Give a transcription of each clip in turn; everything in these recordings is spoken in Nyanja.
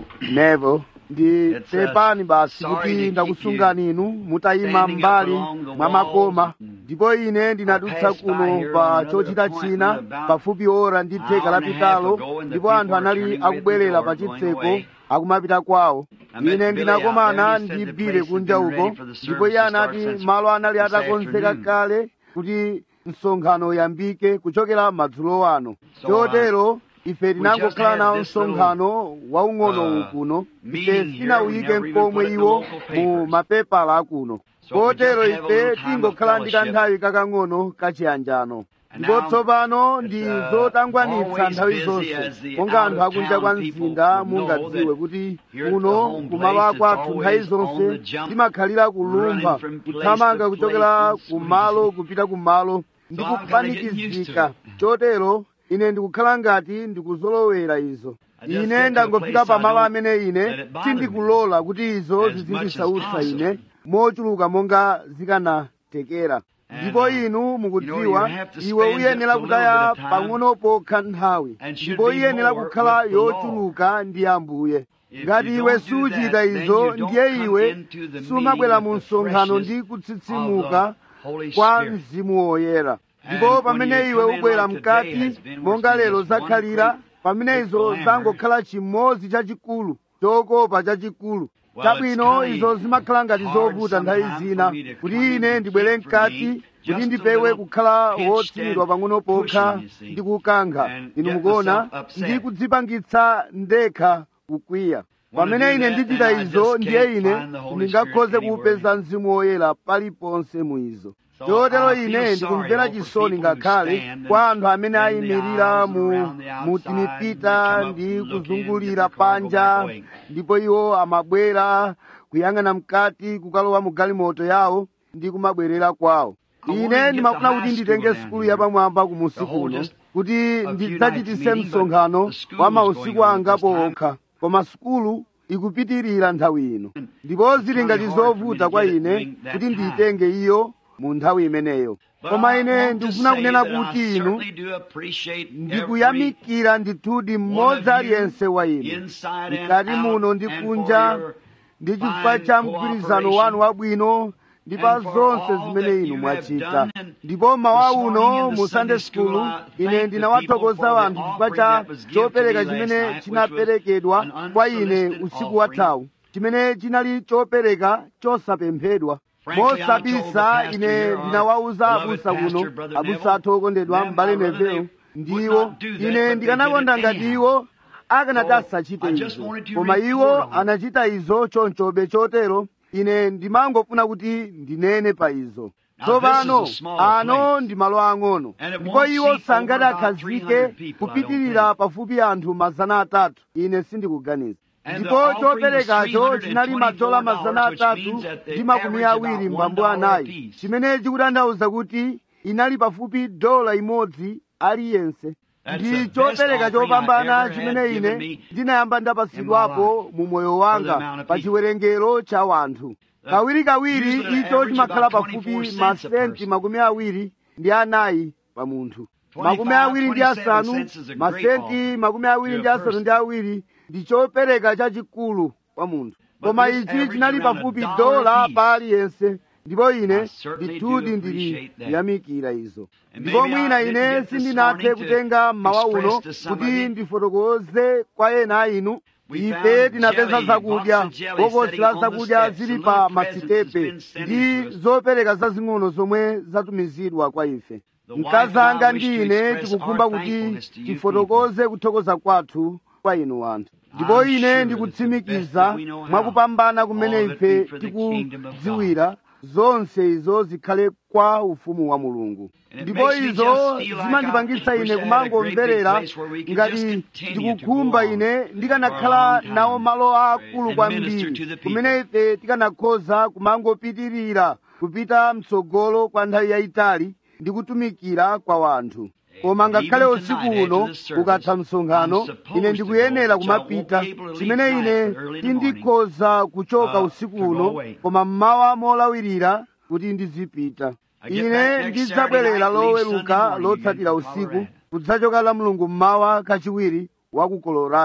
nevo ndi It's, uh, pepani basi sorry to kuti keep ndakusungani inu mutayima standing up mbali along the mwa walls. makoma ndipo ine ndinadutsa passed by kuno here pa on another chochita appointment china about pafupi ora ndi theka hour and a half lapitalo ago, and the ndipo people anthu were anali turning with akubwerera the pa door, going chitseko away. akumapita kwawo I met ine Billy ndinakomana out there, and he ndi said the bile place had kunja been uko ready for the ndipo iye service to start anati since malo anali this atakonzeka afternoon. kale kuti msonkhano uyambike kuchokera madzulo ano So, chotero ife just tinangokhala had nawo this little, msonkhano waung'ono uh, kuno ife meeting here. sitinawuyike We never even mkomwe put it in iwo local mu papers. mapepala akuno So we kotero just have a ife little time of tingokhala ndi fellowship. kanthawi kakang'ono kachiyanjano And ndipo now, tsopano it's, ndi uh, zotangwanitsa always nthawi busy zonse as the monga anthu akunja kwa out-of-town people mzinda would know mungadziwe that kuti here at the kuno home kumalo place, kwathu it's nthawi always on zonse the jump, timakhalira kulumba running from place kuthamanga to kuchokera place and kumalo kupita kumalo ndi So I'm kinda getting used kupanikizika to it. chotero ine ndikukhala ngati ndikuzolowera izo I just ine get to a ndangofika place pa I malo don't amene let ine it bother sindikulola kuti izo as much as zizindisautsa possible. ine mochuluka monga zikanatekera And, ndipo uh, inu you mukudziwa know, you have to iwe spend uyenera just a kutaya little bit of time pang'ono pokha nthawi and should ndipo be iyenera more kukhala with the Lord. yochuluka ndi ambuye If ngati you iwe don't do suchita that, then izo you don't ndiye come iwe into the sumabwera meeting mu with the msonkhano freshness ndi of kutsitsimuka the Holy kwa Spirit. mzimu woyera And ndipo when pamene you iwe come in ubwera like today mkati has been, monga we're seeing lero just one zakhalira great pamene big izo glamour. zangokhala chimodzi chachikulu chokopa chachikulu Well, chabwino it's izo zimakhala ngati hard zovuta nthawi sometimes zina for me to kuti come in ine and ndibwere keep for mkati me kuti just a ndipewe little kukhala pinched wotsimidwa and pang'ono pokha pushing, you see, ndi kukankha and inu get mukuona myself upset. ndi kudzipangitsa ndekha kukwiya Wanna pamene do ine that, ndichita then I izo just ndiye can't ine find the Holy ndingakhoze Spirit anywhere kuupeza in it. mzimu woyera paliponse mu izo So chotero I feel ine sorry, ndikumvera though, for chisoni people who ngakhale stand kwa anthu amene in the ayimirira aisles mu around the outside mu and timipita come up ndi and look in, kuzungulira get the car, go panja back away. ndipo iwo amabwera kuyang'ana mkati kukalowa mu galimoto yawo ndi kumabwerera kwawo I wanna ine get ndimafuna the kuti high nditenge school sukulu down yapamwamba kumusi The whole kuno just kuti a few ndidzachitise nights meeting, msonkhano but the school wa was mausiku going on angapo this time. okha koma sukulu ikupitirira nthawi ino ndipo zili really ngati hard for me zovuta to kwa get it ine during that kuti time. ndiyitenge iyo mu nthawi imeneyo But koma I ine want to ndikufuna say kunena that I kuti inu certainly do appreciate every ndikuyamikira ndithudi one mmodzi of you aliyense wa inu inside and mkati out muno ndi and kunja for your ndi chifukwa fine cha mgwirizano cooperation wanu wabwino ndi pa and for zonse all zimene that inu you have mwachita done. And ndipo mawa this morning uno in the mu Sunday sunday school, school I ine thank the ndinawathokoza people for the anthu chifukwa offering cha that was given to chopereka me last chimene night, which chinaperekedwa was an kwa ine unsolicited usiku offering. wathawu chimene chinali chopereka chosapemphedwa Frankly, I told the mosabisa pastor ine here, our ndinawawuza beloved abusa pastor, kuno Brother abusa Neville, athu okondedwa them, mbale my brother, neville they would ndiwo not do that, but ine they ndikanakonda did it ngati anyhow. iwo akanati So, asachite I just izo wanted to koma report iwo on it. anachita izo chonchobe chotero ine ndimangofuna kuti ndinene pa izo Now, tsopano this is a small ano place. ndi malo ang'ono And it ndipo won't iwo seat sangati over about akhazike 300 people, I don't kupitirira think. pafupi anthu mazana atatu ine sindikuganiza And the ndipo offering was choperekacho chinali madola mazana $324, which atatu means that they ndi makumi average awiri about mbambo $1 anayi apiece. chimene chikutanthauza kuti inali pafupi dola imodzi aliyense That's ndi the best chopereka offering I chopambana ever chimene had ine given me ndinayamba ndapasidwapo mu moyo wanga amount of pa people. chiwerengero cha wanthu kawirikawiri usually an icho average chimakhala about pafupi 24 cents a masenti person. makumi awiri ndi anayi pa munthu 25, makumi awiri ndi 27 asanu cents is a great masenti offering makumi awiri to a ndi asanu person. ndi awiri ndi chopereka chachikulu kwa munthu But koma this ichi average chinali around a pafupi dollar dola apiece. pa aliyense ndipo ine I certainly do ndithudi ndili appreciate that. kuyamikira izo And ndipo maybe I mwina didn't ine get this sindinathe morning to kutenga mmawa uno express to some kuti of you. ndifotokoze kwa ena a inu We ife found tinapeza jelly, zakudya box of jelly bokosi sitting la on the zakudya steps, zili and pa little presents has masitepe been sent ndi into us. zopereka zazing'ono zomwe zatumizidwa kwa ife The wife mkazi and I anga wish ndi to ine express tikukhumba our kuti thankfulness to you tifotokoze kuthokoza kwathu kwa inu anthu ndipo I'm ine sure that the ndikutsimikiza best that we know how, mwakupambana kumene all that ife be for the kingdom of tikudziwira zonse izo zikhale kwa ufumu wa mulungu And it ndipo makes me izo just feel like zimandipangitsa I wish ine I had a great kumangomverera big place where we could ngati just continue to ndikukhumba go on ine for a ndikanakhala long time nawo malo akulu and kwambiri minister to the people. kumene ife tikanakhoza kumangopitirira kupita mtsogolo kwa nthawi yayitali ndi kutumikira kwa wanthu koma ngakhale Even usiku tonight uno after the service, ukatha msonkhano I'm supposed ine to ndikuyenera go, so I won't kumapita be able to leave chimene tonight, ine but early in the morning, sindikhoza kuchoka uh, usiku to go uno away. koma mmawa molawirira kuti ndizipita I get back ine next ndidzabwerera Saturday night, leave loweruka Sunday morning lotsatira again for usiku Colorado. kudzachoka la mulungu mmawa kachiwiri wa ku colorado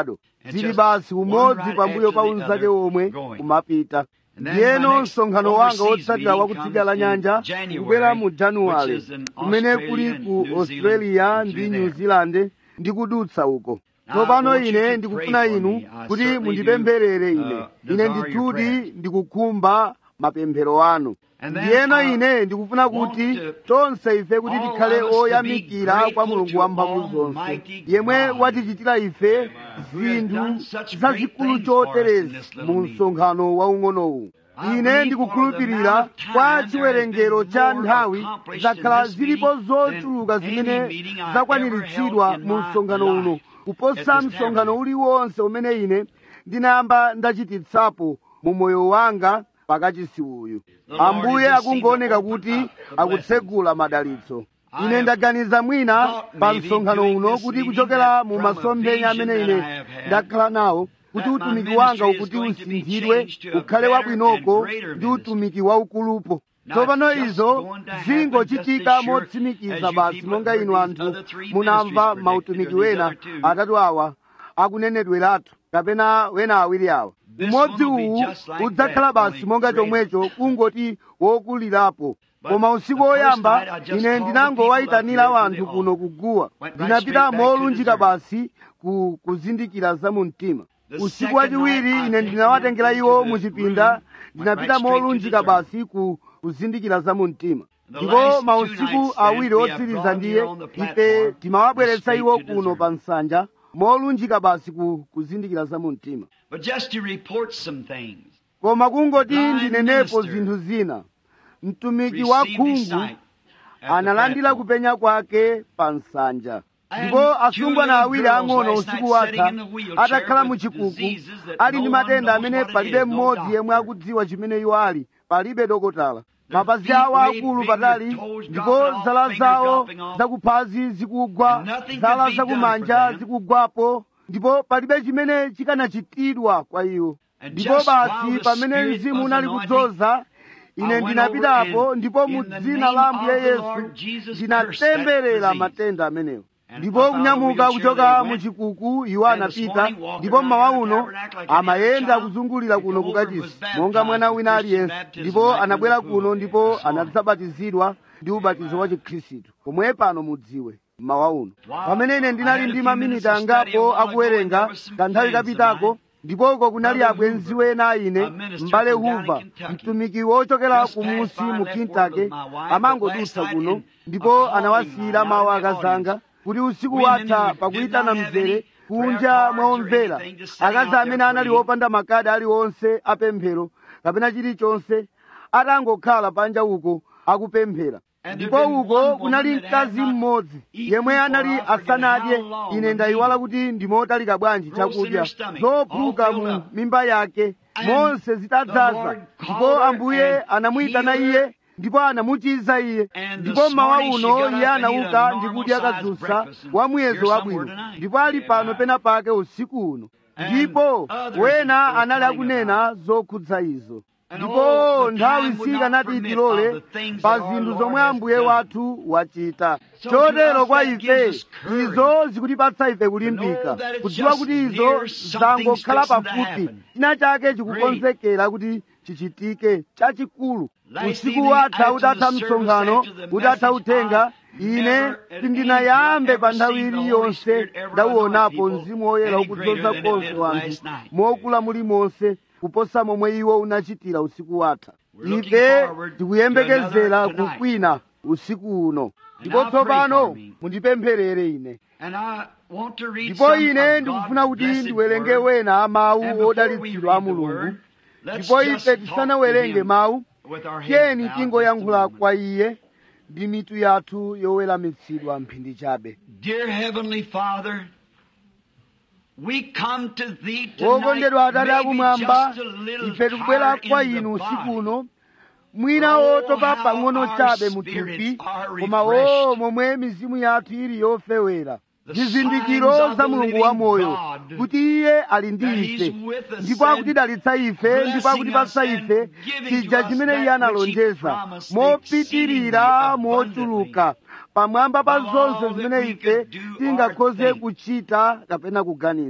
zili basi umodzi pambuyo pa unzake omwe kumapita ndiyeno msonkhano wanga wotsatira wa kutsidya la nyanja kubwera mu januwale kumene kuli ku australia ndi new zealand ndikudutsa uko tsopano ine ndikufuna inu kuti mundipempherere ine ine ndithudi ndikukhumba mapemphero anu ndiyeno ine ndikufuna kuti tonse ife kuti tikhale oyamikira kwa mulungu wamphamvu zonse yemwe watichitira ife zinthu zazikulu choterezi mu msonkhano waung'onowu ine ndikukhulupirira kwa chiwerengero cha nthawi zakhala zilipo zochuluka zimene zakwaniritsidwa mu msonkhano uno kuposa msonkhano uliwonse umene ine ndinayamba ndachititsapo mu moyo wanga pakachisi uyu ambuye akungooneka kuti akutsegula madalitso ine ndaganiza mwina pa msonkhano uno kuti kuchokera mu masomphenya amene ine ndakhala nawo kuti utumiki wanga ukuti usinthidwe ukhale wabwinoko ndi utumiki waukulupo tsopano izo zingochitika motsimikiza basi monga inu anthu munamva mautumiki wena atatu awa akunenedweratu kapena wena awiri awa umodzi uwu udzakhala basi monga chomwecho kungoti wokulirapo koma usiku woyamba ine ndinangowayitanira wanthu kuno kuguwa ndinapita molunjika basi ku kuzindikira za mu mtima usiku wachiwiri ine ndinawatengera iwo muchipinda ndinapita molunjika basi ku kuzindikira za mu mtima ndipo mausiku awiri otsiriza ndiye ife timawabweretsa iwo kuno pa nsanja molunjika basi ku kuzindikira za mu mtima But just to report some things. koma kungoti Thy ndinenepo minister zinthu zina mtumiki wa Received his khungu sight at the analandira platform. kupenya kwake pa nsanja And ndipo two asungwana little awiri girls ang'ono last usiku night watha sitting in the wheelchair atakhala with mu chikuku diseases that ali no ndi one matenda knows amene what it palibe is, no mmodzi doctor. yemwe akudziwa chimene iwo ali palibe dokotala Their mapazi feet awo way akulu big, patali their toes ndipo dropping off, zala fingers zawo dropping off. zakuphazi zikugwa And nothing zala could be done zakumanja for them. zikugwapo ndipo palibe chimene chikanachitidwa kwa iwo And ndipo just basi while the pamene Spirit mzimu was unali anointing, kudzoza I ine went ndinapitapo over and ndipo mu in the dzina name la ambuye of the yesu Lord Jesus ndinatemberera cursed that matenda amenewo And ndipo up out of the kunyamuka wheelchair kuchoka they mu went. chikuku iwo And this anapita morning walking ndipo around mmawa the uno tabernacle like any amayenda other child. kuzungulira He kuno come over and was kukachisi baptized monga mwana with wina Christian aliyense baptism ndipo right in anabwera the pool kuno there ndipo this morning. anadzabatizidwa ndi ubatizo wa chikhristu pomwe pano mudziwe mmawa uno Wow. pamene ine I ndinali had a ndi few maminiti minutes of study angapo a while ago, and akuwerenga there was some kanthawi friends of kapitako mine. ndipoko kunali Brother abwenzi Hoover, wena ine a minister m'bale from down in hoover Kentucky. mtumiki wochokera Just kumusi passed by, mu left kintake word with my wife, but amangodutsa last kuno night in ndipo a calling anawasiyira line mawu out in the akazanga audience. kuti usiku Women watha who did pakuyitana not have mzere any kunja prayer cards or mwaomvera anything, just sitting akazi out there amene anali praying. wopanda makadi aliwonse apemphero kapena chilichonse atangokhala panja uko akupemphera And there ndipo been one uko woman kunali that had mkazi not mmodzi eaten yemwe for anali I forget asanadye how long ine the ndayiwala meal. kuti ndimotalika bwanji Roast in chakudya her stomach, zophuka all filled mu up. mimba yake And monse the zitadzaza Lord ndipo called her ambuye and anamuyitana healed her. iye ndipo anamuchiza iye And ndipo this mmawa morning she uno got iye up and ate a anauka normal ndi kudya sized kadzusa breakfast and wa muyezo here wabwino somewhere tonight. ndipo ali pano pena pake usiku uno And ndipo others wena were anali telling akunena zokhudza izo And ndipo oh, the nthawi time would not sikanati permit itilole of the things pa that our zinthu Lord zomwe has ambuye done. wathu wachita So to chotero us kwa that ife gives us courage izo zikutipatsa ife kulimbika know that it's kudziwa just kuti izo near something's zangokhala fixing to pafupi happen. china chake chikukonzekera kuti chichitike chachikulu Last usiku evening watha after utatha the service, msonkhano after the utatha message, uthenga I ine never at sindinayambe any pa time nthawi ever seen the iliyonse Holy Spirit ever ndauonapo anoint mzimu people woyera any ukudzoza greater than it konse did wanthu last night. mokula mulimonse kuposa momwe iwo unachitira usiku watha We're looking ife forward to tikuyembekezera another tonight. kukwina usiku uno And ndipo now pray tsopano for me. mundipempherere ine And I want to read ndipo some ine of ndikufuna God's kuti blessed ndiwerenge word. wena And mawu before we odalitsidwa a read the mulungu word, let's ndipo just ife talk to tisanawerenge him mawu with our heads tiyeni bowed tingoyankhula just a moment. kwa iye ndi mitu yathu yoweramitsidwa mphindi chabe Dear Heavenly Father, we come to Thee wokondedwa tonight, atate maybe akumwamba just a little ife tikubwera tired kwa in the inu usiku body. uno mwina Oh, wotopa how pang'ono our chabe spirits muthupi are koma refreshed. o momwe mizimu yathu ili yofewera The zizindikiro signs of za the mulungu living wa moyo God, kuti iye ali ndi that ife He's with us ndipo and akutidalitsa ife blessing ndipo akutipatsa us and ife giving chija to us chimene that iye which He analonjeza promised mopitirira exceedingly mochuluka pamwamba pa above zonse all zimene that we ife could do or tingakhoze think. kuchita kapena kuganiza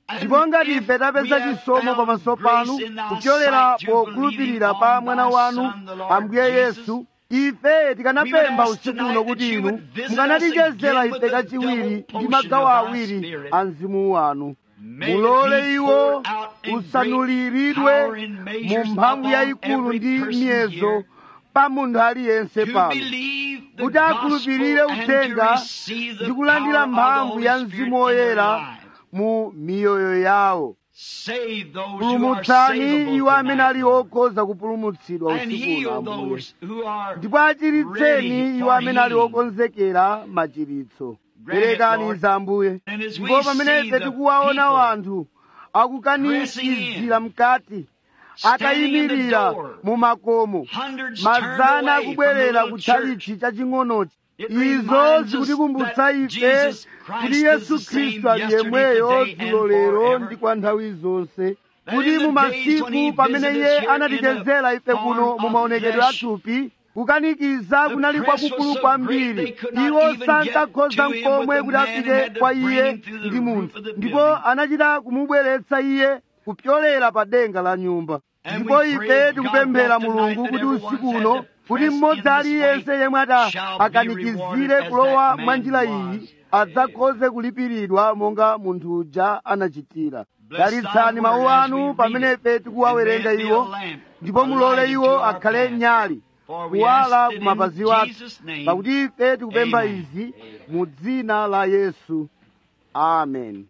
ndipo ngati ife tapeza chisomo pamaso panu kupyolera pokhulupirira pa mwana wanu ambuye yesu ife tikanapempha usiku uno kuti inu mukanatichezera ife kachiwiri ndi magawo awiri a mzimu wanu mulole iwo usanuliridwe mu mphamvu yayikulu ndi miyezo pa munthu aliyense pano kuti akhulupirire uthenga ndi kulandira mphamvu ya mzimu woyera mu miyoyo yawo pulumutsani iwo amene ali okhoza kupulumutsidwa usiku uno ambuye ndipo achiritseni iwo amene ali okonzekera machiritso perekani za ambuye ndipo pamene ife tikuwaona wanthu akukanikizira mkati akayimirira mu makomo mazana akubwerera kutchalichi chaching'onochi izo zikutikumbutsa ife kuti yesu khristu ali yemweyo dzulo lero ndi kwa nthawi zonse kuti mu masiku pamene iye anatichezera ife kuno mu maonekedwe athupi kukanikiza kunali kwakukulu kwambiri iwo sankakhoza nkomwe kuti afike kwa iye ndi munthu ndipo anachita kumubweretsa iye kupyolera pa denga la nyumba ndipo ife tikupemphera mulungu kuti usiku uno kuti mmodzi aliyense yemwe ati akanikizire kulowa mwa njira iyi adzakhoze kulipiridwa monga munthu uja anachitira dalitsani mawu anu pamene ife tikuwawerenga iwo ndipo mulole iwo akhale nyali kuwala ku mapazi wathu pakuti ife tikupempha izi mu dzina la yesu amen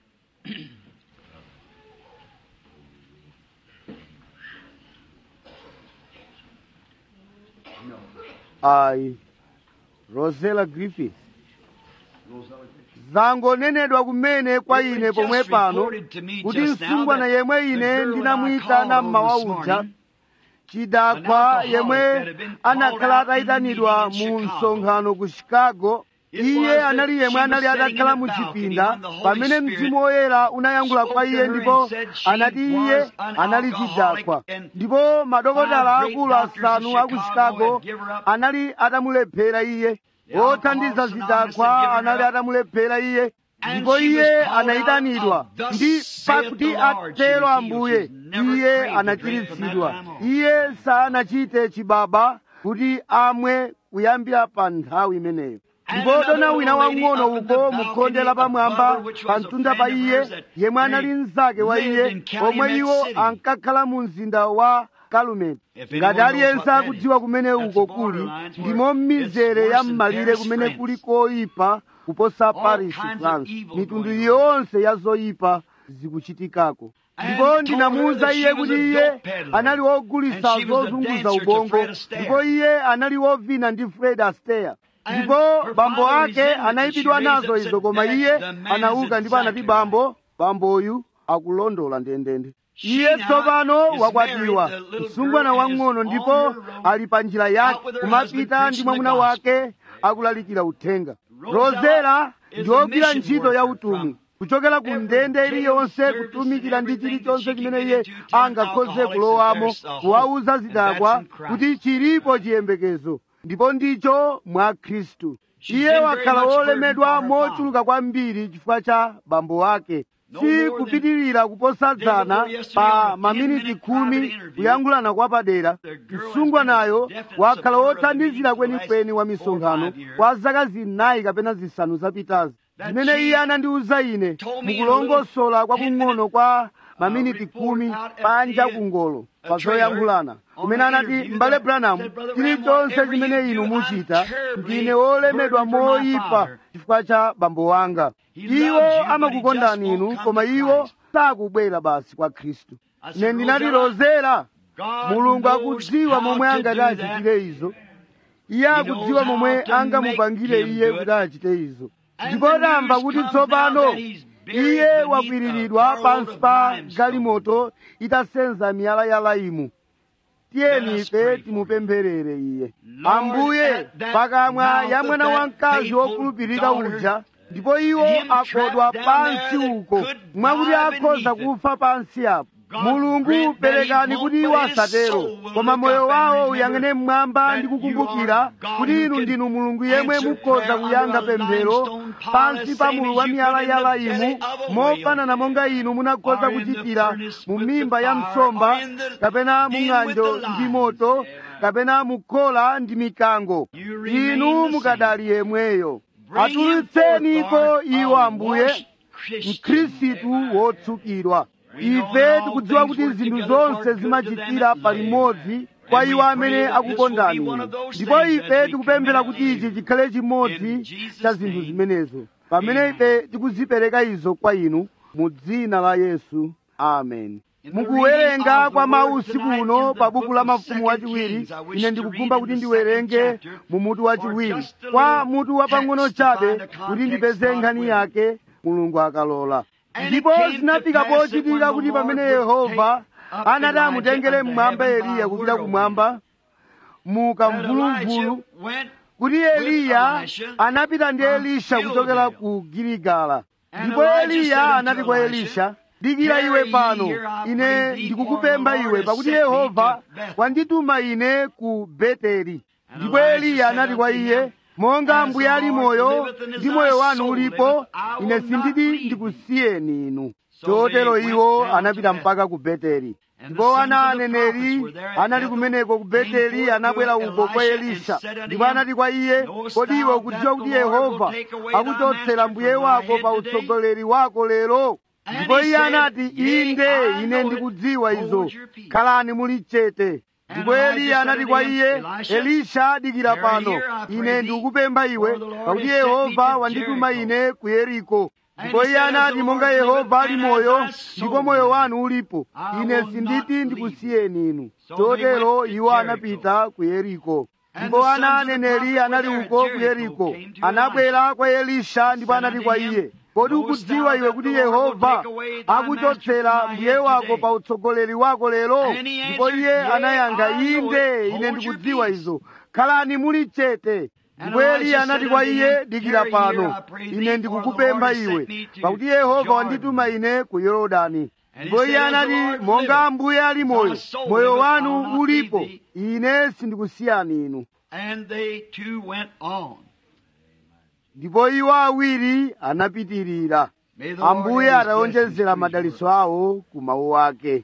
ayi rosela griffith zangonenedwa kumene kwa ine pomwe pano kuti msungwana yemwe ine ndinamuyitana mmawa uja chidakwa yemwe anakhala atayitanidwa mu msonkhano ku chicago iye anali yemwe anali atakhala mu chipinda pamene mzimu woyera unayankhula kwa iye ndipo anati iye anali chidakwa ndipo madokotala akulu asanu aku chicago anali atamulephera iye othandiza zidakwa anali atamulephera iye ndipo iye anayitanidwa ndi pakuti atero ambuye iye anachiritsidwa iye sanachite chibaba kuti amwe kuyambira pa nthawi imeneyo ndipo dona wina wang'ono uko mukhonde lapamwamba pa mtunda pa iye yemwe anali mnzake wa iye omwe iwo ankakhala mu mzinda wa kalumeni ngati aliyense akudziwa kumene uko kuli ndimo m'mizere ya m'malire kumene kuli koyipa kuposa paris france mitundu yonse ya zoyipa zikuchitikako ndipo ndinamuwuza iye kuti iye anali wogulitsa zozunguza ubongo ndipo iye anali wovina ndi fred astaire ndipo bambo ake anayipidwa nazo izo koma iye anauka ndipo anati bambo bamboyu akulondola ndendende iye tsopano wakwatiwa msungwana wang'ono ndipo ali pa njira yake kumapita ndi mwamuna wake akulalikira uthenga rozera ndi ogwira ntchito ya utumwi kuchokera ku ndende iliyonse kutumikira ndi chilichonse chimene iye angakhoze kulowamo kuwauza zidakwa kuti chilipo chiyembekezo ndipo ndicho mwa khristu iye wakhala wolemedwa mochuluka kwambiri chifukwa cha bambo wake si kupitirira kuposa dzana pa maminiti khumi kuyankhulana kwa padera msungwanayo wakhala wothandizira kwenikweni wa misonkhano kwa zaka zinayi kapena zisanu zapitazi zimene iye anandiwuza ine mukulongosola kwakung'ono kwa maminiti khumi panja kungolo pa zoyankhulana kumene anati m'bale branham chilichonse chimene inu muchita ndine wolemedwa moyipa chifukwa cha bambo wanga iwo amakukondani inu koma iwo sakubwera basi kwa khristu ine ndinati rozera mulungu akudziwa momwe angati achitire izo iye akudziwa momwe angamupangire iye kuti achite izo ndipo tamva kuti tsopano iye wakwiriridwa pansi pa galimoto itasenza miyala ya laimu tiyeni ife timupempherere iye ambuye pakamwa ya mwana wamkazi wokhulupirika uja ndipo iwo akodwa pansi uko mwakuti akhoza kufa pansi apo mulungu perekani kuti iwo asatero koma moyo wawo uyang'ane mmwamba ndi kukumbukira kuti inu ndinu mulungu yemwe mukhoza kuyankha pemphero pansi pa mulu wa miyala imu mofanana monga inu munakhoza kuchitira mu mimba ya msomba kapena mu ng'anjo ndi moto kapena mukhola ndi mikango inu mukadali yemweyo atulutseniko iwo ambuye mkhristu wotsukidwa ife tikudziwa kuti zinthu zonse zimachitira palimodzi kwa iwo amene akukondani inu ndipo ife tikupemphera kuti ichi chikhale chimodzi cha zinthu zimenezo pamene ife tikuzipereka izo kwa inu mu dzina la yesu amen mukuwerenga kwa mawu usiku uno pa buku la mafumu wachiwiri ine ndikukumba kuti ndiwerenge mu mutu wachiwiri kwa mutu wapang'ono chabe kuti ndipeze nkhani yake mulungu akalola ndipo zinafika pochitika kuti pamene yehova anati amutengere mmwamba eliya kupita kumwamba mu kamvuluvulu kuti eliya anapita ndi elisha kuchokera ku giligala ndipo eliya anati kwa elisha dikira iwe pano ine ndikukupempha iwe pakuti yehova wandituma ine ku beteli ndipo eliya anati kwa iye monga ambuye ali moyo ndi moyo wanu ulipo ine sindidi ndikusiyeni inu chotero iwo anapita mpaka ku beteli ndipo ana aneneri anali kumeneko ku beteli anabwera uko kwa elisha ndipo anati kwa iye kodi iwe ukudziwa kuti yehova akuchotsera mbuye wako pa utsogoleri wako lero ndipo iye anati inde ine ndikudziwa izo khalani muli chete ndipo eliya anati kwa iye elisha dikira pano ine ndikukupempha iwe pakuti yehova wandituma ine ku yeriko ndipo iye anati monga yehova ali moyo ndipo moyo wanu ulipo ine sinditi ndikusiyeni inu chotero iwo anapita ku yeriko ndipo ana aneneri anali uko ku yeriko anabwera kwa elisha ndipo anati kwa iye kodi ukudziwa iwe kuti yehova akuchotsera mbuye wako pa utsogoleri wako lero ndipo iye anayankha inde ine ndikudziwa izo khalani muli chete ndipo eliya anati kwa iye dikira pano ine ndikukupempha iwe pakuti yehova wandituma ine ku yorodani ndipo iye anati monga ambuye ali moyo moyo wanu ulipo ine sindikusiyani inu ndipo iwo awiri anapitirira ambuye atawonjezera madalitso awo ku mawu ake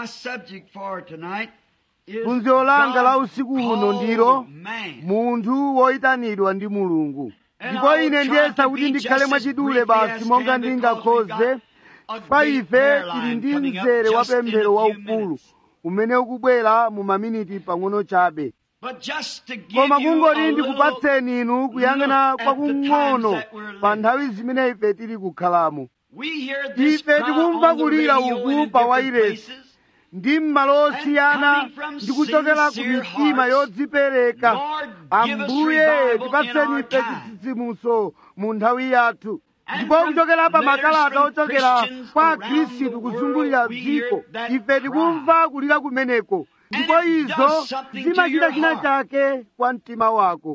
phunziro langa la usiku uno ndilo munthu woyitanidwa ndi mulungu ndipo ine ndiyesa kuti ndikhale mwachidule basi monga ndingakhoze pa ife tili ndi mzere wa pemphero waukulu umene ukubwera mu maminiti pang'ono chabe koma kungoti ndikupatseni inu kuyang'ana kwakung'ono pa nthawi zimene ife tili kukhalamo ife tikumva kulira uku pa wairesi ndi m'malo osiyana ndi kuchokera ku mitima yodzipereka ambuye tipatseni ife chitsitsimutso mu nthawi yathu ndipo kuchokera pa makalata ochokera kwa akhristu kuzungulira dziko ife tikumva kulira kumeneko ndipo izo zimachita china chake kwa mtima wako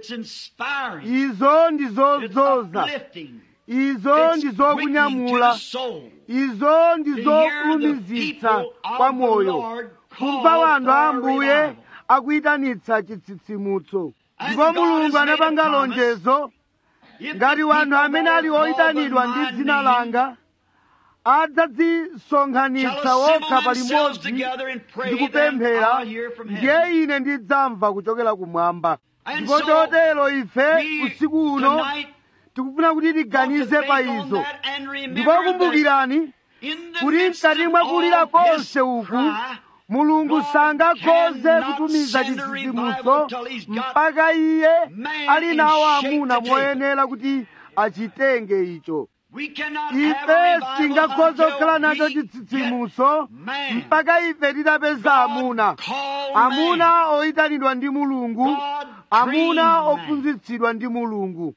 izo ndi zodzoza izo ndi zokunyamula izo ndi zokulumizitsa kwa moyo kumva wanthu a ambuye akuyitanitsa chitsitsimutso ndipo mulungu anapanga lonjezo ngati wanthu amene ali oyitanidwa ndi dzina langa adzadzisonkhanitsa wokha palimodzi ndi kupemphera ndiye ine ndidzamva kuchokera kumwamba ndipo chotero ife usiku uno tikufuna kuti tiganize pa izo ndipo kumbukirani kuti mkati mwa kulira konse uku mulungu sangakhoze kutumiza chitsitsimutso mpaka iye ali nawo amuna moyenera kuti achitenge icho ife singakhoze kukhala nacho chitsitsimutso mpaka ife titapeza amuna amuna oyitanidwa ndi mulungu amuna ophunzitsidwa ndi mulungu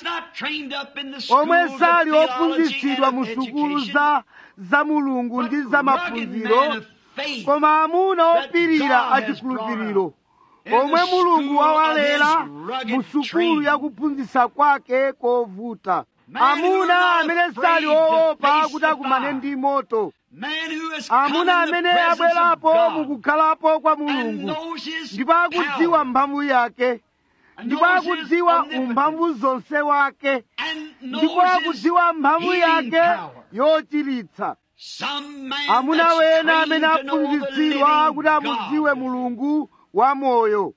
omwe sali ophunzitsidwa mu sukulu za za mulungu ndi za maphunziro koma amuna opirira achikhulupiriro omwe mulungu wawalera mu sukulu yakuphunzitsa kwake kovuta amuna amene sali oopa kuti akumane ndi moto amuna amene abwerapo mukukhalapo kwa mulungu ndipo akudziwa mphamvu yake ndipo akudziwa umphamvu zonse wake ndipo akudziwa mphamvu yake yochiritsa amuna wena amene aphunzitsidwa kuti amudziwe mulungu wa moyo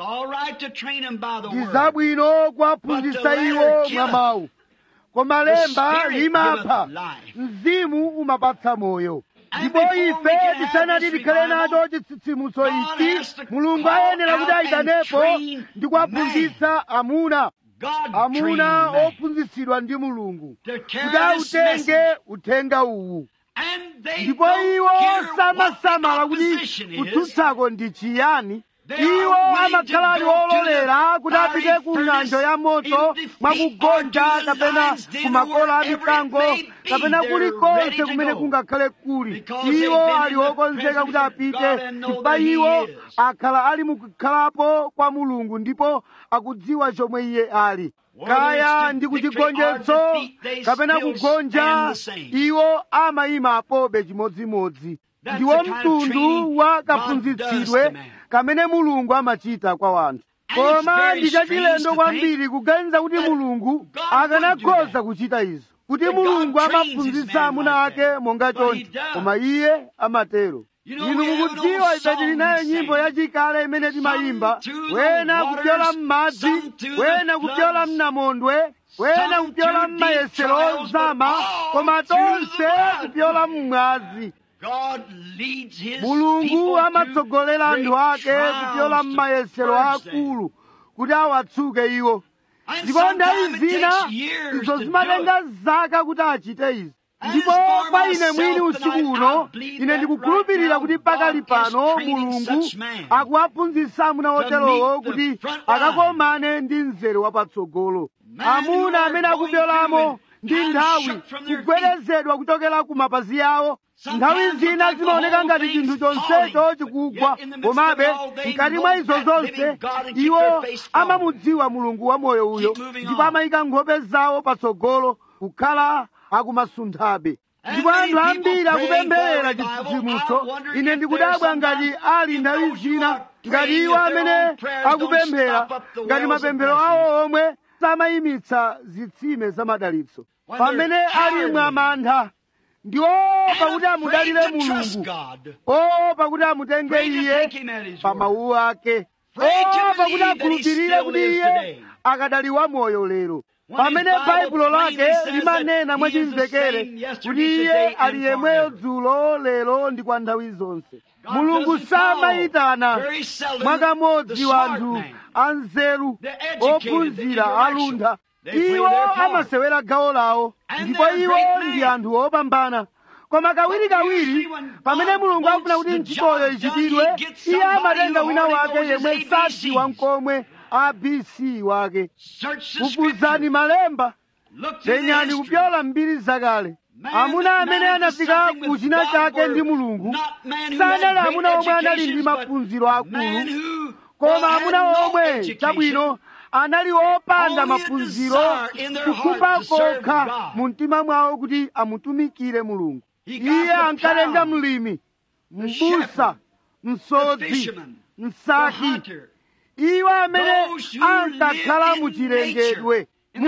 ndi zabwino kuwaphunzitsa iwo mwa mawu koma lemba limapha mzimu umapatsa moyo ndipo ife tisanati tikhale nacho chitsitsimutso ichi mulungu ayenera kuti ayitanepo ndi kuwaphunzitsa amuna amuna ophunzitsidwa ndi mulungu kuti autenge uthenga uwu ndipo iwo samasamala kuti kutsutsako ndi chiyani iwo amakhala ali ololera kuti apite ku ng'anjo ya moto mwakugonja kapena ku makola a mikango kapena kulikonse kumene kungakhale kuli iwo ali okonzeka kuti apite chifukwa iwo akhala ali mukukhalapo kwa mulungu ndipo akudziwa chomwe iye ali kaya ndi kuchigonjetso kapena kugonja iwo amayima apobe chimodzimodzi ndiwo mtundu wa kaphunzitsidwe kamene mulungu amachita kwa wanthu koma ndi chachilendo kwambiri kuganiza kuti mulungu akanakhoza kuchita izo kuti mulungu amaphunzitsa amuna ake monga choncho koma iye amatero inu mukudziwa ife tili nayo nyimbo yachikale imene timayimba wena kupyola m'madzi wena kupyola mnamondwe wena kupyola m'mayesero ozama koma tonse kupyola m'mwazi mulungu amatsogolera anthu ake kupyola m'mayesero akulu kuti awatsuke iwo ndipo nthawi zina izo zimatenga zaka kuti achite izi ndipo kwa ine mwini usiku uno ine ndikukhulupirira kuti pakali pano mulungu akuwaphunzitsa amuna oterowo kuti akakomane ndi mzere wapatsogolo amuna amene akupyolamo ndi nthawi kugwedezedwa kuchokera ku mapazi awo nthawi zina zimaoneka ngati chinthu chonsecho chikugwa komabe mkati mwa izo zonse iwo amamudziwa mulungu wa moyo uyo ndipo amayika nkhope zawo patsogolo kukhala akumasunthabe ndipo anthu ambiri akupempherera chitsitsimutso ine ndikudabwa ngati ali nthawi zina ngati iwo amene akupemphera ngati mapemphero awo omwe samayimitsa zitsime zamadalitso pamene ali mwamantha ndi opa kuti amudalire mulungu opa kuti amutenge iye pa mawu ake opa kuti akhulupirire kuti iye akadali wa moyo lero pamene baibulo lake limanena mwachimvekere kuti iye ali yemweyo dzulo lero ndi kwa nthawi zonse mulungu samayitana mwakamodzi wanthu anzeru ophunzira aluntha iwo amasewera gawo lawo ndipo iwo ndi anthu opambana koma kawirikawiri pamene mulungu akufuna kuti ntchitoyo ichitidwe iye amatenga wina wake yemwe sadziwa nkomwe abc wake kufufuzani malemba penyani kupyola mbiri zakale amuna amene anafika ku china chake ndi mulungu sanali amuna omwe anali ndi maphunziro akulu koma amuna omwe chabwino anali opanda maphunziro kukhumba kokha mu mtima mwawo kuti amutumikire mulungu iye ankatenga mlimi mbusa msodzi msaki iwo amene ankakhala muchilengedwe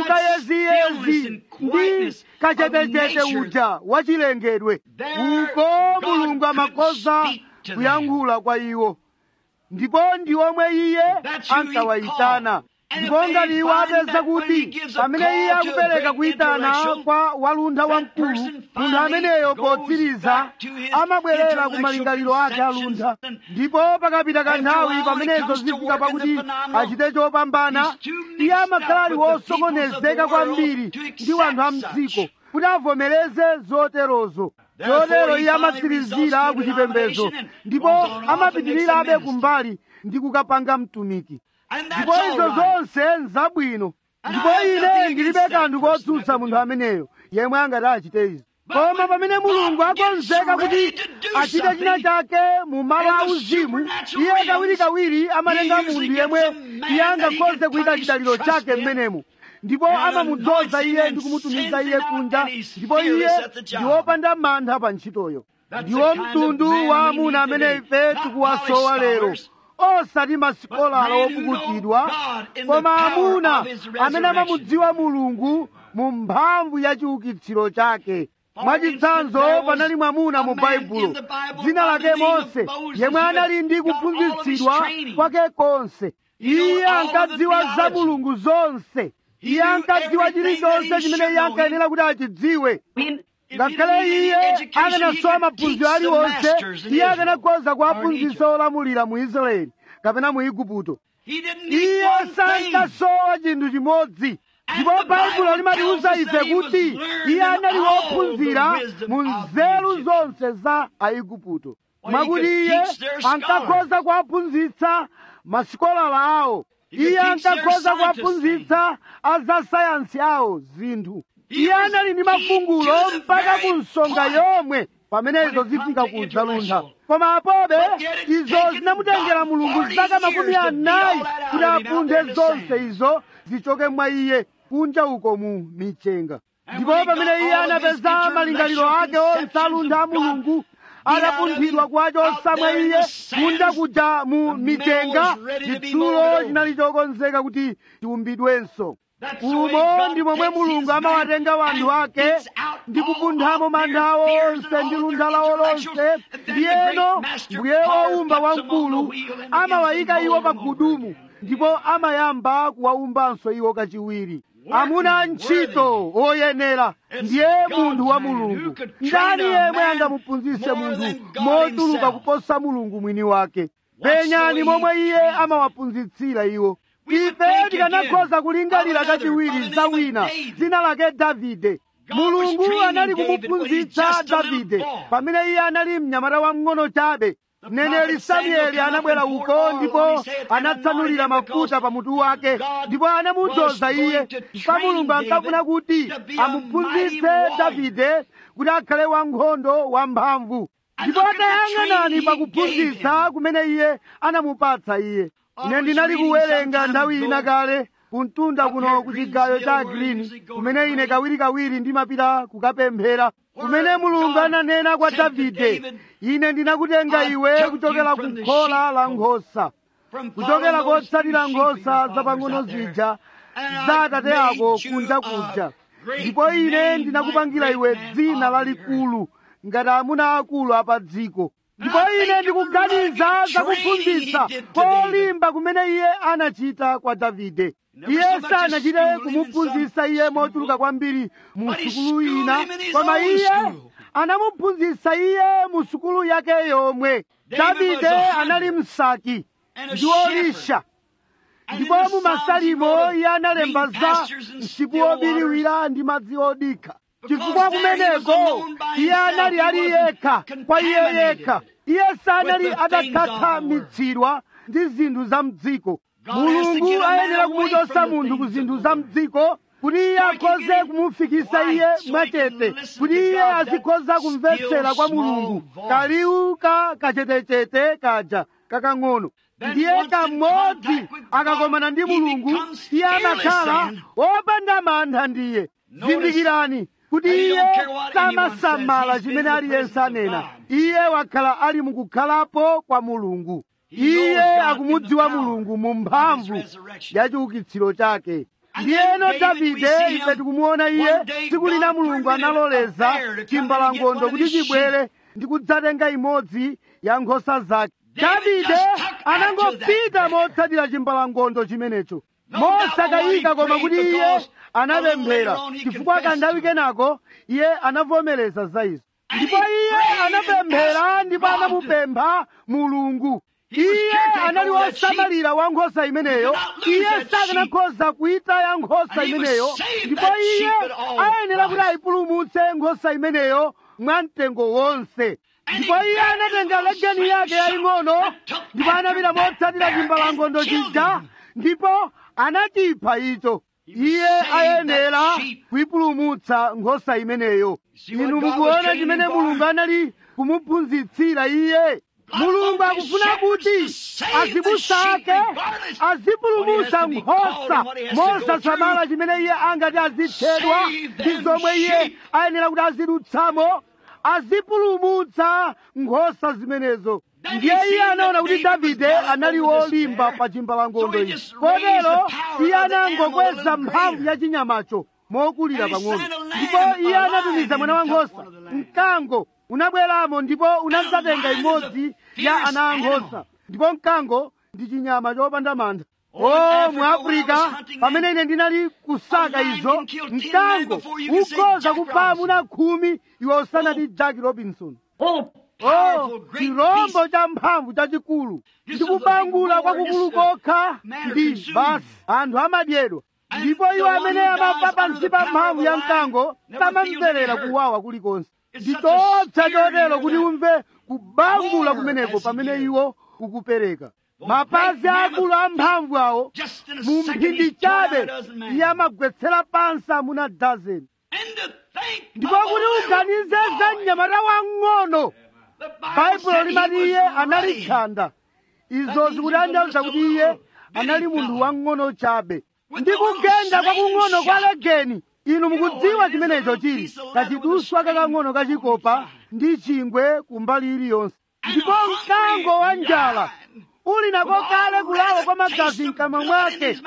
mukayeziyezi ndi kachetechete uja wachilengedwe uko mulungu amakhoza kuyankhula kwa iwo ndipo ndi omwe iye ankawayitana ndipo ngati iwo apeza kuti pamene iye akupereka kuyitana kwa waluntha wamkulu munthu ameneyo potsiriza amabwerera ku malingaliro ake aluntha ndipo pakapita kanthawi pamenezo zifika pakuti achite chopambana iye amakhala ali wosokonezeka kwambiri ndi wanthu a mdziko kuti avomereze zoterozo chotero iye amatsirizira ku chipembedzo ndipo amapitirirabe kumbali ndi kukapanga mtumiki ndipo izo zonse nzabwino ndipo ine ndilibe kanthu kotsutsa munthu ameneyo yemwe angati achite izi koma pamene mulungu akonzeka kuti achite china chake mu malo auzimu iye kawirikawiri amatenga munthu yemwe iye angakhoze kuyika chidaliro chake mmenemo ndipo amamudzoza iye ndi kumutumiza iye kunja ndipo iye ndi wopanda mantha pa ntchitoyo ndiwo mtundu wa amuna amene ife tikuwasowa lero osati masikolala wopukutidwa koma amuna amene amamudziwa mulungu mu mphamvu ya chiukitsiro chake mwachitsanzo panali mwamuna mu baibulo dzina lake mose yemwe anali ndi kuphunzitsidwa kwake konse iye ankadziwa za mulungu zonse iye ankadziwa chilichonse chimene iye ankayenera kuti achidziwe ngakhale iye akanasowa maphunziro aliwonse iye akanakhoza kuwaphunzitsa olamulira mu israeli kapena mu igupto iye sankasowa chinthu chimodzi ndipo baibulo limatiwuza ife kuti iye anali wophunzira mu nzeru zonse za aigupto mwakuti iye ankakhoza kuwaphunzitsa masikolala awo iye ankakhoza kuwaphunzitsa azasayansi awo zinthu iye anali ndi mafungulo mpaka ku nsonga yomwe pamene izo zifika ku zaluntha koma apobe izo zinamutengera mulungu zaka makumi anayi kuti apunthe zonse izo zichoke mwa iye kunja uko mu michenga ndipo pamene iye anapeza malingaliro ake onse aluntha a mulungu adapunthidwa kwachosa mwa iye kunja kuja mu michenga chitsulo chinali chokonzeka kuti chiumbidwenso umo ndi momwe mulungu amawatenga wanthu ake ndi kupunthamo mantha awo onse ndi luntha lawo lonse ndiyeno mbuye wowumba wamkulu amawayika iwo pa gudumu ndipo amayamba kuwawumbanso iwo kachiwiri amuna antchito oyenera ndiye munthu wa mulungu ndani yemwe angamuphunzitse munthu motuluka kuposa mulungu mwini wake penyani momwe iye amawaphunzitsira iwo ife tikanakhoza kulingalira kachiwiri za wina dzina lake davide mulungu anali kumuphunzitsa davide pamene iye anali mnyamata wamng'ono chabe mneneri samueli anabwera uko ndipo anatsanulira mafuta pa mutu wake ndipo anamudzoza iye pa mulungu ankafuna kuti amuphunzitse davide kuti akhale wankhondo wamphamvu ndipo atayang'anani pakuphunzitsa kumene iye anamupatsa iye ine ndinali kuwerenga nthawi ina kale kumtunda kuno ku chigayo cha green kumene ine kawirikawiri ndimapita kukapemphera kumene mulungu ananena kwa davide ine ndinakutenga iwe kuchokera ku khola la nkhosa kuchokera kotsatira nkhosa zapang'ono zija za atate ako kunja kuja ndipo ine ndinakupangira iwe dzina lalikulu ngati amuna akulu apa dziko ndipo ine ndikuganiza zakuphunzitsa kolimba kumene iye anachita kwa davide iye sanachite kumuphunzitsa iye mochuluka kwambiri mu sukulu ina koma iye anamuphunzitsa iye mu sukulu yake yomwe davide anali msaki ndi wolisha ndipo mu masalimo iye analemba za msipu wobiriwira ndi madzi odikha chifukwa kumeneko iye anali ali yekha kwa iye yekha iye sanali atakhathamitsidwa ndi zinthu za mdziko mulungu ayenera kumuchotsa munthu ku zinthu za mdziko kuti iye akhoze kumufikisa iye mwachete kuti iye azikhoza kumvetsera kwa mulungu kaliwu ka kachetechete kaja kakang'ono ndiye kamodzi akakomana ndi mulungu iye amakhala wopanda mantha ndiye zindikirani kuti iye samasamala chimene aliyense anena iye wakhala ali mukukhalapo kwa mulungu iye akumudziwa mulungu mu mphamvu ya chiukitsiro chake ndiyeno davide ife tikumuona iye tsiku lina mulungu analoleza chimbalangondo kuti chibwere ndi kudzatenga imodzi ya nkhosa zake davide anangopita motsatira chimbalangondo chimenecho mosakayika koma kuti iye anapemphera chifukwa kanthawi kenako iye anavomereza za izo ndipo iye anapemphera ndipo anamupempha mulungu iye anali wosamalira wa nkhosa imeneyo iye sakanakhoza kuitaya nkhosa imeneyo ndipo iye ayenera kuti ayipulumutse nkhosa imeneyo mwa mtengo wonse ndipo iye anatenga legeni yake yaying'ono ndipo anapita motsatira chimbalangondo chija ndipo anachipha icho iye ayenera kuipulumutsa nkhosa imeneyo inu mukuona chimene mulungu anali kumuphunzitsira iye mulungu akufuna kuti azibusa ake azipulumutsa nkhosa mosasamala chimene iye angati azithedwa ndi zomwe iye ayenera kuti azidutsamo azipulumutsa nkhosa zimenezo ndiye iye anaona kuti davide anali wolimba pa chimbalangondo ichi kotero iye anangokweza mphamvu ya chinyamacho mokulira pang'ono ndipo iye anatumiza mwana wankhosa mkango unabweramo ndipo unadzatenga imodzi ya ana ankhosa ndipo mkango ndi chinyama chopanda mantha o mu afrika pamene ine ndinali kusaka izo mkango ukhoza kupha amuna khumi iwe usanati jack robinson Oh, o powerful, great chirombo beast. cha mphamvu chachikulu ndikubangula kwakukulu kokha ndi basi anthu amadyedwa ndipo iwo amene amapha pansi pa mphamvu ya mkango samamverera kuwawa kulikonse nditopsa chotero kuti umve kubangula kumeneko pamene iwo ukupereka mapazi akulu amphamvu awo Just in a mu second, mphindi he's torn chabe out a dozen men. iye amagwetsera pansi amuna dazeni And to think ndipo of kuti a little uganize za boy. mnyamata wang'ono The Bible baibulo said he limati iye was anali ruddy. tchanda izo zikutanthauza kuti iye anali munthu wang'ono chabe ndi kugenda kwakung'ono kwa legeni inu mukudziwa chimenecho chili kachiduswa kakang'ono kachikopa ndi chingwe kumbali iliyonse ndipo mkango wa njala uli nako kale kulawa kwa magazi mkamwa mwake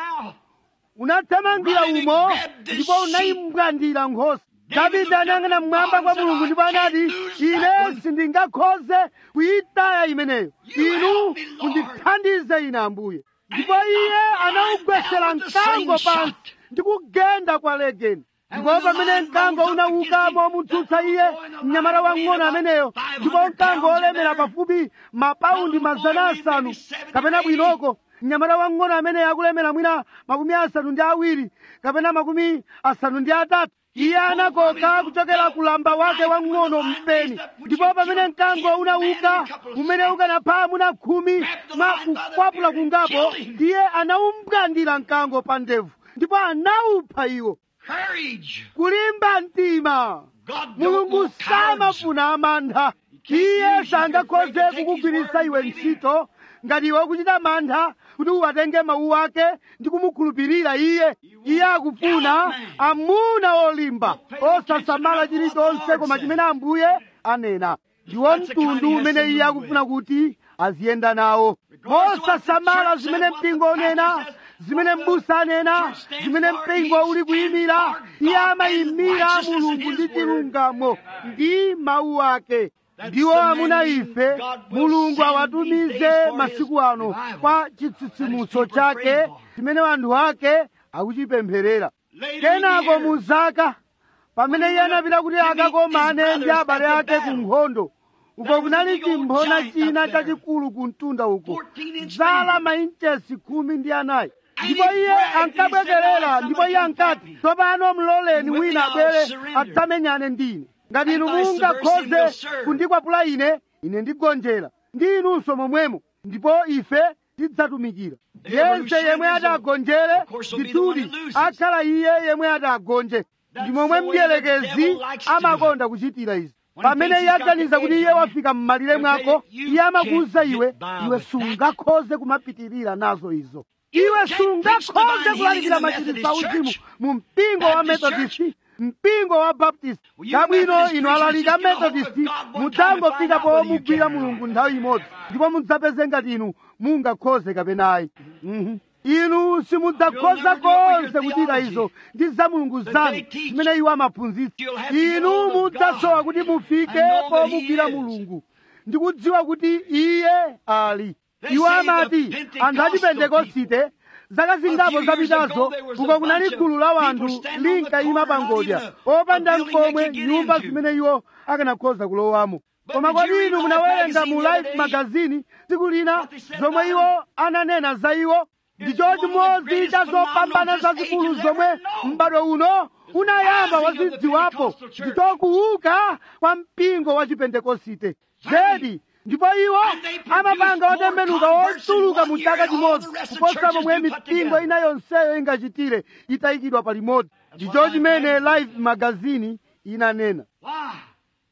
unathamangira umo ndipo unayimbwandira nkhosa davide anayang'ana mmwamba kwa mulungu ndipo anati ine sindingakhoze kuyitaya imeneyo inu mundithandize ine ambuye ndipo iye anawugwetsera mkango pansi ndi kugenda kwa legeni ndipo pamene mkango unauka momutsutsa iye mnyamata wang'ono ameneyo ndipo mkango olemera pafupi mapaundi mazana asanu kapena bwinoko mnyamata wang'ono amene akulemera mwina makumi asanu ndi awiri kapena makumi asanu ndi atatu iye anakoka kuchokera kulamba wake wang'ono mpeni ndipo pamene mkango unauka umene ukanapha amuna khumi mwa kukwapula kungapo iye anaumbwandira mkango pa ndevu ndipo anawupha iwo Courage. kulimba mtima God don't mulungu want cowards. samafuna amantha iye sangakhoze kukugwiritsa iwe ntchito ngati iwe ukuchita mantha kuti uwatenge mawu ake ndi kumukhulupirira iye iye akufuna amuna olimba osasamala chilichonse koma chimene ambuye anena ndiwo mtundu umene iye akufuna kuti aziyenda nawo mosasamala zimene mpingo unena zimene m'busa anena zimene mpingo uli kuyimira iye amayimira mulungu ndi chilungamo ndi mawu ake ndiwo amuna ife mulungu awatumize masiku ano kwa chitsitsimutso chake chimene anthu ake akuchipempherera kenako mu zaka pamene iye anapita kuti akakomane ndi abale ake ku nkhondo uko kunali chimphona china chachikulu ku mtunda uko zala mainchesi khumi ndi anayi ndipo iye ankabwekerera ndipo iye ankati tsopano mloleni wina abwere adzamenyane ndi ine ngati inu mungakhoze kundikwapula ine ine ndigonjera ndi inunso momwemo ndipo ife tidzatumikira yense yemwe adagonjere ndithudi akhala iye yemwe adagonje ndi momwe mdierekezi amakonda kuchitira izi pamene iye aganiza kuti iye wafika m'malire mwako iye amakuwuza iwe iwe sungakhoze kumapitirira nazo izo iwe sungakhoze kulalikira machiritso auzimu mu mpingo wa metodisti mpingo wa baptisti kabwino inu alalika metodisti mudzangofika pomugwira mulungu nthawi imodzi ndipo mudzapeze ngati inu mungakhoze kapenayi Mhm. inu simudzakhoza konse kuchita izo ndi za mulungu zanu zimene iwo amaphunzitsa inu mudzasowa kuti mufike pomugwira mulungu ndikudziwa kuti iye ali iwo amati anthu a chipentekosite zaka zingapo zapitazo uko kunali gulu la wanthu linkayima pangodya opanda mkomwe nyumba zimene iwo akanakhoza kulowamo koma kodi inu munawerenga mu life magazini tsiku lina zomwe iwo ananena za iwo ndicho chimodzi cha zopambana zazikulu zomwe m'bado uno unayamba wazidziwapo ndicho kuuka kwa mpingo wa chipentekosite zedi ndipo iwo amapanga otembenuka otuluka mu chaka chimodzi kuposa momwe mipingo ina yonseyo ingachitire itayikidwa palimodzi ndicho chimene life magazini inanena Why?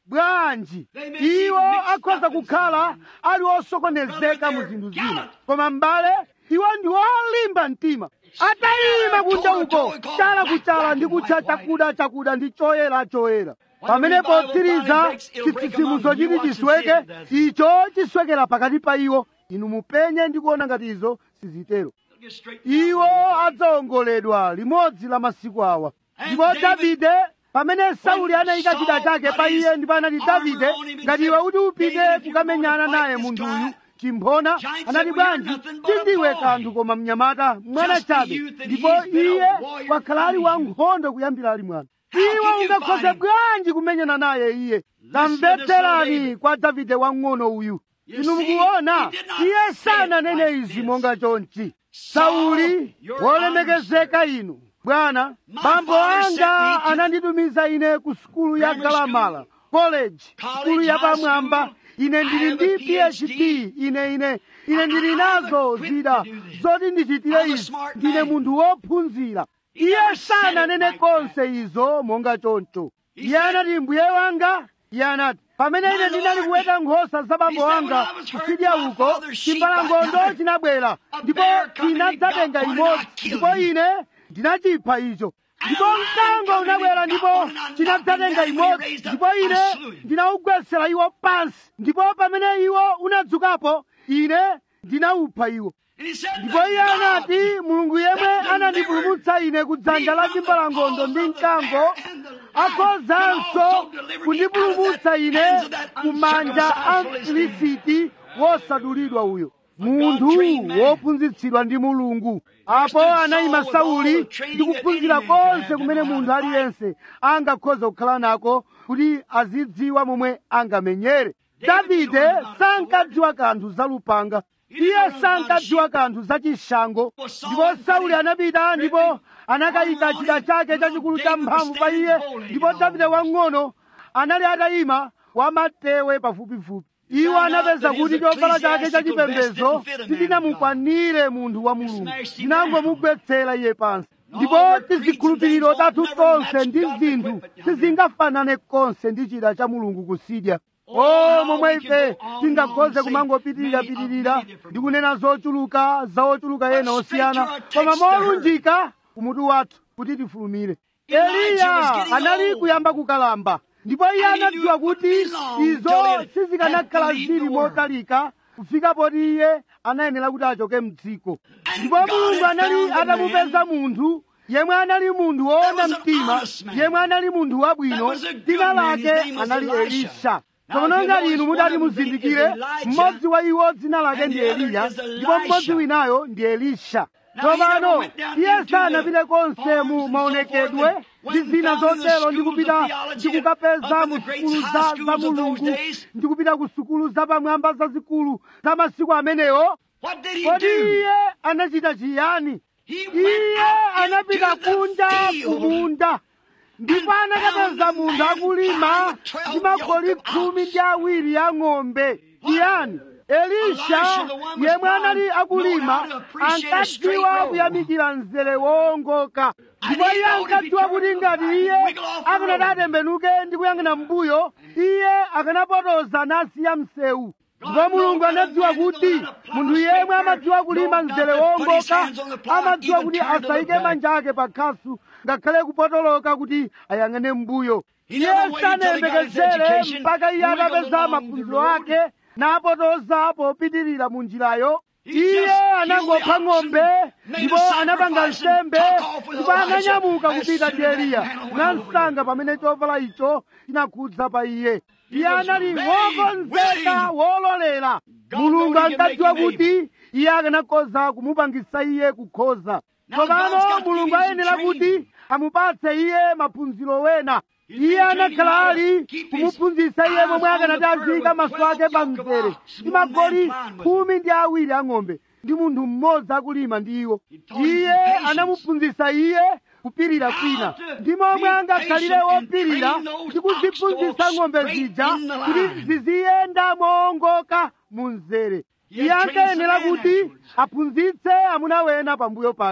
bwanji iwo akhoza kukhala ali osokonezeka mu zinthu zina koma m'bale iwo ndi olimba mtima atayima kunja uko chala kuchala ndi kutcha chakuda chakuda ndi choyera choyera pamene potsiriza chitsitsimutso chiti chisweke icho chiswekera pakati pa iwo inu mupenye ndi kuona ngati izo sizitero iwo adzaongoledwa limodzi la masiku awa ndipo davide pamene sauli anayika chida chake pa iye ndipo anati davide ngati iwe kuti upite kukamenyana naye munthuyu chimphona anati bwanji sindiwe kanthu koma mnyamata mwana chabe ndipo iye wakhala ali wankhondo kuyambira ali mwana iwe ungakhoze bwanji kumenyana naye iye tamvetserani kwa davide wang'ono uyu inu mukuona iye sananene izi monga chonchi sauli wolemekezeka inu bwana bambo anga ananditumiza ine ku sukulu ya galamala college sukulu yapamwamba ine ndili ndi phd ine ine ine ndili nazo zida zoti ndichitire izi ndine munthu wophunzira iye sananene konse izo monga choncho iye anati mbuye wanga iye anati pamene ine ndinali kuweta nkhosa za bambo wanga kusidya uko chimbalangondo chinabwera ndipo chinadzatenga imodzi ndipo ine ndinachipha icho ndipo mkango unabwera ndipo chinadzatenga imodzi ndipo ine ndinawugwetsera iwo pansi ndipo pamene iwo unadzukapo ine ndinawupha iwo ndipo iye anati mulungu yemwe anandipulumutsa ine ku dzanja la chimbalangondo ndi mkango akhozanso kundipulumutsa ine ku manja a mfilisiti wosadulidwa uyo munthu wophunzitsidwa ndi mulungu apo anayima sauli ndi kuphunzira konse kumene munthu aliyense angakhoza kukhala nako kuti azidziwa momwe angamenyere davide sankadziwa kanthu za lupanga iye sankadziwa kanthu za chishango ndipo sauli anapita ndipo anakayika chida chake chachikulu cha mphamvu pa iye ndipo davide wang'ono anali atayima wamatewe pafupifupi iwo anapeza kuti chovala chake chachipembedzo sichinamukwanire munthu wa mulungu chinangomugwetsera iye pansi ndipo tizikhulupiriro tathu tonse ndi zinthu sizingafanane konse ndi chida cha mulungu kusidya o momwe ife tingakhoze kumangopitirirapitirira ndi kunena zochuluka za ochuluka ena osiyana koma molunjika kumutu wathu kuti tifulumire eliya anali kuyamba kukalamba ndipo iye anadziwa kuti izo sizikanakhala zili motalika kufika poti iye anayenera kuti achoke mdziko ndipo mulungu anali atamupeza munthu yemwe anali munthu woona mtima yemwe anali munthu wabwino dzina lake anali elisha tsono ngati inu mudati muzindikire mmodzi wa iwo dzina lake ndi eliya ndipo mmodzi winayo ndi elisha tsopano iye sanapite konse mu maonekedwe ndi zina zotero ndi kupita ndi kukapeza mu sukulu za za mulungu ndi kupita ku sukulu zapamwamba zazikulu za masiku amenewo kodi iye anachita chiyani iye anapita kunja kumunda ndipo anakapeza munthu akulima ndi magoli khumi ndi awiri ya ng'ombe chiyani elisha yemwe anali akulima ankadziwa kuyamikira mzere wowongoka ndipo iye ankadziwa kuti ngati iye akanati atembenuke ndi kuyang'ana mbuyo iye akanapotoza nasiya msewu ndipo mulungu anadziwa kuti munthu yemwe amadziwa kulima mzere wowongoka amadziwa kuti asayike manja ake pa khasu ngakhale kupotoloka kuti ayang'ane mbuyo iye sanayembekezere mpaka iye atapeza maphunziro ake napotoza popitirira mu njirayo iye anangopha ng'ombe ndipo anapanga nsembe ndipo ananyamuka kupita ndi eliya namsanga pamene chovala icho chinakhudza pa iye iye anali wokonzeka wololera mulungu ankadziwa kuti iye akanakhoza kumupangisa iye kukhoza tsopano mulungu ayenera kuti amupatse iye maphunziro wena iye anakhala ali kumuphunzitsa iye momwe akanati aziyika maso ake pa mzere ndi magoli khumi ndi awiri ang'ombe ndi munthu mmodzi akulima ndi iwo iye anamuphunzitsa iye kupirira kwina ndi momwe angakhalire wopirira ndi kuziphunzitsa ng'ombe zija kuti ziziyenda moongoka mu mzere iye ankayenera kuti aphunzitse amuna wena pambuyo pake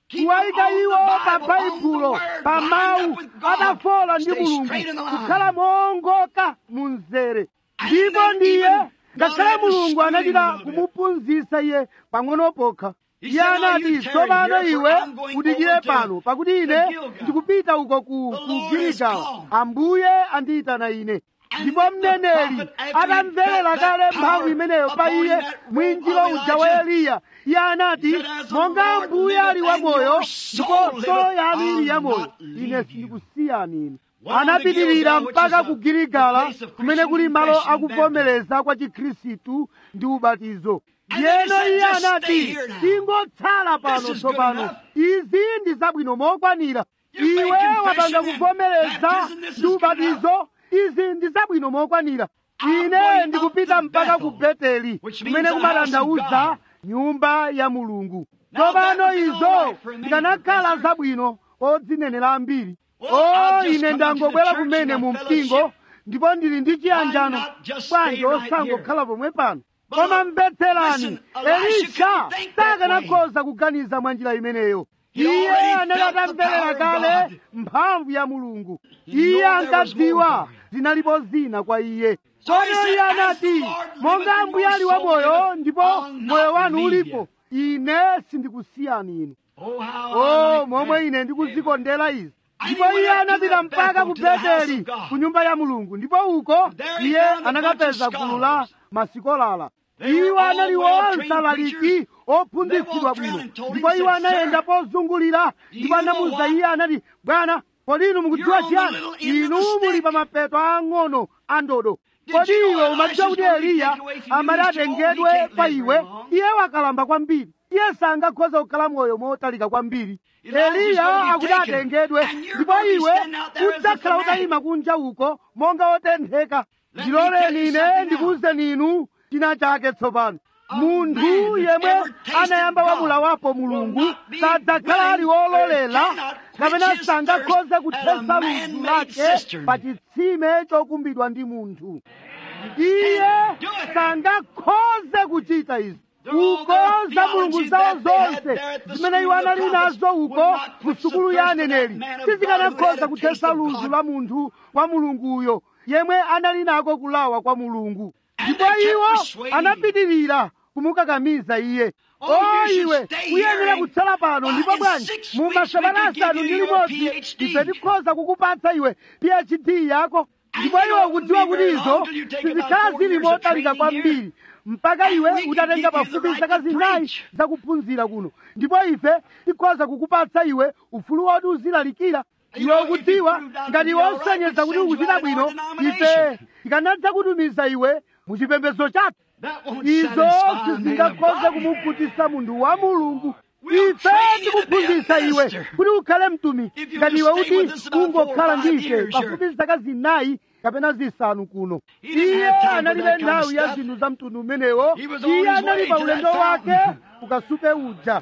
kuwayika iwo pa baibulo pa mawu adafola ndi mulungu kukhala moongoka mu mzere ndipo ndiye ngakhale mulungu anachita kumuphunzitsa iye pang'ono pokha iye anati tsopano iwe udikire pano pakuti ine ndikupita uko ku giligala ambuye andiyitana ine ndipo mneneri atamverera kale mphamvu imeneyo pa iye mwinjiro uja wa eliya iye anati monga ambuye ali wamoyo ndipo solo yanu ili yamoyo ine sindikusiyani ine anapitirira mpaka ku giligala kumene kuli malo akuvomereza kwa chikhristu ndi ubatizo yeno iye anati tingotsala pano tsopano izi ndi zabwino mokwanira iwe wapanga kuvomereza ndi ubatizo izi ndi zabwino mokwanira ine ndikupita mpaka ku beteli kumene kumatanthauza nyumba ya mulungu tsopano izo ndikanakhala zabwino odzinenera ambiri o ine ndangobwera kumene mu mpingo ndipo ndili ndi chiyanjano bwanji osangokhala pomwe pano koma mvetserani elisha sakanakhoza kuganiza mwa njira imeneyo iye anali atamverera kale mphamvu ya mulungu iye ankadziwa zinalipo zina kwa iye tsono iye anati monga ambuye ali wamoyo ndipo moyo wanu ulipo ine sindikusiyani inu o momwe ine ndikuzikondera izi ndipo iye anapita mpaka ku beteli ku nyumba ya mulungu ndipo uko iye anakapeza gulu la masikolala iwo anali wonse alaliki ophunzitsidwa bwino ndipo iwo anayenda pozungulira ndipo anamuwuza iye anati bwana kodi inu mukudziwa chiyani inu muli pa mapeto ang'ono a ndodo kodi iwe umadziwa kuti eliya amati atengedwe pa iwe iye wakalamba kwambiri iye sangakhoza kukhala moyo motalika kwambiri eliya akuti atengedwe ndipo iwe udzakhala utayima kunja uko monga otentheka ndiloleni ine ndikuwuzeni inu china chake tsopano munthu yemwe anayamba wamulawapo mulungu sadzakhala ali wololela kapena sangakhoze kuthesa ludzu lake pa chitsime chokumbidwa ndi munthu iye sangakhoze kuchita izi uko za mulungu zawo zonse zimene iwo anali nazo uko mu sukulu ya aneneri sizikanakhoza kuthesa ludzu la munthu wa mulunguyo yemwe anali nako kulawa kwa mulungu ndipo iwo anapitirira kumukakamiza iye o iwe uyenera kutsala pano ndipo bwanji mu masabata asanu ndi limodzi ife tikhoza kukupatsa iwe phd yako ndipo iwe ukudziwa kuti izo sizikhala zili motalika kwambiri mpaka iwe utatenga pafupi zaka zinayi zakuphunzira kuno ndipo ife tikhoza kukupatsa iwe ufulu woti uzilalikira iwe ukudziwa ngati iwe usonyeza kuti ukuchita bwino ife tikanadza kutumiza iwe muchipembedzo chathu izo sizingakhoze kumukutisa munthu wa mulungu ife tikuphunzitsa iwe kuti ukhale mtumiki ngati iwe kuti ungokhala ndi ife pafupi zaka zinayi kapena zisanu kuno iye analibe nthawi ya zinthu za mtundu umenewo iye anali pa ulendo wake ukasupe uja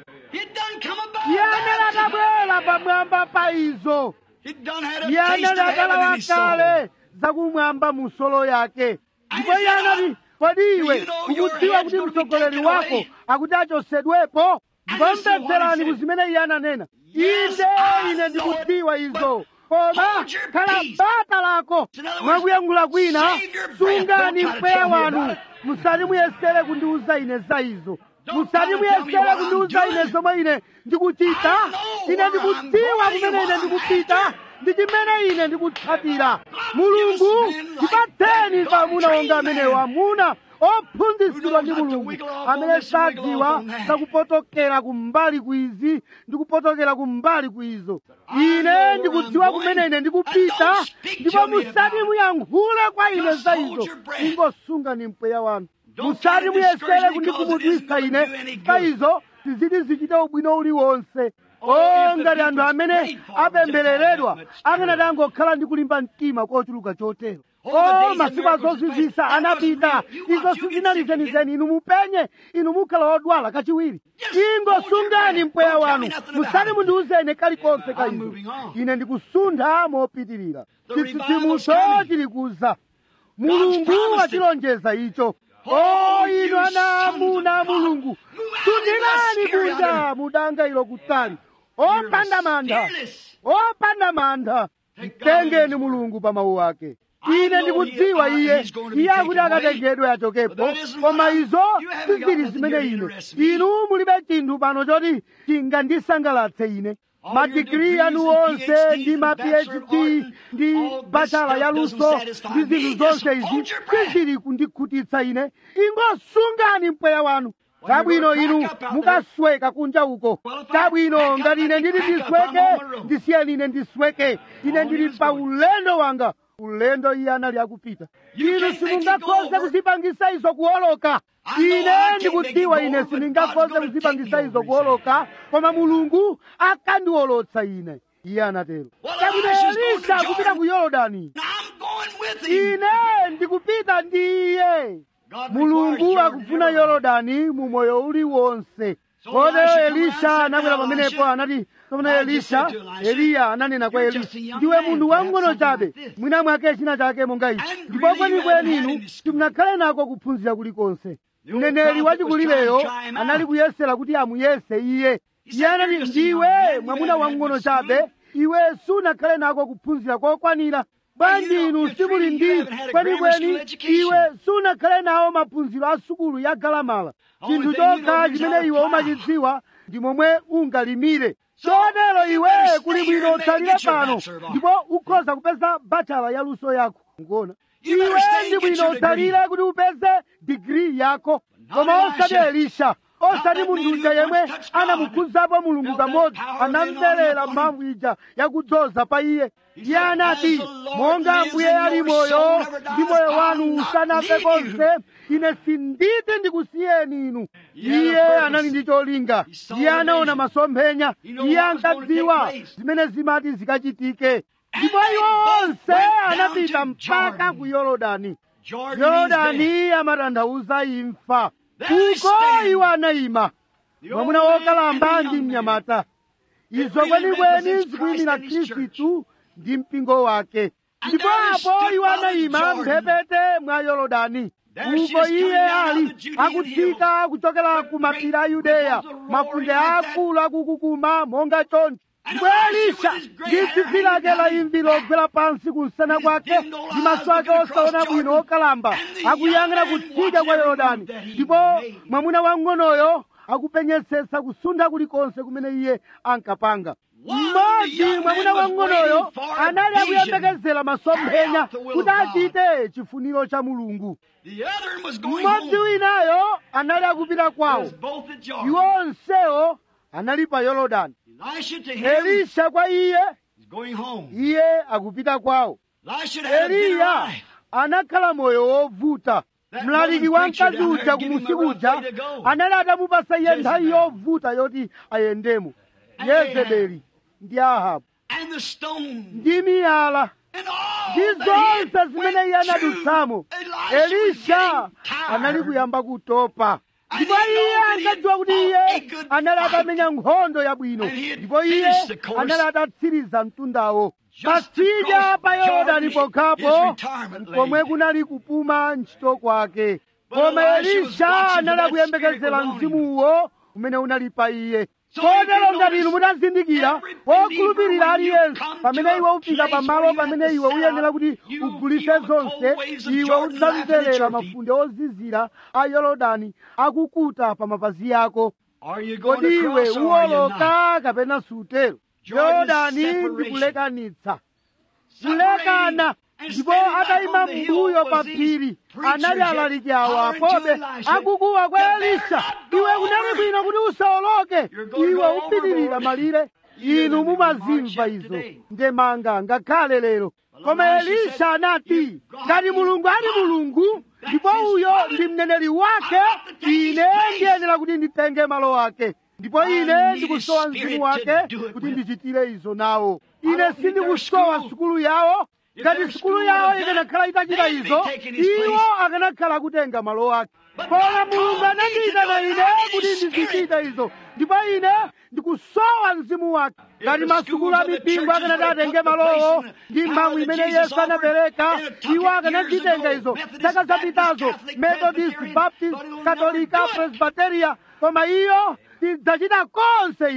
iye anali atabwera pamwamba pa izo iye anali atalawa kale zakumwamba mu solo yake ndipo iye anati kodi iwe ukudziwa kuti mtsogoleri wako akuti achosedwepo ndikomvetserani ku zimene iye ananena inde ine ndikudziwa izo koma khala bata lako mwakuyankhula kwina sungani mpweya wanu musati muyesere kundiuza ine za izo musati muyesere kundiuza ine zomwe ine ndikuchita ine ndikudziwa kumene ine ndikupita ndi chimene ine ndikutsatira mulungu tipatseni amuna onga amenewo amuna ophunzitsidwa ndi mulungu amene sadziwa zakupotokera kumbali kwizi ndi kupotokera kumbali kwizo ine ndikudziwa kumene ine ndikupita ndipo musati muyankhule kwa ine za izo ingosunga ni mpweya wanu musati muyesere kundikhumudwitsa ine za izo siziti zichite ubwino uliwonse o ngati anthu amene apembereredwa akanati angokhala ndi kulimba mtima kochuluka chotero o masiku azozizisa anapita izo sizinali zenizeni inu mupenye inu mukhala odwala kachiwiri ingosungani mpweya wanu musati mundiuzeni kalikonse ka izo ine ndikusuntha mopitirira chitsitsimutso chili kuza mulungu wachilonjeza icho o inu ana amuna a mulungu sunthirani kunja mudanga ilo kutali opanda mantha opanda mantha mtengeni mulungu pa mawu ake ine ndikudziwa iye iye akuti akatengedwe achokepo koma izo sizili zimene ine inu mulibe chinthu pano choti chingandisangalatse ine madigiri anu onse ndi ma phd ndi bachala yaluso ndi zinthu zonse izi sizili kundikhutitsa ine ingosungani mpweya wanu tabwino inu mukasweka kunja uko tabwino ngati ine ndili ndisweke ndisiyeni ine ndisweke ine ndili pa ulendo wanga ulendo iye anali akupita inu simungakhoze kuzipangisa izo kuoloka ine ndikudziwa ine sindingakhoze kuzipangisa izo kuoloka koma mulungu akandiolotsa ine iye anatero tabwino elisa akupita ku yorodani ine ndikupita ndi iye mulungu akufuna yorodani mu moyo uliwonse kotero elisha anakwera pamenepo anati pamene elisha eliya ananena kwa elisha ndiwe munthu wang'ono chabe mwina mwake china chake monga ichi ndipo kwenikweni inu simunakhale nako kuphunzira kulikonse mneneri wachikulireyo anali kuyesera kuti amuyese iye iye anati ndiwe mwamuna wang'ono chabe iwe sunakhale nako kuphunzira kokwanira bwanji inu simuli ndi kwenikweni iwe sunakhale nawo maphunziro a sukulu ya galamala chinthu chokha chimene iwe umachidziwa ndi momwe ungalimire chotero iwe kuli bwino utsalire pano ndipo ukhoza kupeza bachala ya luso yako ngona iwe ndi bwino utsalire kuti upeze digiri yako koma osati elisha osati munthu uja yemwe anamukhudzapo mulungu kamodzi anamverera mphamvu ija yakudzoza pa iye iye anati monga ambuye ali moyo ndi moyo wanu usanafe konse ine sinditi ndikusiyeni inu iye anali ndi cholinga iye anaona masomphenya iye ankadziwa zimene zimati zikachitike ndipo iwo onse anapita mpaka ku yorodani yorodani amatanthauza imfa uko iwo anayima mwamuna wokalamba ndi mnyamata izo kwenikweni zikuyimira khristu ndi mpingo wake ndipo apo iwo anayima mphepete mwa yorodani uko iye ali akutsika kuchokera ku mapiri a yudeya mafunde akulu akukukuma monga choncho ndipo elisha ndi tsitsi lake la imvi logwera pansi kumsana kwake ndi maso ake osaona bwino okalamba akuyang'ana kutsika kwa yorodani ndipo mwamuna wang'onoyo akupenyetsetsa kusuntha kulikonse kumene iye ankapanga mmodzi mwamuna wang'onoyo anali akuyembekezera masomphenya kuti achite chifuniro cha mulungu mmodzi winayo anali akupita kwawo iwo onsewo anali pa yorodani elisha kwa iye iye akupita kwawo eliya anakhala moyo wovuta mlaliki wa mkazi uja kumusi kuja anali atamupasa iye nthawi yovuta yoti ayendemo yezebeli ndi ahabu ndi miyala ndi zonse zimene iye anadutsamo elisha anali kuyamba kutopa ndipo iye ankadziwa kuti iye anali atamenya nkhondo yabwino ndipo iye anali atatsiriza mtundawo patsidya pa yorodani pokhapo komwe kunali kupuma ntchito kwake koma elisha anali akuyembekezera mzimuwo umene unali pa iye kotero ngati inu mutazindikira wokhulupirira aliyense pamene iwe ufika pamalo pamene iwe uyenera kuti ugulitse zonse iwe udzamverera mafunde ozizira a yorodani akukuta pa mapazi yako kodi iwe uwoloka kapena sutero yorodani ndikulekanitsa kulekana ndipo atayima mbuyo pa phiri anali alaliki awo apobe akukuwa kwa elisha iwe kunali bwino kuti usawoloke iwe upitirira malire inu mumazimva izo ndemanga ngakhale lero koma elisha anati ngati mulungu ali mulungu ndipo uyo ndi mneneri wake ine ndiyenera kuti nditenge malo ake ndipo ine ndikusowa mzimu wake kuti ndichitire izo nawo ine sindikusowa sukulu yawo ngati sukulu yawo ikanakhala itachita izo iwo akanakhala akutenga malo ake koma mulungu anandiyitana ine kuti ndizichita izo ndipo ine ndikusowa mzimu wake ngati masukulu a mipingo akanati atenge malowo ndi mphamvu imene yesu anapereka iwo akanazitenga izo zaka zapitazo methodist baptist katolika presbyteria koma iyo tidzachita konse izo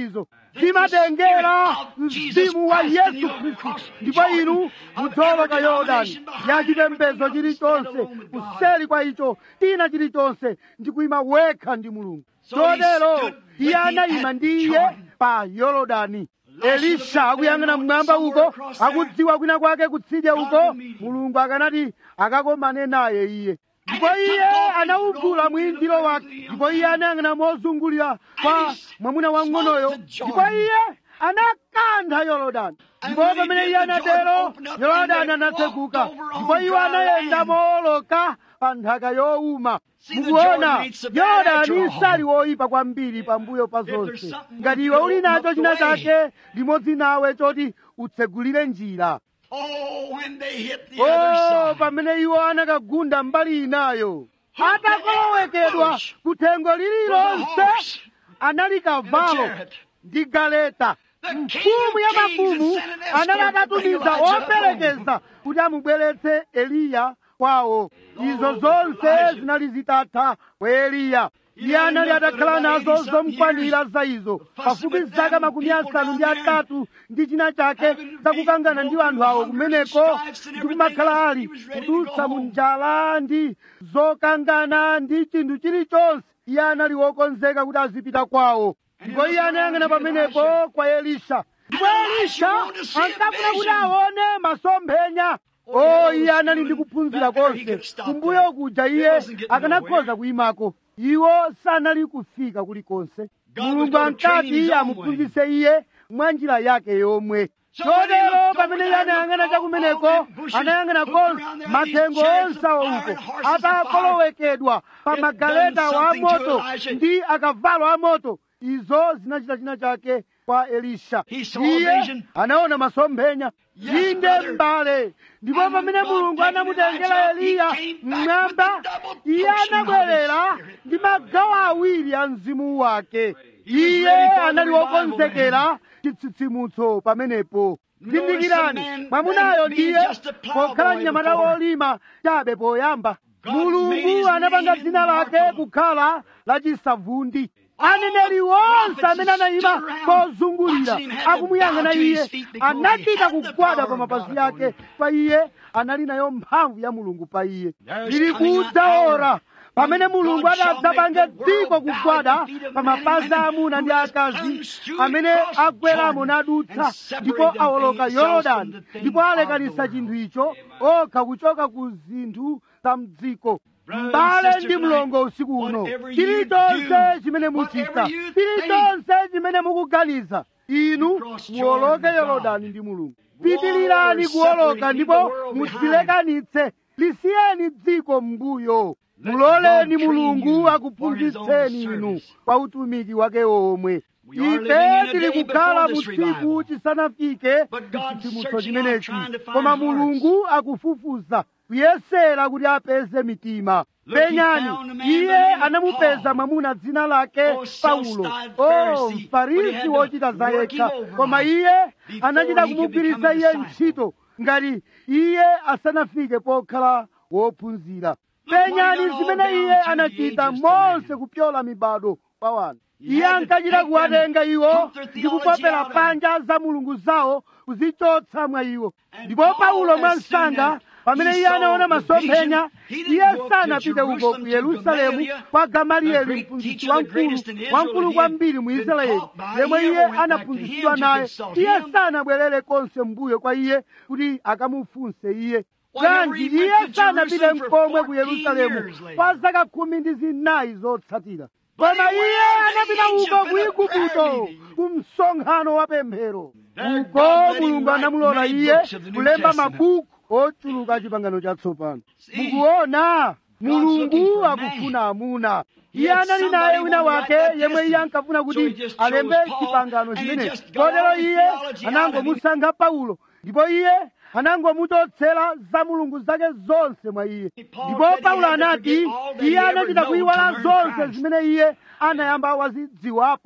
zimatengera mzimu wa yesu khristu ndipo inu mudzoloka yorodani ya chipembedzo chilichonse kuseri kwa icho tina chilichonse ndi kuyima wekha ndi mulungu chotero iye anayima ndi iye pa yorodani elisha akuyang'ana mmwamba uko akudziwa kwina kwake kutsidya uko mulungu akanati akakomane naye iye ndipo iye anawugula mwinjiro wake ndipo iye anayang'ana mozungulira kwa mwamuna wang'onoyo ndipo iye anakantha yorodani ndipo pamene iye anatero yorodani anatsekuka ndipo iwo anayenda mooloka pa nthaka yowuma mukuona yorodani sali woyipa kwambiri pambuyo pa zonse ngati iwe uli nacho china chake limodzi nawe choti utsegulire njira Oh, when they hit the other o side. pamene iwo anakagunda mbali inayo atakolowekedwa kuthengo lililonse anali kavalo ndi galeta mfumu ya mafumu anali atatumiza operekeza kuti amubweretse eliya kwawo izo zonse zinali zitatha kwa eliya iye anali atakhala nazo zomkwanira za izo pafupi zaka makumi asanu ndi atatu ndi china chake zakukangana ndi anthu awo kumeneko ndi kumakhala ali kudutsa mu njala ndi zokangana ndi chinthu chilichonse iye anali wokonzeka kuti azipita kwawo ndipo iye anayang'ana pamenepo kwa elisha ndipo elisha ankafuna kuti aone masomphenya o iye anali ndi kuphunzira konse kumbuyo kuja iye akanakhoza kuyimako iwo sanali kufika kulikonse mulungu ankati amuphunzitse iye mwa njira yake yomwe chotero pamene iye anayang'ana chakumeneko anayang'ana konse mathengo onse awo uko atakolowekedwa pa magaleta wa moto ndi akavalo a moto izo zinachita china chake kwa elisha He saw a iye vision. anaona masomphenya Yes, inde brother. mbale ndipo And pamene God mulungu taking anamutengera Elijah, eliya he came back mmwamba with the double iye portion of his anabwerera spirit. ndi magawo awiri a mzimu wake He was iye ready for the anali revival wokonzekera chitsitsimutso pamenepo Notice zindikirani the man mwamunayo that ndiye being just a plowboy pokhala mnyamata before. wolima chabe poyamba God made mulungu his anapanga name dzina lake immortal. kukhala lachisavundi aneneri onse amene anayima pozungulira akumuyang'ana iye anachita kugwada pa mapazi ake pa iye anali nayo mphamvu ya mulungu pa iye lili kudza ora pamene mulungu adadzapange dziko kugwada pa mapazi a amuna ndi akazi amene agweramo nadutsa ndipo awoloka yorodani ndipo alekanisa chinthu icho okha kuchoka ku zinthu za mdziko mbale ndi mlongo usiku uno chilichonse chimene muchita chilichonse chimene mukuganiza inu muwoloke yorodani ndi mulungu pitilirani kuwoloka ndipo mudzilekanitse lisiyeni dziko m'mbuyo muloleni mulungu akuphunzitseni inu pa utumiki wake omwe ife tili kukhala mu tsiku chisanafike chitsitsimutso chimenechi koma mulungu akufufuza kuyesera kuti apeze mitima penyani iye anamupeza mwamuna dzina lake paulo o mfarisi wochita za yekha koma iye anachita kumugwiritsa iye ntchito ngati iye asanafike pokhala wophunzira penyani zimene iye anachita monse kupyola mibado kwa wanthu iye ankachita kuwatenga iwo ndi kupopera panja za mulungu zawo kuzichotsa mwa iwo ndipo paulo mwansanga pamene iye anaona masomphenya iye sanapite uko ku yerusalemu kwa gamaliyeli mphunzitsi wamkulu wamkulu kwambiri mu israeli yemwe iye anaphunzitsidwa naye iye sanabwerere konse mbuyo kwa iye kuti akamufunse iye bwanji iye sanapite mkomwe ku yerusalemu kwa zaka khumi ndi zinayi zotsatira koma iye anapita uko ku igupto ku msonkhano wa pemphero uko mulungu anamulola iye kulemba mabuku ochuluka chipangano chatsopano mukuona mulungu akufuna amuna iye anali naye wina wake yemwe iye ankafuna kuti alembe chipangano chimene chotero iye anangomusankha paulo ndipo iye anangomuchotsera za mulungu zake zonse mwa iye ndipo paulo anati iye anachita kuyiwala zonse zimene iye anayamba wazidziwapo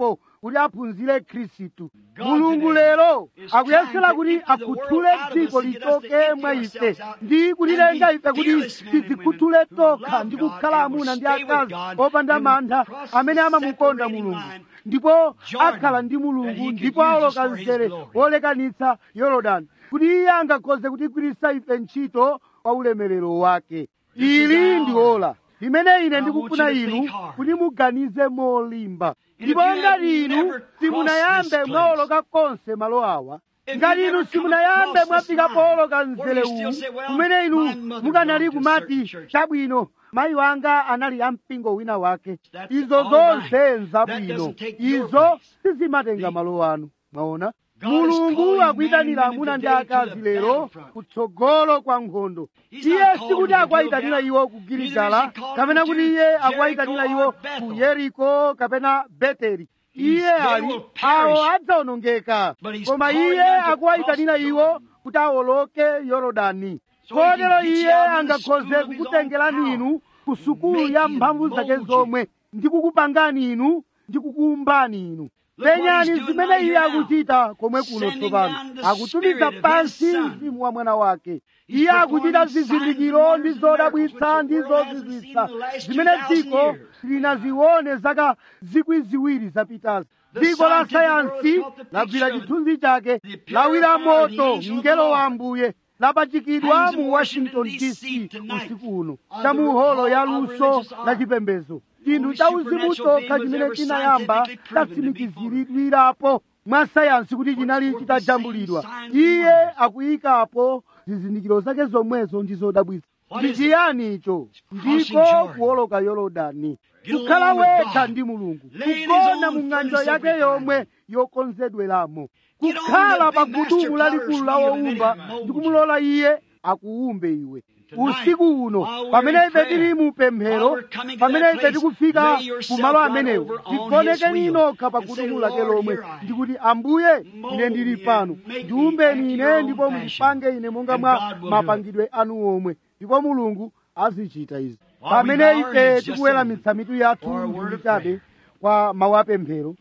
kuti aphunzire khristu mulungu lero akuyesera kuti akhuthule dziko lichoke mwa ife ndi kutilenga ife kuti tizikhuthule tokha ndi kukhala amuna ndi akazi opanda mantha amene amamukonda mulungu ndipo akhala ndi mulungu ndipo awoloka mzere wolekanitsa yorodani kuti iye angakhoze kutigwiritsa ife ntchito kwa ulemerero wake ili ndi ola limene ine ndikufuna inu kuti muganize molimba ndipo ngati inu simunayambe mwawoloka konse malo awa ngati inu simunayambe mwafika powoloka mzere uwu kumene inu mukanali kumati chabwino mayi wanga anali ampingo wina wake izo zonse nzabwino izo sizimatenga malo anu mwaona mulungu akuyitanira amuna ndi akazi lero kutsogolo kwa nkhondo iye sikuti akuwayitanira iwo ku giligala kapena kuti iye akuwayitanira iwo ku yeriko kapena beteli iye ali awo adzawonongeka koma iye akuwayitanira iwo kuti awoloke yorodani kotero iye angakhoze kukutengerani inu ku sukulu ya mphamvu zake zomwe ndi kukupangani inu ndi kukuumbani inu penyani zimene iye akuchita komwe kuno tsopano akutumiza pansi mzimu wa mwana wake iye akuchita zizindikiro ndi zodabwitsa ndi zozizwitsa zimene dziko linazione zaka zikwi ziwiri zapitazi dziko la sayansi lagwira chithunzi chake lawira moto mngelo wa ambuye lapachikidwa mu washington dc usiku uno cha muholo ya luso la chipembedzo chinthu cha uzimu chokha chimene chinayamba chatsimikiziridwirapo mwa sayansi kuti chinali chitajambulidwa iye akuyikapo zizindikiro zake zomwezo ndi zodabwitsa ndi chiyani icho ndiko kuwoloka yorodani kukhala wekha ndi mulungu kugona mu ng'anjo yake yomwe yokonzedweramo kukhala pa gudumu lalikulu la wowumba ndi kumulola iye akuwumbe iwe usiku uno pamene ife tili mu pemphero pamene ife tikufika ku malo amenewo tigonekeni nokha pa gudumu lake lomwe ndikuti ambuye ine ndili pano ndiumbeni ine ndipo mundipange ine monga mwa mapangidwe anu omwe ndipo mulungu azichita izi pamene ife tikuweramitsa mitu yathu ndi chabe kwa mawu apemphero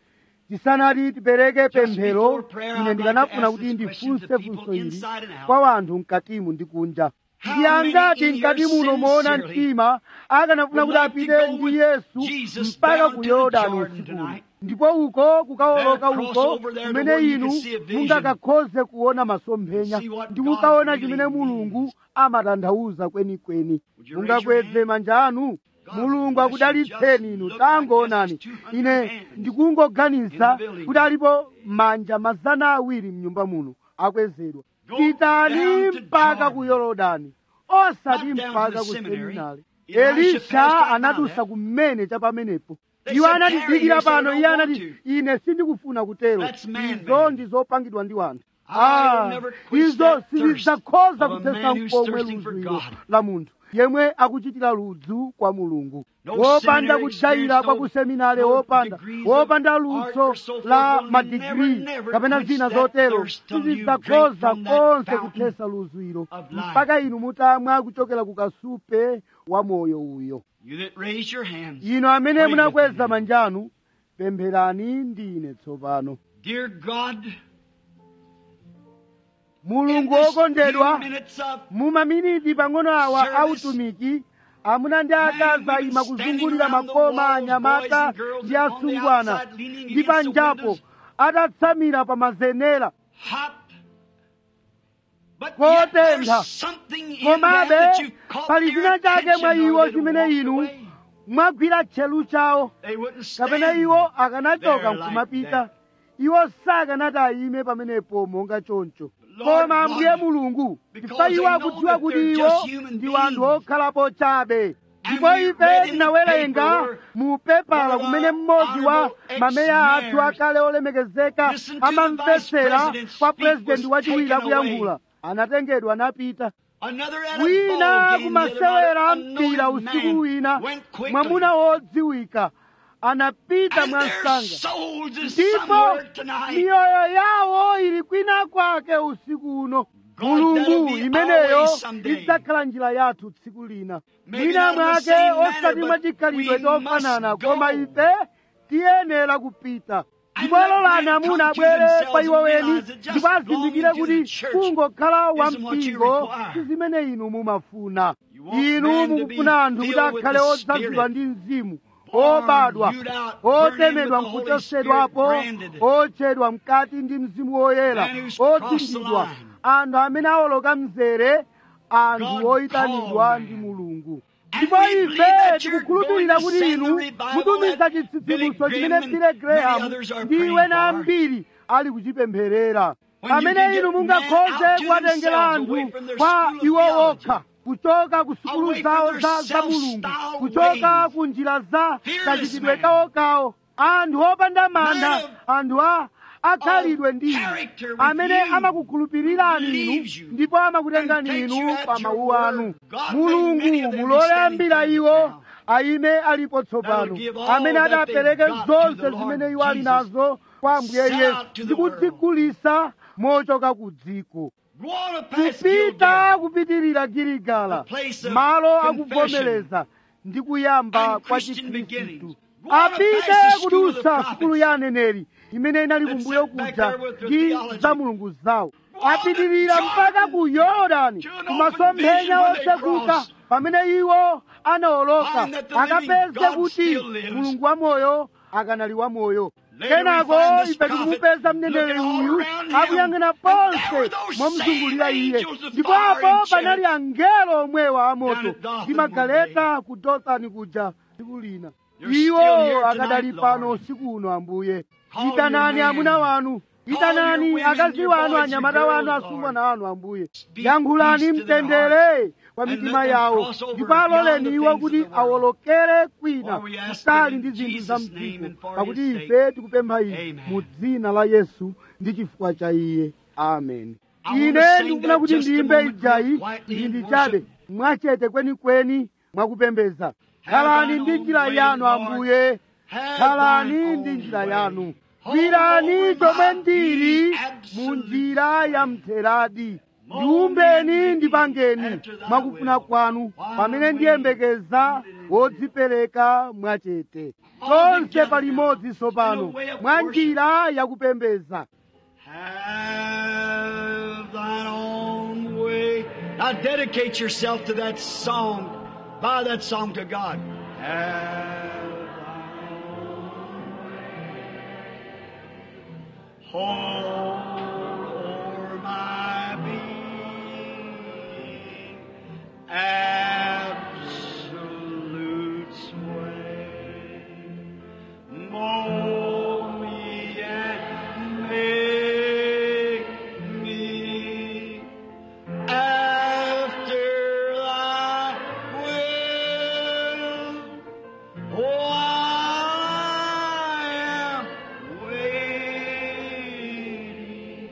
tisanati tipereke pemphero ine ndikanafuna kuti ndifunse funso ili kwa wanthu mkatimu ndi kunja ndi angati mkati muno moona mtima akanafuna kuti apite ndi yesu mpaka ku yorodani usikuno ndipo uko kukawoloka uko kumene inu mungakakhoze kuona masomphenya ndi kukaona chimene mulungu amatanthauza kwenikweni mungakweze manja anu mulungu akudalitseni inu tangoonani ine ndikungoganiza kuti alipo manja mazana awiri mnyumba muno akwezedwa pitani mpaka ku yorodani osati mpaka ku seminari elisha anadusa kumene cha pamenepo iwo anatidikira pano iye anati ine sindikufuna kutero izo ndizopangidwa ndi wanthu Ah, izo sizidzakhoza kuthetsa mkomwe ludzwiro la munthu yemwe akuchitira ludzu kwa mulungu wopanda kujaira kwa kuseminare wopanda wopanda luso la madigiri kapena zina zotero sizidzakhoza konse kuthetsa ludzwiro mpaka inu mutamwa kuchokera ku kasupe wa moyo uyo inu amene munakweza manjanu pempherani ndine tsopano Dear God, mulungu in this wokondedwa few minutes of mu maminiti pang'ono awa Service. autumiki amuna ndi akazi women ayima kuzungulira standing around the makoma walls, anyamata boys and girls ndi on the asungwana outside leaning ndi against the panjapo windows. atatsamira pa mazenera hot, but yet Kotentha. there's something in them komabe that you caught pali their china chake mwa attention iwo or they'd chimene walked inu away. mwagwira tchelu chawo They wouldn't kapena stand iwo akanachoka there like nkumapita that. iwo sakanati ayime pamenepo monga choncho Lord koma God, ambuye mulungu because chifukwa they iwo know akudziwa that kuti they're iwo just human ndi wanthu beings. okhalapo chabe And ndipo we ife read in the tinawerenga paper mu pepala where kumene our mmodzi wa honorable mameya athu ex-mayors akale olemekezeka listened to the amamvetsera vice president's kwa speech purezidenti was wachiwiri taken akuyankhula anatengedwa napita Another at a wina ball game the other night, kumasewera a mpira noted usiku man wina went quickly. mwamuna wodziwika anapita And their mwansanga souls is ndipo somewhere tonight. miyoyo yawo ili kwina kwake usiku uno God, mulungu that'll be imeneyo always someday. idzakhala njira yathu tsiku lina Maybe mwina not in the mwake same manner, osati but mwachikhalidwe we chofanana must koma go. ife tiyenera kupita ndipo lolani amuna abwere pa iwo weni ndipo azindikire kuti kungokhala wampingo si zimene inu mumafuna inu mukufuna anthu kuti akhale odzazidwa ndi mzimu obadwa otemedwa nkuchosedwapo otchedwa mkati ndi mzimu woyera odzingidwa anthu amene awoloka mzere anthu oyitanidwa ndi mulungu ndipo ife tikukhulupirira kuti inu mutumiza chitsitsimutso chimene bile graham ndi wena ambiri ali kuchipempherera pamene inu mungakhoze kuwatengera anthu kwa iwo okha kuchoka ku sukulu zawo za za mulungu kuchoka ku njira za kachitidwe kawokawo anthu opanda mantha anthu a akhalidwe ndi inu amene amakukhulupirirani inu ndipo amakutengani inu pa mawu anu mulungu mulole ambira iwo ayime alipo tsopano amene adapereke zonse zimene iwo ali nazo kwa ambuye yesu ndi kudzigulisa mochoka ku dziko kupita kupitirira giligala malo akuvomereza ndi kuyamba kwa chikhristu apite kudusa sukulu ya aneneri imene inali kumbuyo kuja ndi za mulungu zawo apitirira mpaka ku yorodani kumasomphenya otsekuka pamene iwo anawoloka akapeze kuti mulungu wamoyo akanali wamoyo kenako ife tikumupeza mneneri uyu akuyang'ana ponse momuzungulira iye ndipo apo panali angelo omwewa amoto ndi magaleta ku dothani kuja tsiku lina iwo akadali pano usiku uno ambuye itanani amuna wanu itanani akazi wanu anyamata wanu asungwana wanu ambuye yankhulani mtendere kwa mitima yawo ndipo aloleni iwo kuti awolokere kwina kutali ndi zinthu za mdziko pakuti ife tikupempha izi mu dzina la yesu ndi chifukwa cha iye amen ine ndikufuna kuti ndiyimbe ijayi ndi chabe mwachete kwenikweni mwakupembeza khalani ndi njira yanu ambuye khalani ndi njira yanu gwirani chomwe ndili mu njira ya mtheradi ndiumbeni ndipangeni mwakufuna kwanu pamene ndiyembekeza wodzipereka mwachete tonse palimodzi tsopano mwa njira yakupembeza Have thine own way. Now dedicate yourself to that song. Bow that song to God. Have thine own way. Hold o'er my being. Absolute sway. Mold me and make me after thy will. Oh, I am waiting.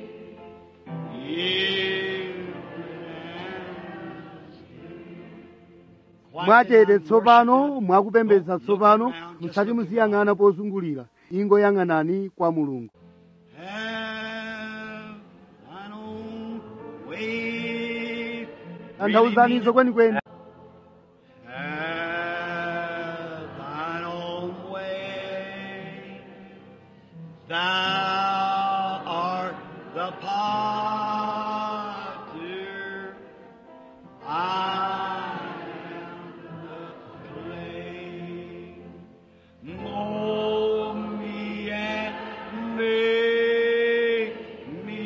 mwachete tsopano mwakupembeza tsopano musati muziyang'ana pozungulira ingoyang'anani kwa mulungu Have thine own way. tanthauzanizo kwenikweni Have thine own way. Thou art the potter. I am the clay. Mold me and make me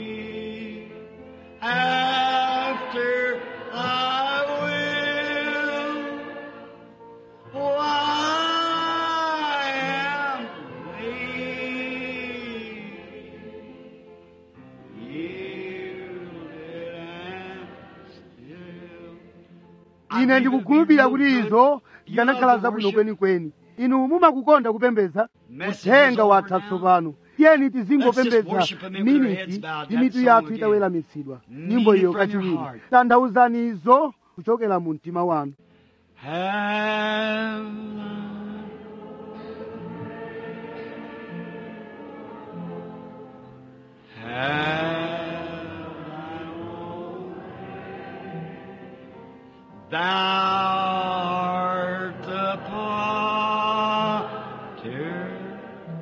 after thy will. Oh, I am waiting, yielded and still. ine ndikukhulupirira kuti izo zikanakhala zabwino kwenikweni inu mumakukonda kupembeza uthenga watha tsopano tiyeni tizingopembeza miniti ndi mitu yathu itaweramitsidwa nyimbo iyo kachiwiri tanthauzani izo kuchokera mu mtima wanu Have Thou art the potter,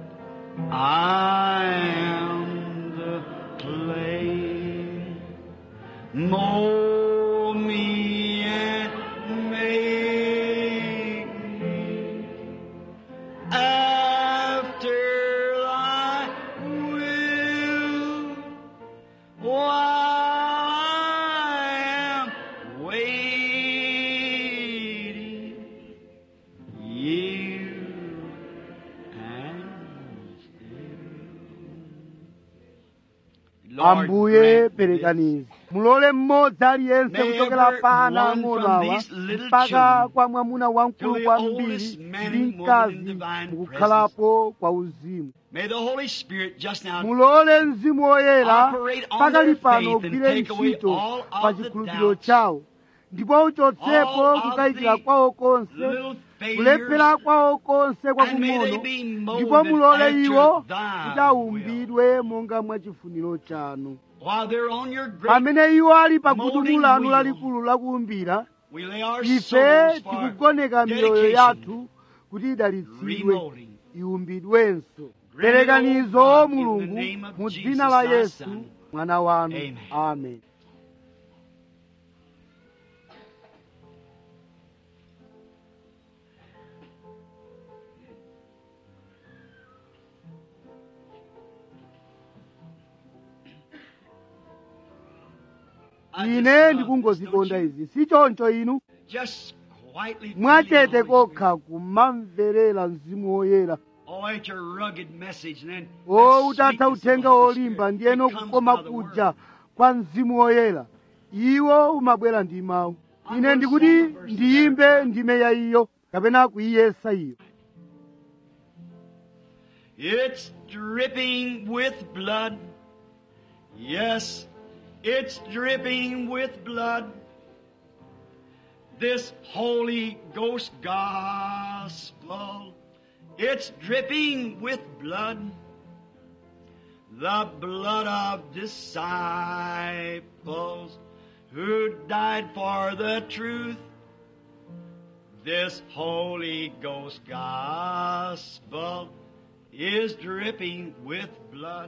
ambuye perekanizi mulole mmodzi aliyense May kuchokera every pa ana one ang'ono from awa these little mpaka children kwa mwamuna to wamkulu the kwambiri oldest man ndi and woman in mkazi divine mukukhalapo kwa uzimu May the Holy Spirit just now mulole mzimu woyera Operate on pakali their pano faith and ugwire take away ntchito all of pa the chikhulupiriro doubts, chawo ndipo uchotsepo all of kukayikira the kwawo konse little kulephera failures, kwawo konse and may they kwakung'ono be ndipo molded mulole after iwo thy kuti will. aumbidwe monga mwa chifuniro chanu While they're on your great, pamene iwo ali pa gudumu molding lanu wheel, lalikulu lakuumbira we lay our ife souls for tikugoneka miyoyo dedication, yathu kuti idalitsidwe remolding. iwumbidwenso Grant it, O perekanizo God, in the mulungu name of mu Jesus, dzina la thy yesu Son. mwana wanu Amen. amen I just ine love ndikungozikonda this, don't izi si choncho inu you? Just quietly mwachete breathe, Holy kokha kumamverera mzimu woyera Spirit. Oh, at your rugged message, and then o that utatha sweetness of uthenga the Holy wolimba Spirit ndiyeno that comes kukoma by the kuja word. kwa mzimu woyera iwo umabwera ndi mawu ine ndikuti ndiyimbe ndime ya iyo kapena kuiyesa iyo It's dripping with blood. Yes, it's dripping with blood. This Holy Ghost gospel. It's dripping with blood. The blood of disciples who died for the truth. This Holy Ghost gospel is dripping with blood.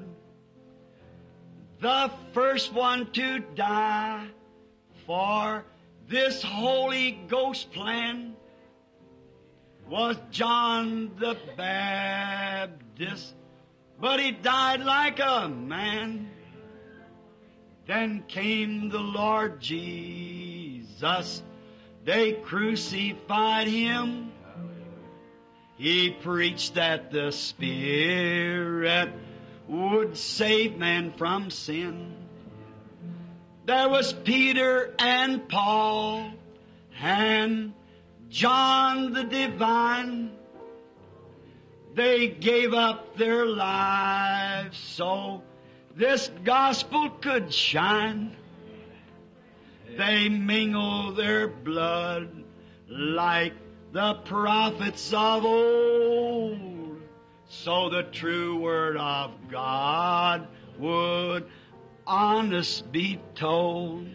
The first one to die for this Holy Ghost plan was John the Baptist, but he died like a man. Then came the Lord Jesus. They crucified him. He preached that the Spirit would save man from sin. There was Peter and Paul and John the Divine. They gave up their lives so this gospel could shine. They mingle their blood like the prophets of old, so the true word of God would honest be told.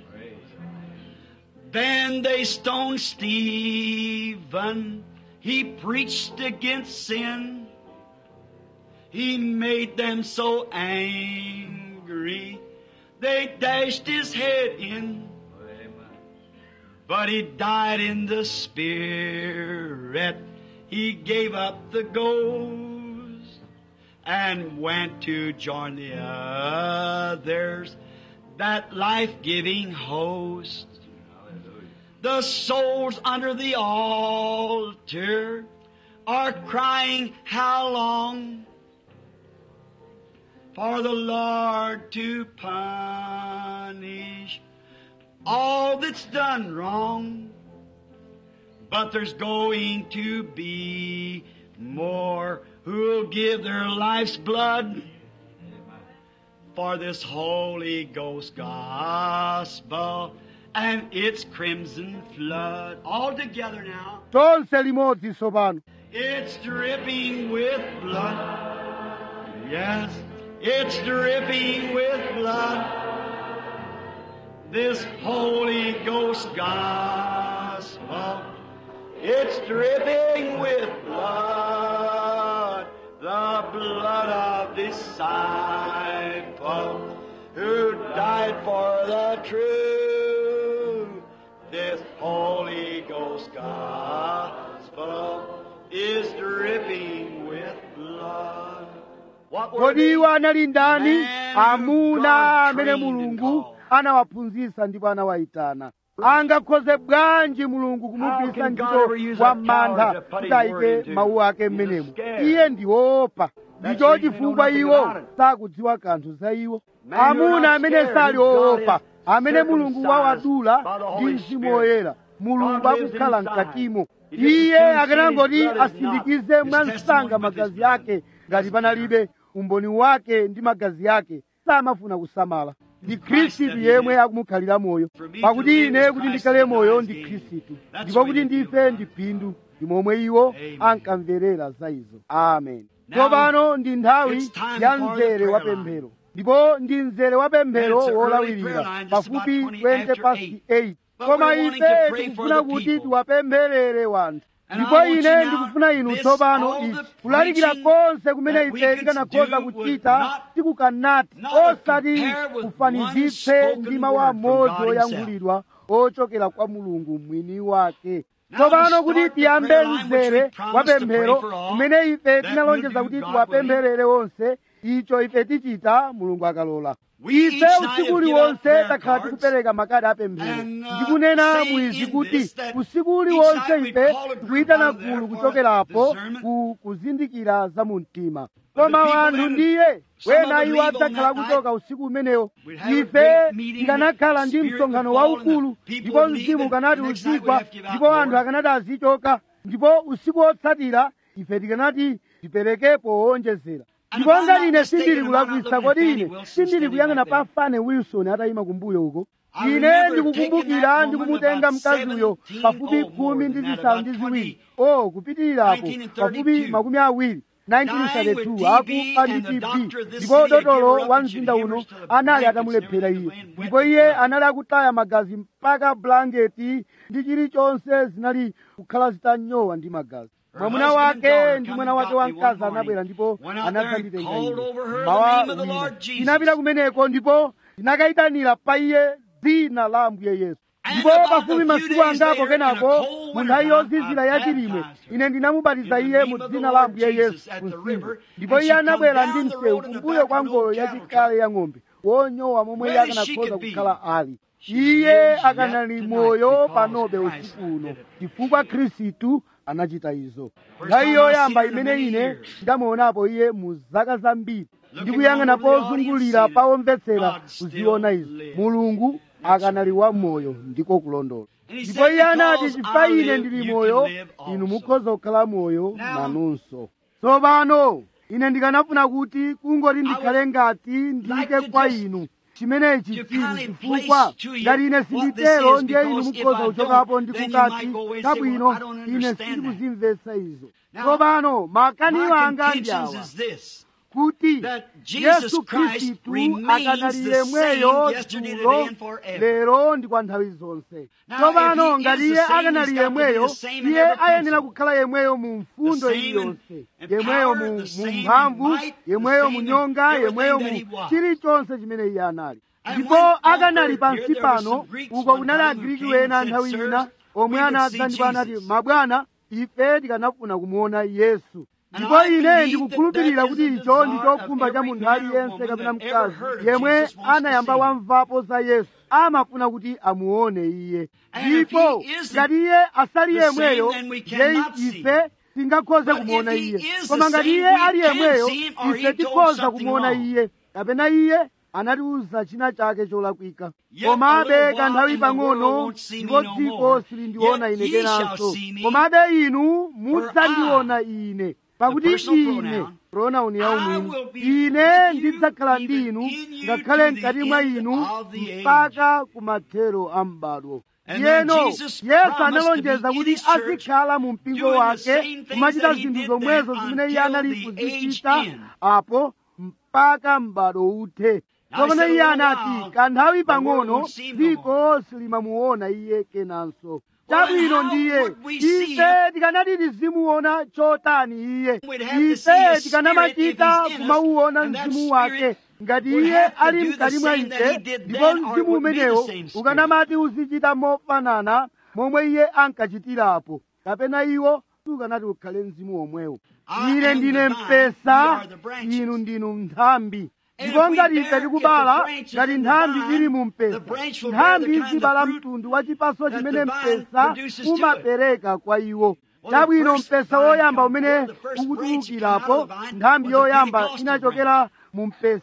Then they stoned Stephen. He preached against sin. He made them so angry. They dashed his head in. But he died in the spirit. He gave up the ghost and went to join the others, that life-giving host. The souls under the altar are crying, how long? For the Lord to punish all that's done wrong. But there's going to be more who'll give their life's blood for this Holy Ghost gospel and its crimson flood. All together now. tonse limodzi tsopano It's dripping with blood. Yes, it's dripping with blood. This Holy Ghost gospel. It's dripping with blood. The blood of disciples who died for the truth. This Holy Ghost gospel is dripping with blood. What were kodi iwo anali ndani Man who amuna God amene trained and mulungu called. anawaphunzitsa ndipo anawayitana angakhoze bwanji mulungu kumugwiritsa can God ntchito ever use wa a coward mantha to put kuti his word ayike into? mawu ake He's mmenemo scared. iye ndi woopa That's ndicho the reason they know chifukwa nothing iwo about it. sakudziwa kanthu za iwo amuna amene sali oopa amene mulungu wawadula ndi mzimu woyera mulungu akukhala mkatimo iye akanangoti asindikize mwansanga magazi ake ngati panalibe umboni wake ndi magazi ake samafuna kusamala ndi khristu yemwe akumukhalira moyo pakuti ine kuti ndikhale moyo ndi khristu ndipo kuti ndife ndi phindu ndi momwe iwo ankamverera za izo amen tsopano ndi nthawi ya mzere wa pemphero ndipo ndi mzere wa pemphero wolawirira pafupi 20 pasi 8 koma ife tikufuna kuti tiwapempherere wanthu ndipo ine ndikufuna inu tsopano ichi kulalikira konse kumene ife tikanakhoza kuchita tikukanati osati kufanizitse ndi mawu amodzi oyankhulidwa ochokera kwa mulungu mwini wake tsopano kuti tiyambe mzere wa pemphero kumene ife tinalonjeza kuti tiwapempherere onse icho ife tichita mulungu akalola ife usiku uliwonse takhala tikupereka makadi apemphero ndikunena mwizi kuti usiku uliwonse ife tikuyitana gulu kuchokerapo ku kuzindikira za mu mtima koma wanthu ndiye wena iwo adzakhala kuchoka usiku umenewo ife tikanakhala ndi msonkhano waukulu ndipo mzimu ukanati uzigwa ndipo anthu akanati azichoka ndipo usiku wotsatira ife tikanati tiperekepo wowonjezera ndipo ngati ine sindili kulakwisa kodi ine sindili kuyang'ana pa fane wilson atayima kumbuyo uko ine ndikukumbukira ndikumutenga mkaziyo pafupi khumi ndi zisanu ndi ziwiri o kupitirirapo pafupi makumi awiri 1932 akufa ndi tb ndipo dotolo wa mzinda uno anali atamulephera iye ndipo iye anali akutaya magazi mpaka blanketi ndi chilichonse zinali kukhala zitanyowa ndi magazi mwamuna wake ndi mwana wake wamkazi anabwera ndipo anadzanditenga ine mawa wina tinapita kumeneko ndipo tinakayitanira pa iye dzina la ambuye yesu ndipo pafupi masiku angapo kenako mu nthawi yozizira yachilimwe ine ndinamubatiza iye mu dzina la ambuye yesu kumtsinje ndipo iye anabwera ndi msewu kumbuyo kwa ngolo yachikale ya ng'ombe wonyowa momwe iye akanakhoza kukhala ali iye akanali moyo panobe usiku uno chifukwa khristu anachita izo nthawi yoyamba imene ine ndamuonapo iye mu zaka zambiri ndikuyang'ana pozungulira pawomvetsera kuziona izo mulungu akanali wa moyo ndiko kulondola ndipo iye anati chifukwa ine ndili moyo inu mukhoza kukhala moyo nanunso tsopano ine ndikanafuna kuti kungoti ndikhale ngati ndiyike kwa inu chimenechi chili chifukwa ngati ine sinditero ndiye inu mukhoza kuchokapo ndi kukati kabwino ine sindikuzimvetsa izo tsopano makaniwo anga ndi awa kuti yesu khristu akanali yemweyo dzulo lero ndi kwa nthawi zonse tsopano ngati iye akanali yemweyo iye ayenera kukhala yemweyo mu mfundo iliyonse yemweyo mu mphamvu yemweyo mu nyonga yemweyo mu chilichonse chimene iye anali ndipo akanali pansi pano uko kunali agriki wena nthawi ina omwe anadza ndipo anati mabwana ife tikanafuna kumuona yesu ndipo ine ndikukhulupirira kuti icho ndi chokhumba cha munthu aliyense kapena mkazi yemwe anayamba wamvapo za yesu amafuna kuti amuone iye ndipo ngati iye asali yemweyo ndiye ife tingakhoze kumuona iye koma ngati iye ali yemweyo ife tikhoza kumuona iye kapena iye anatiuza china chake cholakwika komabe kanthawi pang'ono ndipo dziko silindiona ine kenanso komabe inu mudzandiona ine pakuti ine pronauni yaumwini ine ndidzakhala ndi inu ngakhale mkati mwa inu mpaka kumathero a m'badwo yeno yesu analonjeza kuti azikhala mu mpingo wake kumachita zinthu zomwezo zimene iye anali kuzichita apo mpaka m'badwo uthe tsopano iye anati kanthawi pang'ono dziko silimamuona iye kenanso chabwino ndiye ife tikanati tizimuona chotani iye ife tikanamachita kumauona mzimu wake ngati iye ali mkati mwa ife ndipo mzimu umenewo ukanamati uzichita mofanana momwe iye ankachitirapo kapena iwo sukanati ukhale mzimu womwewo ine ndine mpesa inu ndinu nthambi ndipo ngati ife tikubala ngati nthambi ili mu mpesa nthambi izibala mtundu wa chipaso chimene mpesa umapereka kwa iwo chabwino mpesa woyamba umene ukutulukirapo nthambi yoyamba inachokera mu mpesa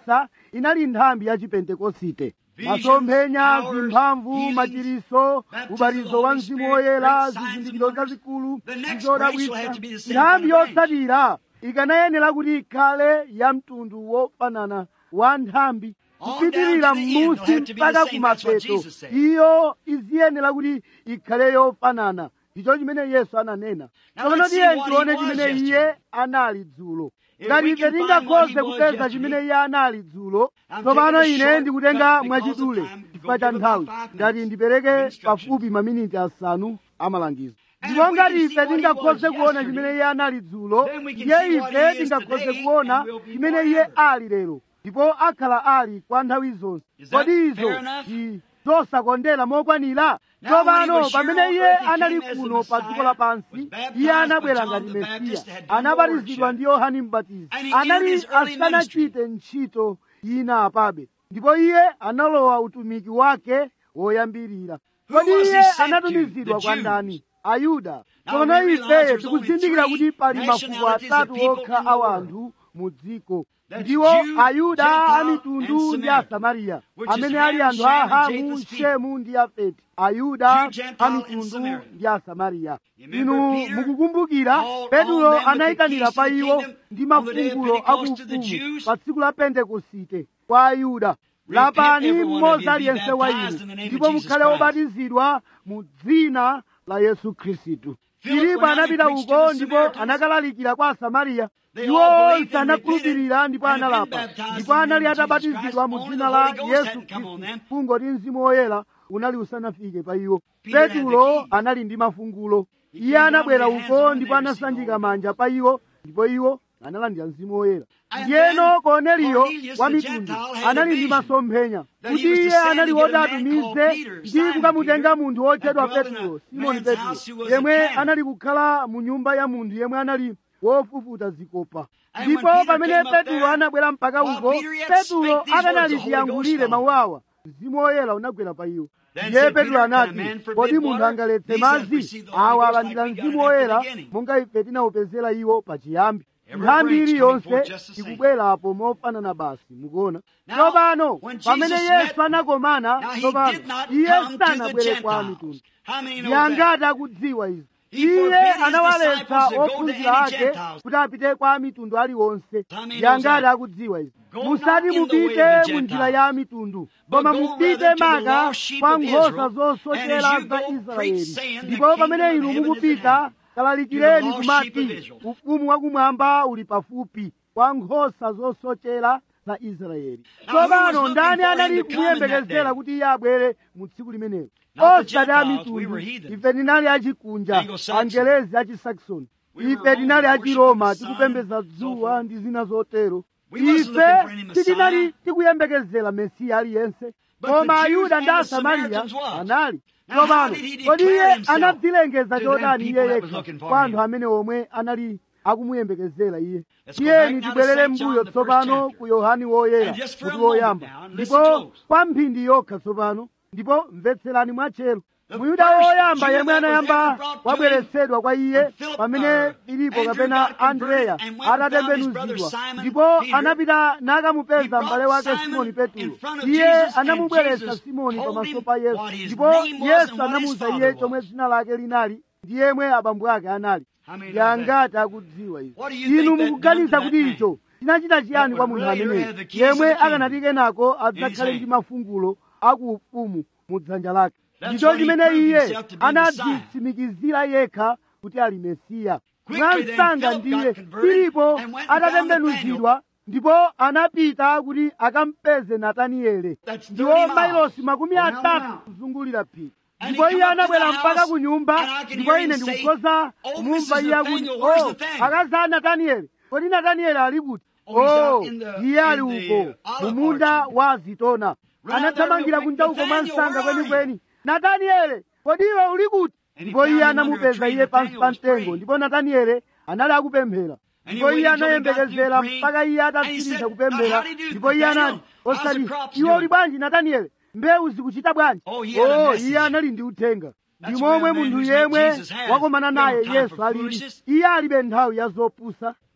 inali nthambi ya chipentekosite masomphenya zimphamvu machiriso ubatizo wa mzimu woyera zizindikiro zazikulu zizodabwitsa nthambi yotsatira ikanayenera kuti ikhale ya mtundu wofanana wa nthambi kupitirira m'musi mpaka kumapeto iyo iziyenera kuti ikhale yofanana icho chimene yesu ananena tsopano tiye tione chimene iye anali dzulo ngati ife tingakhoze kupeza chimene iye anali dzulo tsopano ine ndikutenga mwachidule chifukwa cha nthawi ngati ndipereke pafupi maminiti asanu amalangizo ndipo ngati ife tingakhoze kuona chimene iye anali dzulo ndiye ife tingakhoze kuona chimene iye ali lero ndipo akhala ali kwa nthawi zonse kodi izo ndi zosakondera mokwanira tsopano pamene iye anali kuno pa dziko lapansi iye anabwera ngati mesiya anabatizidwa ndi yohani mbatizi anali asanachite ntchito ina apabe ndipo iye analowa utumiki wake woyambirira kodi iye anatumizidwa kwa ndani ayuda tsopano ife tikuzindikira kuti pali mafuko atatu okha a anthu mu dziko ndiwo ayuda a mitundu ndi asamariya amene ali anthu a hamu shemu ndi yafeti ayuda a mitundu ndi asamariya inu mukukumbukira petulo anayitanira pa iwo ndi mafungulo akuufumu pa tsiku la pentekosite kwa ayuda lapani mmodzi aliyense wa inu ndipo mukhale obatizidwa mu dzina la yesu khristu filipo anapita uko ndipo anakalalikira kwa asamariya iwo onse anakhulupirira ndipo analapa ndipo anali atabatizidwa mu dzina la yesu khristu fungo ndi mzimu woyera unali usanafike pa iwo petulo anali ndi mafungulo iye anabwera uko ndipo anasanjika manja pa iwo ndipo iwo analandira mzimu woyera ndiyeno korneliyo wa mitundu anali ndi masomphenya kuti iye anali woti atumize ndi kukamutenga munthu wotchedwa petulo simoni petulo yemwe anali kukhala mu nyumba ya munthu yemwe anali wofufuta zikopa ndipo pamene petulo anabwera mpaka uko petulo akanali chiyankhulire mawu awa mzimu woyera unagwera pa iwo ndiye petulo anati kodi munthu angaletse madzi awa alandira mzimu woyera monga ife tinawupezera iwo pachiyambi nthambi iliyonse ikubwerapo mofanana basi mukuona tsopano pamene yesu anakomana tsopano iye sanabwere kwa mitundu yangati akudziwa izi iye anawaletsa ophunzira ake kuti apite kwa mitundu aliwonse yangati akudziwa izi musati mupite mu njira ya mitundu koma mupite maka kwa nkhosa zosochera za israeli ndipo pamene inu mukupita kalalikireni kumati ufumu wakumwamba uli pafupi kwa nkhosa zosochera za israeli tsopano ndani anali kumuyembekezera kuti iye abwere mu tsiku limenelo osati a mitundu ife tinali achikunja angelezi achisaxoni ife tinali achiroma tikupembedza dzuwa ndi zina zotero ife sitinali tikuyembekezera mesiya aliyense koma ayuda ndi asamariya anali tsopano kodi iye anadzilengeza chotani iye yekha kwa anthu amene omwe anali akumuyembekezera iye tiyeni tibwerere mbuyo tsopano ku yohani woyera kuti woyamba ndipo kwa mphindi yokha tsopano ndipo mvetserani mwatchero muyuda woyamba yemwe anayamba wabweretsedwa kwa iye pamene filipo kapena andreya atatembenuzidwa ndipo anapita nakamupeza m'bale wake simoni petulo iye anamubweretsa simoni pamaso pa yesu ndipo yesu anamuwuza iye chomwe dzina lake linali ndi yemwe abambo ake anali yangati akudziwa izi inu mukuganiza kuti icho chinachita chiyani kwa munthu ameneyo yemwe akanati kenako adzakhale ndi mafungulo akuufumu mu dzanja lake ndicho chimene iye anadzitsimikizira yekha kuti ali mesiya mwansanga ndiye filipo atatembenuzidwa ndipo anapita kuti akampeze nataniele ndiwo mailosi makumi atatu kuzungulira phiri ndipo iye anabwera mpaka ku nyumba ndipo ine ndikukhoza kumumva iye akuti o akazi a natanieli kodi natanieli ali kuti o iye ali uko mu munda wa zitona anathamangira kunja uko mwansanga kwenikweni nataniele kodi iwe uli kuti ndipo iye anamupeza iye pansi pa mtengo ndipo nataniele anali akupemphera ndipo iye anayembekezera mpaka iye atatsiriza kupemphera ndipo iye anati osati iwe uli bwanji nataniele mbewu zikuchita bwanji o iye anali ndi uthenga ndi momwe munthu yemwe wakomana naye yesu alili iye alibe nthawi ya zopusa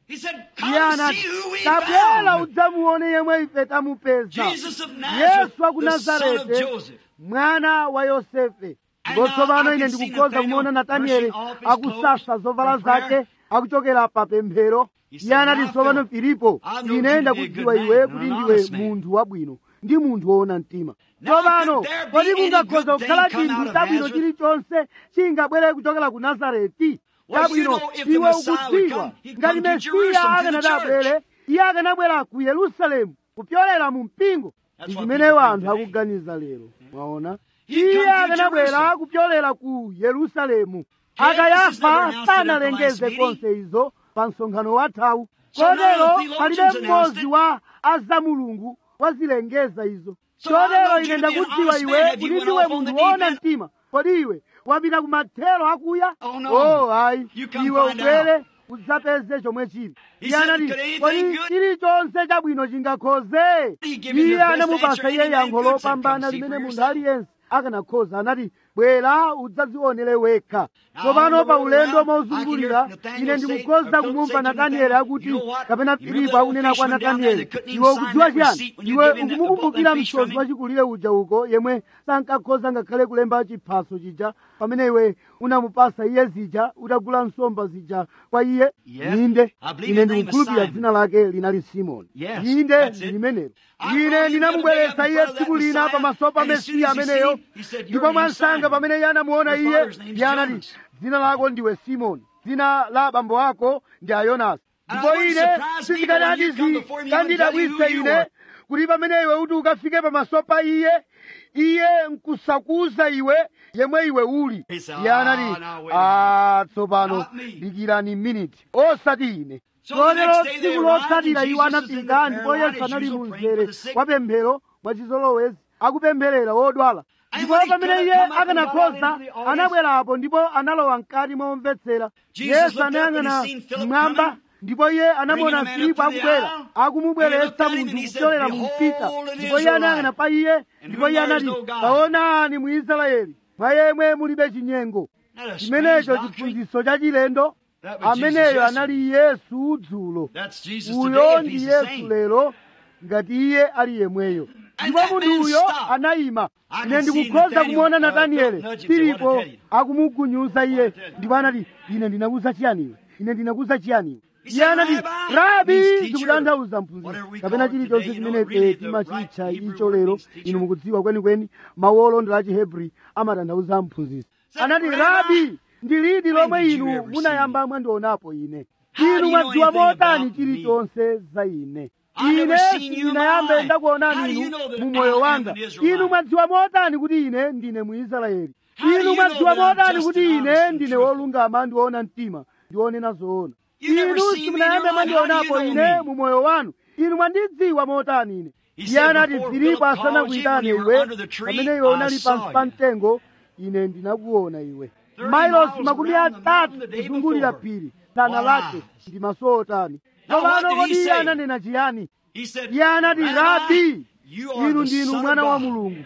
He said, iye Come anati see who we tabwera found. udzamuone yemwe ife tamupeza Jesus of Nazareth, yesu wa ku the son of nazarete Joseph. mwana wa yosefe And ndipo now tsopano I ine can see ndikukhoza Nathaniel kumuona natanieli brushing off his akusasa clothes zovala for prayer. zake akuchokera pa pemphero He iye said, anati "Now, tsopano Philip, filipo I know you ine to be a ndakudziwa good iwe man, kuti and an ndiwe honest man. munthu wabwino ndi munthu woona mtima Now, tsopano could there be kodi any kungakhoza good kukhala thing come chinthu out of chabwino Nazareth? chilichonse chingabwere kuchokera ku nazareti Well, you chabwino know, if the iwe Messiah would ukudziwa come, he'd ngati come to mesiya Jerusalem, to the akanadabwere iye akanabwera ku yerusalemu kupyolera mu mpingo That's ndi what chimene people wanthu think today. akuganiza lero mwaona He'd come iye to akanabwera Jerusalem. kupyolera ku yerusalemu Caiaphas never akayafa announced it at the sanalengeze last konse izo pa msonkhano wathawu So none of the kotero theologians palibe announced mmodzi it. wa azamulungu wazilengeza izo So I chotero know ine you to be an ndakudziwa honest iwe man. Have kuti you went ndiwe off on the munthu woona deep end? mtima kodi iwe wapita ku mathero akuya Oh, no. oh ayi You come iwe find ubwere udzapeze chomwe chili He iye said, anati "Could anything kodi good?" chilichonse chabwino chingakhoze He gave him the iye best anamupasa answer iye any man yankho could, said, lopambana "Come see limene for munthu yourself." aliyense akanakhoza anati bwera udzadzionere wekha Now, tsopano on the pa road ulendo around, mozungulira I can hear ine Nathaniel ndikukhoza say- or kumumva say to natanieli Nathaniel, akuti "You know what? kapena You remember filipo that old akunena kwa fisherman down there natanieli that couldn't iwe even sign ukudziwa that chiyani receipt when you iwe gave him that- the ukumukumbukira boat and fish from msodzi him? wachikulire uja uko yemwe sankakhoza ngakhale kulemba chiphaso chija pamene iwe unamupasa iye zija utagula nsomba zija kwa iye Yep. inde I believe ine his name is ndikukhulupirira Simon. dzina lake linali simoni Yes, inde that's it. limenelo I brought ine him ndinamubweretsa the other day iye up in front of tsiku that lina Messiah, pamaso pa and as soon mesiya as he ameneyo seen him, he said, "Your ndipo name's mwansanga Simon. pamene iye anamuona Your iye father's name's iye anati Jonas." dzina lako ndiwe simoni dzina la abambo ako ndi ayonasi And ndipo I wouldn't ine surprise me sizikanati when you come before him, he wouldn't tell you zikandidabwitse who you ine are. kuti pamene iwe kuti ukafike pamaso pa iye iye nkusakuza iwe yemwe iwe uli He said, iye anati "Ah, now wait a a tsopano Not me." dikirani miniti osati ine So the kotero next day they tsiku arrived, lotsatira and iwo Jesus was in the anapita prayer ndipo line yesu as anali usual, mu praying for mzere the sick. wa pemphero mwachizolowezi akupempherera wodwala And ndipo when he pamene could iye have come up and got akanakhoza out into the audience, anabwerapo ndipo analowa mkati momvetsera Jesus yesu looked up and he anayang'ana seen Philip mmwamba coming, ndipo iye anamuona bringing a man filipo up to the akubwera aisle, akumubweretsa and he looked at him munthu and he said, kupyolera mu "Behold mpita an ndipo iye Israelite, anayang'ana pa iye in ndipo whom iye there is anati no God." taonani mu israeli mwa yemwe mulibe chinyengo Not a strange chimenecho doctrine. chiphunzitso cha chilendo That was Jesus ameneyo yesterday. anali yesu dzulo That's Jesus uyo today if ndi he's the yesu same. lero ngati iye ali yemweyo And ndipo that munthu man uyo stopped. anayima I ine can see ndikukhoza Nathaniel, kumuona uh, natanieli Philip nudge him, say, filipo "What to tell you?" akumugunyuza iye What to tell you? ndipo anati ine ndinakuza chiyani iwe ine ndinakuza chiyani iwe He iye said, anati "Rabbi," rabi means teacher, zikutanthauza mphunzitsi whatever we kapena call it chilichonse today, you know, chimene really ife the timachitcha right Hebrew icho word lero means teacher. inu mukudziwa kwenikweni mawu olondola a chihebri amatanthauza mphunzitsi Said, anati "Rabbi, rabi ndi liti lomwe when did you inu ever see munayamba mwandionapo ine How do inu you know mwadziwa anything motani about me? chilichonse za ine I never ine seen you in my sindinayambe life. ndakuonani How do you inu know that mu I moyo am wanga an Israelite? inu mwadziwa motani kuti ine ndine muisraeli How do inu you mwadziwa know that I'm motani just kuti and ine honest and ndine truthful? wolungama ndiwoona mtima ndiwonena zoona You never inu seen me in simunayambe your life. How do you mwandionapo know ine me? mu moyo wanu inu mwandidziwa motani ine He iye said, anati "Before filipo Philip asanakuyitane called you when you were iwe under the tree, pamene iwe I unali saw pansi pa you." mtengo ine ndinakuona iwe Thirty mailosi miles makumi around the atatu mountain the day kuzungulira before. phiri sana Wow. lake ndi maso otani Now what tsopano did he kodi iye say? ananena chiyani He said, iye anati "Rabbi, rabi you are inu the ndinu Son of mwana wa God." mulungu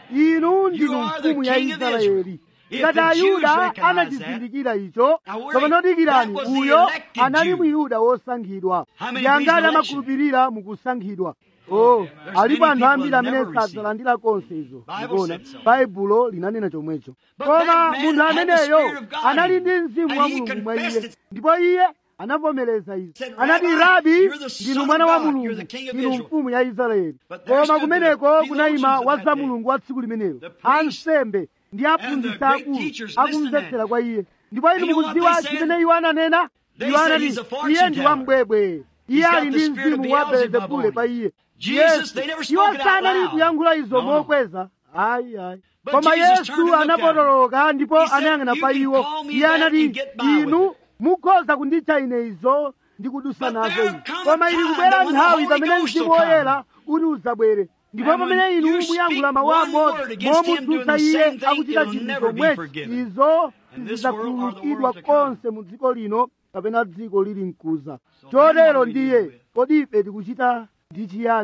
inu ndinu are the mfumu ya King of israeli If ngati the Jews ayuda recognize anachizindikira icho Now, where tsopano he- dikirani that was the uyo elected anali Jew. muyuda wosankhidwa How many ndi angati believe in amakhulupirira mukusankhidwa oh alipo many anthu people ambiri that amene never receive. sadzalandira konse izo Bible ndikuona said so. baibulo linanena chomwecho But koma that man munthu had the ameneyo Spirit of God anali in ndi him, mzimu and wa he mulungu mwa confessed iye it. ndipo iye anavomereza izo Said, anati "Rabbi, rabi you're the ndinu Son mwana of wa God, you're mulungu the King of ndinu Israel." mfumu ya israeli But there koma stood the kumeneko kunayima theologians of wa that za day, mulungu wa tsiku limenelo the priests, ansembe ndi aphunzitsi great akulu teachers akumvetsera listening. kwa iye ndipo inu And you know what mukudziwa they said? chimene iwo ananena They iwo said anati he's a fortune iye ndi teller. wambwebwe iye He's got ali the ndi spirit of mzimu wa Beelzebub belzebule on pa him. iye Jesus, Yesu, they never iwo spoke it out sanali loud. kuyankhula izo No, no. mokweza ayi ayi But koma Jesus yesu turned and looked at him. anapotoloka ndipo He said, anayang'ana "You pa can iwo call me iye that anati and get by with inu it." mukhoza kunditcha ine izo ndi kudusa But nazo there ine come a koma ili time kubwera that when the nthawi Holy pamene Ghost mzimu will come. woyera uti udzabwere ndipo And when pamene inu you muyankhula speak mawu one amodzi word against him doing momutsutsa the iye same thing, akuchita it'll chinthu never be chomwechi forgiven. izo In this world or the sizidzakhululukidwa world to come. konse mu dziko lino kapena dziko lili mkuza So then what chotero do we do ndiye with it? kodi ife tikuchita ndi chiyani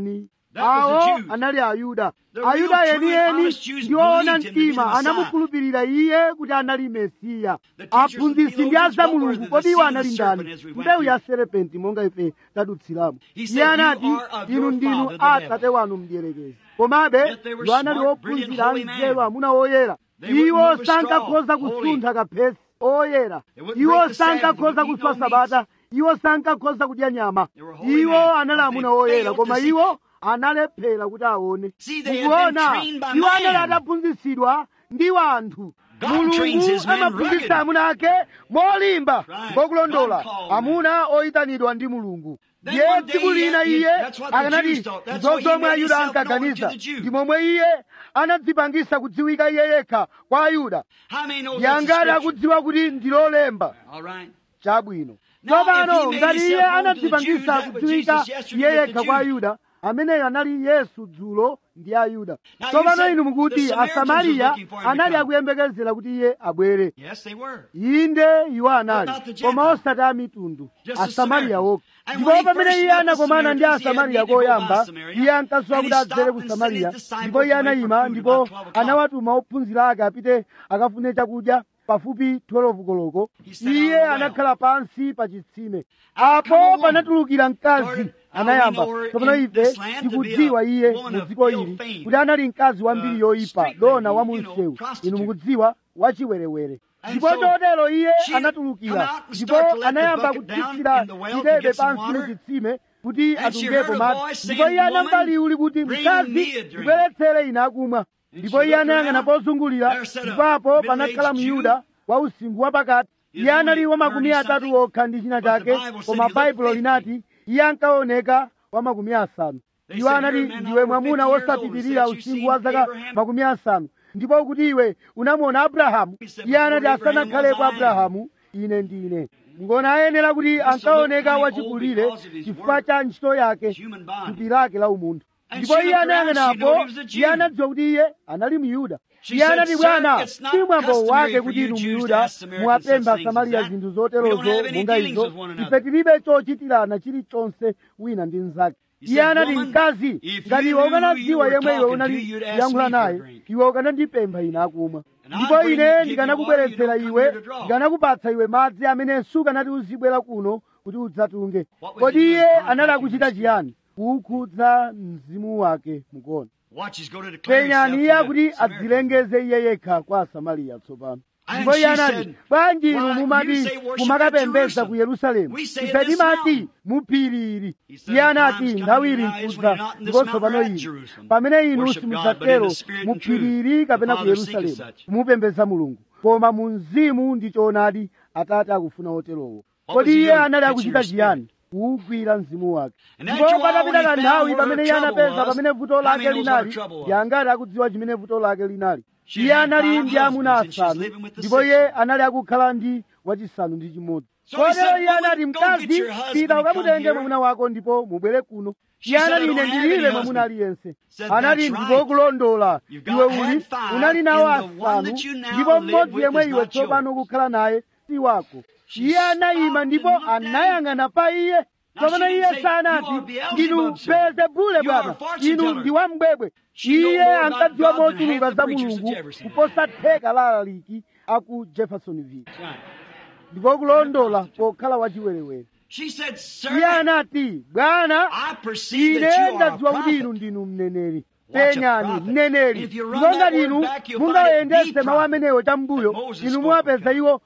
That was the awo Jews. anali ayuda The real, ayuda true, enieni honest Jews ndi oona believed him to be the mtima Messiah. anamukhulupirira iye kuti anali mesiya The teachers and aphunzitsi ndi theologians aza what were mulungu the kodi iwo seed of anali the ndani serpent as we went mbewu ya through. serepenti monga ife tadutsiramo He iye said, anati "You are of inu your ndinu father, the atate devil." wanu mdierekezi komabe Yet they were iwo anali smart, brilliant, ophunzira holy men. anzeru amuna oyera They wouldn't iwo move a straw, sankakhoza holy. kusuntha kaphesi oyera They wouldn't iwo break the Sabbath, sankakhoza wouldn't eat kuswa no sabata iwo sankakhoza kudya nyama They were holy iwo men, anali but amuna they oyera failed koma to see. iwo analephera kuti aone See, they had been mukuona trained by iwo anali man. ataphunzitsidwa ndi wanthu God trains mulungu his men amaphunzitsa rugged. amuna ake molimba Right. ngokulondola God called amuna oyitanidwa ndi mulungu Then ndiye one day tsiku he- lina he- iye that's what the akanati Jews thought. That's why he zozomwe made ayuda himself known ankaganiza to the Jews. ndi momwe iye anadzipangisa kudziwika iye yekha kwa ayuda How many knows that's the yangati scripture? akudziwa kuti ndilolemba All right. chabwino Now, if tsopano he made ngati iye himself known to the anadzipangisa Jews, that was kudziwika Jesus yesterday iye with yekha the kwa Jews. ayuda ameneyo anali yesu dzulo ndi ayuda Now, you tsopano said inu mukuti the Samaritans was asamariya looking for him to anali come. akuyembekezera kuti iye abwere Yes, they were. inde iwo anali But not the koma Gentiles. osati a mitundu Just the asamariya Samaritans. wokha And ndipo when he pamene first iye met the anakomana ndi Samaritans, he had asamariya need to go by koyamba Samaria. iye ankasowa And kuti he adzere stopped ku and samariya sent his disciples ndipo iye away for anayima food ndipo about 12 o'clock. anawatuma ophunzira ake apite akafune chakudya pafupi 12 koloko He sat down iye on the well. anakhala pansi pa chitsime Out come a apo woman. panatulukira mkazi Started, how anayamba we know her tsopano in ife this land to be tikudziwa a iye woman mu of dziko ill ili fame. kuti anali mkazi wambiri Uh, yoyipa street dona lady, wa you know, munsewu inu prostitute. mukudziwa wachiwerewere And ndipo so chotero iye she come anatulukira out and ndipo start to let the anayamba bucket down kutsitsira in the well to chidebe get some pansi mu water. chitsime kuti And she atungepo heard a madzi voice ndipo saying, iye anamva "Woman, liwu likuti bring mkazi me a drink." ndibweretsere ine akumwa And ndipo she iye looked anayang'ana around. pozungulira There sat a ndipo apo middle-aged panakhala Jew. myuda wa usinkhu wapakati He iye was anali only wa makumi 30 atatu something, okha ndi china but the chake Bible said koma he looked baibulo 50. linati iye ankaoneka wa makumi asanu They iwo said, anati "You're a man ndiwe over mwamuna 50 years old." wosapitirira Said, "You usinkhu seen wa zaka Abraham?" makumi asanu ndipo kuti iwe unamuona abrahamu He said, iye anati "Before Abraham asanakhalepo was I am." abrahamu ine ndine ngona ayenera kuti ankaoneka looked wachikulire old because of his chifukwa work. cha ntchito yake Human body. thupi lake la umunthu And ndipo she iye looked around, she anayang'anapo knew he was a Jew. iye anadziwa kuti iye anali myuda She iye said, anati "Sir, bwana it's not si mwambo customary wake for kuti you inu Jews to myuda ask Samaritans muwapempha such things as samariya that. zinthu We don't zoterozo have any monga dealings izo with one ife another." tilibe chochitirana chilichonse wina ndi mnzake He iye said, anati "Woman, mkazi if ngati you iwe knew ukanadziwa who you yemwe were iwe talking unali to, you'd ask kuyankhula me for a naye drink. iwe ukanandipempha ine akumwa And I'd ndipo bring ine you- give you ndikanakubweretsera water, you don't iwe come here to draw. ndikanakupatsa iwe madzi amene sukanati uzibwera kuno kuti udzatunge What was kodi he iye doing? anali Contacting akuchita his chiyani kukhudza mzimu wake mukuona Watch, he's going to declare penyani iye himself to akuti the Samaritans. adzilengeze iye yekha kwa asamariya tsopano And ndipo iye she anati said, bwanji inu "Why, you mumati say worship mumakapembedza at ku Jerusalem. yerusalemu We say ife this timati mountain." mu phiri ili He said, iye "The anati time's coming nthawi ili now is when nkudza you're not in this ndipo mountain tsopano or at ili Jerusalem. pamene inu Worship God, but in simudzatero the spirit mu and truth. phiri ili kapena The ku Father seeketh yerusalemu such. kumupembedza mulungu koma mu mzimu ndi choonadi atate akufuna oterowo What was kodi he iye doing? anali Catching akuchita her chiyani kuwugwira mzimu wake And ndipo after a while, patapita when he kanthawi found where pamene her iye trouble anapeza was, pamene vuto how lake many knows what her linali trouble was? yangati akudziwa chimene vuto lake linali She iye had anali five ndi amuna husbands and she's asanu living with the ndipo sixth iye one. anali akukhala ndi wachisanu ndi chimodzi So he kotero said, iye "Woman, anati go get mkazi your husband pita and come ukamutenge here." mwamuna wako ndipo mubwere kuno She iye said, anati "I ine don't have ndilibe any mwamuna husband." aliyense Said, anati "That's ndipo right. kulondola You've got iwe had uli five, unali nawo and the one asanu that you now ndipo live mmodzi with yemwe is iwe not tsopano yours." ukukhala naye si wako She iye anayima stopped ndipo and looked at him. anayang'ana pa iye Now, tsopano she iye didn't say, sanati "You are Beelzebub, ndinu sir. beelzebule You are bwana a fortune inu teller." ndi wambwebwe She know iye more about ankadziwa God than mochuluka half the za preachers mulungu that Jefferson. kuposa theka la alaliki aku jeffersonville Right. ndipo kulondola pokhala wachiwerewere She said, Sir, iye anati bwana I perceive ine that you are a ndadziwa kuti inu prophet. ndinu mneneri Watch a penyani prophet. mneneri If you run ndipo that ngati word inu back, you'll find it mungayendese the mawu prophet amenewo cham'mbuyo that Moses inu spoke muwapeza of. iwo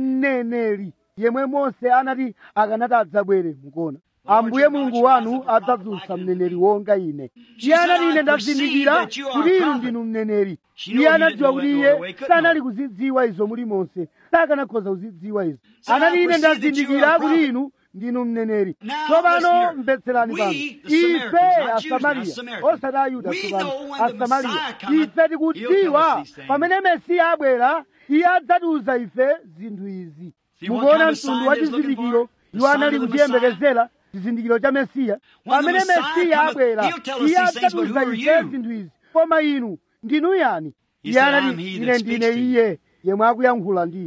mneneri yemwe mose anati akanati adzabwere mukuona ambuye your mulungu God wanu shall rise up a prophet adzadzutsa like mneneri unto me. wonga ine She iye said, anati "I ine perceive ndazindikira that you are a kuti inu prophet." ndinu mneneri She iye knew he didn't anadziwa know kuti it no iye other way, couldn't sanali know. kuzidziwa izo muli monse sakanakhoza kuzidziwa izo So I anati ine perceive that you are ndazindikira a kuti prophet. inu ndinu mneneri Now, tsopano listen here. mvetserani We, pano the ife Samaritans, not Jews, now, asamariya Samaritans. osati ayuda We tsopano know when the asamariya Messiah cometh, ife he'll tikudziwa tell us these things. pamene mesiya abwera iye adzatiuza ife zinthu izi See what mukuona kind of mtundu sign wa he is looking chizindikiro for? The iwo sign anali of the kuchiyembekezera chizindikiro cha mesiya When the pamene Messiah mesiya cometh, abwera he'll tell us iye these things, but who adzatiuza are ife you? zinthu izi koma inu ndinu yani He iye said, anati "I'm he ine that ndine speaks to you." iye yemwe akuyankhula ndi iwe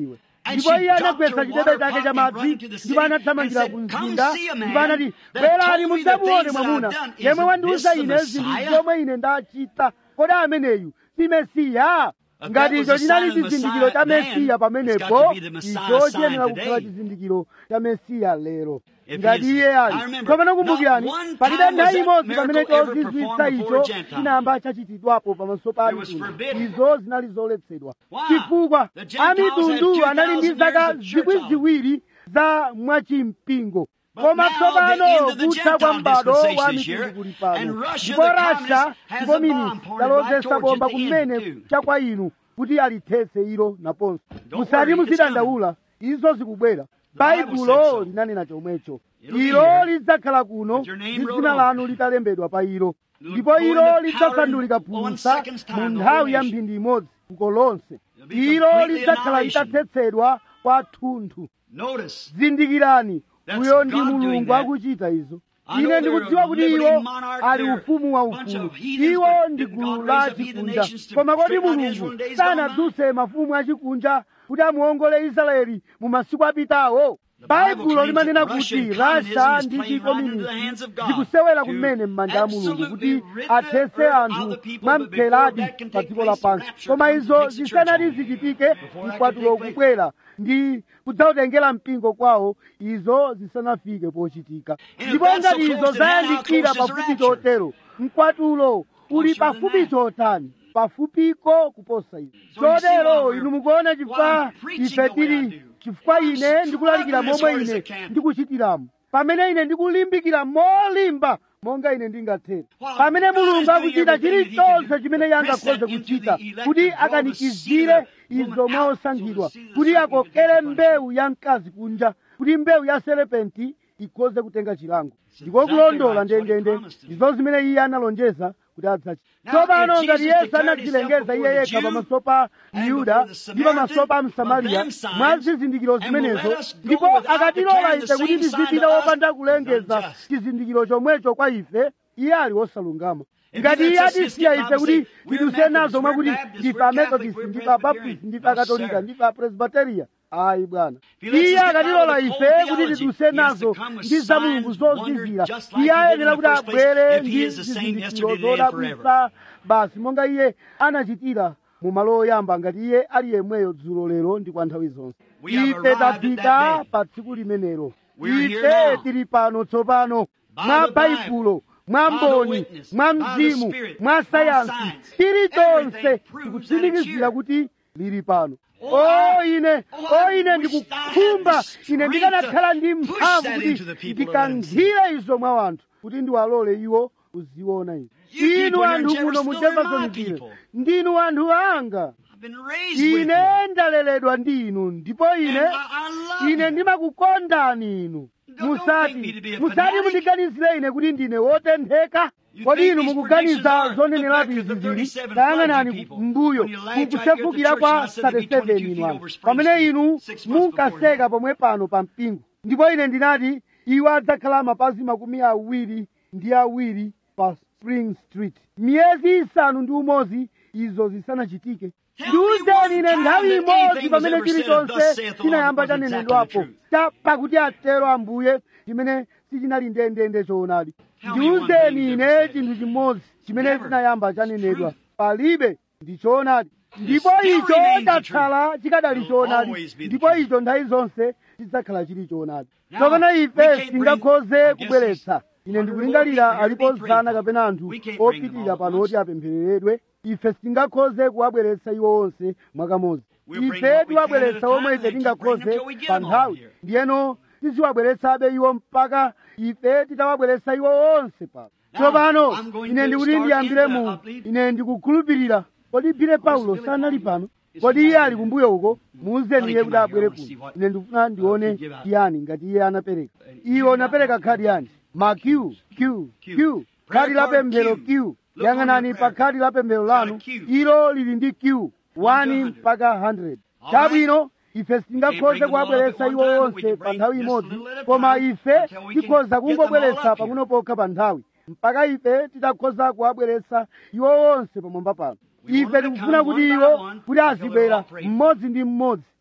And ndipo she iye dropped anagwetsa her chidebe water chake pot cha and run madzi to the city ndipo anathamangira and ku said, "Come mzinda see a man ndipo anati that bwerani told me the mudzamuone things that mwamuna I've done. yemwe Isn't wandiuza this the ine zinthu Messiah?" zomwe ine ndachita kodi ameneyu si mesiya If ngati that was icho a chinali sign of chizindikiro cha Messiah mesiya then, it's got pamenepo to be the Messiah icho sign chiyenera today. kukhala chizindikiro cha mesiya lero If ngati he is- iye I ali remember, tsopano kumbukirani not one palibe time was nthawi that imodzi pamene miracle ever chozizwitsa performed before icho a Gentile. chinayamba chachitidwapo pamaso pa It was mitundu forbidden. izo zinali zoletsedwa Why? chifukwa The Gentiles amitundu had anali ndi 2,000 zaka years of church zikwi on. ziwiri za mwachimpingo But koma now tsopano the end of the kutha kwa Gentile m'bado wa dispensation is mitundu here, kuli and pano Russia, ndipo the rasha communist, has ndipo a mini bomb pointed right talozesa towards you bomba at the end, kumene too. cha kwa inu kuti alithetse ilo naponso Don't musati worry, it's muzidandaula izo zikubwera The Bible said baibulo so. linanena chomwecho It'll be ilo here. lidzakhala kuno With your name ndi wrote dzina on lanu it. litalembedwa pa ilo It'll ndipo go in ilo the powder lidzasandulika in one phulusa second's time, mu the nthawi whole ya nation. mphindi imodzi fuko lonse It'll be ilo completely lidzakhala annihilation. litathetsedwa kwathunthu Notice, zindikirani That's uyo ndi God doing mulungu that. akuchita izo I know ine they're ndikudziwa a kuti liberty iwo monarch, ali they're ufumu wa a bunch ufulu of heathens, iwo but ndi didn't gulu God la raise up heathen chikunja nations to koma kodi straighten out mulungu Israel in days gone by? sanadzuse mafumu achikunja kuti amuongole israeli mu masiku apitawo The Bible baibulo claims limanena that Russia kuti and rasha communism ndi is playing right into the chikomunisti hands of God zikusewera to kumene m'manja a mulungu absolutely kuti rid the athetse earth anthu of the people, mwa but before mpheradi that can pa take dziko place, the lapansi rapture koma comes and izo takes the church zisanati home. zichitike Before that mkwatulo can take place. kubwera ndi kudzawutengera mpingo kwawo izo zisanafike pochitika And if ndipo that's so ngati izo close to hand, how zayandikira close is the pafupi rapture? chotero mkwatulo uli Closer than pafupi that. chotani pafupiko kuposa izo So you see why chotero we're- inu mukuona why chifukwa I'm preaching ife the way I tili do. chifukwa I'm ine ndikulalikira struggling as momwe hard as I ine can. ndikuchitiramo pamene ine ndikulimbikira molimba monga ine ndingathere While pamene God is mulungu doing akuchita everything that he chilichonse can do, chimene iye press angakhoze that into kuchita the elect kuti and draw the akanikizire seed of the izo woman mwa out, osankhidwa so the seed of the kuti serpent can akokere take the mbewu ya mkazi kunja kuti mbewu ya serepenti ikhoze kutenga chilango ndiko exactly kulondola right. It's what he ndendende promised to do. ndizo zimene iye analonjeza kuti adzachita Now, tsopano if ngati Jesus yesu declared anadzilengeza himself iye before yekha the Jew pamaso pa and myuda before the ndi pamaso pa Samaritan, msamariya of them signs, mwa zizindikiro and will zimenezo let us go ndipo without akatilola declaring ife the kuti same sign tizipita to us, wopanda he's kulengeza unjust. chizindikiro chomwecho kwa ife iye ali wosalungama If ngati he iye lets us atisiya just ife get kuti Bible say, we're tiduse nazo Methodists, mwakuti we're Baptists, ndife we're amethodist Catholic, ndife we're abaptist Presbyterian. ndife No, akatolika sir. ndife apresbiteriya ayi bwana If he lets us iye get akatilola out of the ife cold kuti theology, tiduse he has to nazo come with ndi za mulungu signs, zozizira wonders, just like iye he did in ayenera the kuti first place, abwere if he ndi is the same zizindikiro yesterday, today, and zodabwitsa basi monga iye anachitira mu malo oyamba ngati iye ali yemweyo dzulo lero ndi kwa nthawi zonse We have ife arrived at tafika that day. pa tsiku limenelo We're here ife now. tili pano tsopano By mwa the baibulo mwa by the mboni witness, mwa by the mzimu Spirit, mwa by sayansi science. chilichonse Everything proves tikutsimikizira that it's kuti lili pano Oh, o I- ine oh, o I ine wish I had ndikukhumba the ine strength ndikanakhala ndi to push mphamvu that kuti into the people and let them see. ndikankhire izo mwa wanthu kuti ndiwalole iwo kuziona izo You people inu here in anthu muno mu Jeffersonville are my jeffersonville people. ndinu anthu anga I've been raised with ine you. ndaleredwa ndi inu ndipo And ine I, I love ine you. ndimakukondani inu Don't- don't musati take me to be a musati fanatic. mundiganizire ine kuti ndine wotentheka You kodi think inu these mukuganiza predictions are- zonenerapi look back at the izi zili 37 tayang'anani clergy people. mbuyo When you laughed right here at the mukusefukira church kwa and I said there'd be 37 22 inu feet anthu over Spring pamene Street inu six months before munkaseka pomwe pano pa mpingo ndipo ine ndinati iwo adzakhala mapazi makumi awiri ndi awiri pa spring street miyezi isanu ndi umodzi izo zisanachitike Tell me one ndiwuzeni ine time nthawi that imodzi anything was pamene ever said, chilichonse "Thus saith the Lord," chinayamba was exactly chanenedwapo the truth. Ta- pakuti atero ambuye chimene sichinali ndendende choonadi Tell me one ndiwuzeni thing ine that was chinthu chimodzi chimene Never. chinayamba chanenedwa Truth. palibe ndi choonadi ndipo still icho remains the chatsala chikadali Will choonadi always be the ndipo truth. icho nthawi zonse chidzakhala chili choonadi Now, tsopano we ife can't singakhoze bring- I guess kubweretsa these ine hundred ndikulingalira more people alipo here to be zana prayed kapena for. anthu We can't bring them opitirira all at pano once. oti apemphereredwe ife sitingakhoze kuwabweretsa iwo onse mwakamodzi We'll bring ife what we can at a tiwabweretsa time, omwe and ife they keep tingakhoze bringing them till we get pa them all nthawi here. ndiyeno tiziwabweretsabe iwo mpaka ife titawabweretsa iwo onse pano Now, tsopano I'm going ine to ndikuti start ndiyambire in the mu uplift. ine ndikukhulupirira kodi phire paulo Billy sanali Paul. pano Is kodi he iye back ali there? kumbuyo uko muuzeni iye Honey, kuti come out abwere here. I wanna see kuno what- ine ndikufuna ndione you give out. chiyani ngati iye anapereka Uh, iwo napereka khadi yanji ma q q q Q. khadi la Prayer card pemphero Q. q Look yang'anani on your pa prayer khadi la pemphero It's got a lanu Q. ilo lili ndi q 1 100. mpaka 100 All chabwino ife sitingakhoze bring them all kuwabweretsa up at iwo one time, but we onse can pa bring nthawi just a imodzi little at a koma time ife until we can tikhoza get them all kungobweretsa up here. pang'ono pokha pa nthawi mpaka ife titakhoza kuwabweretsa iwo onse pamwamba pano We ife want them to tikufuna come kuti one by iwo one kuti until azibwera they're all prayed. mmodzi ndi mmodzi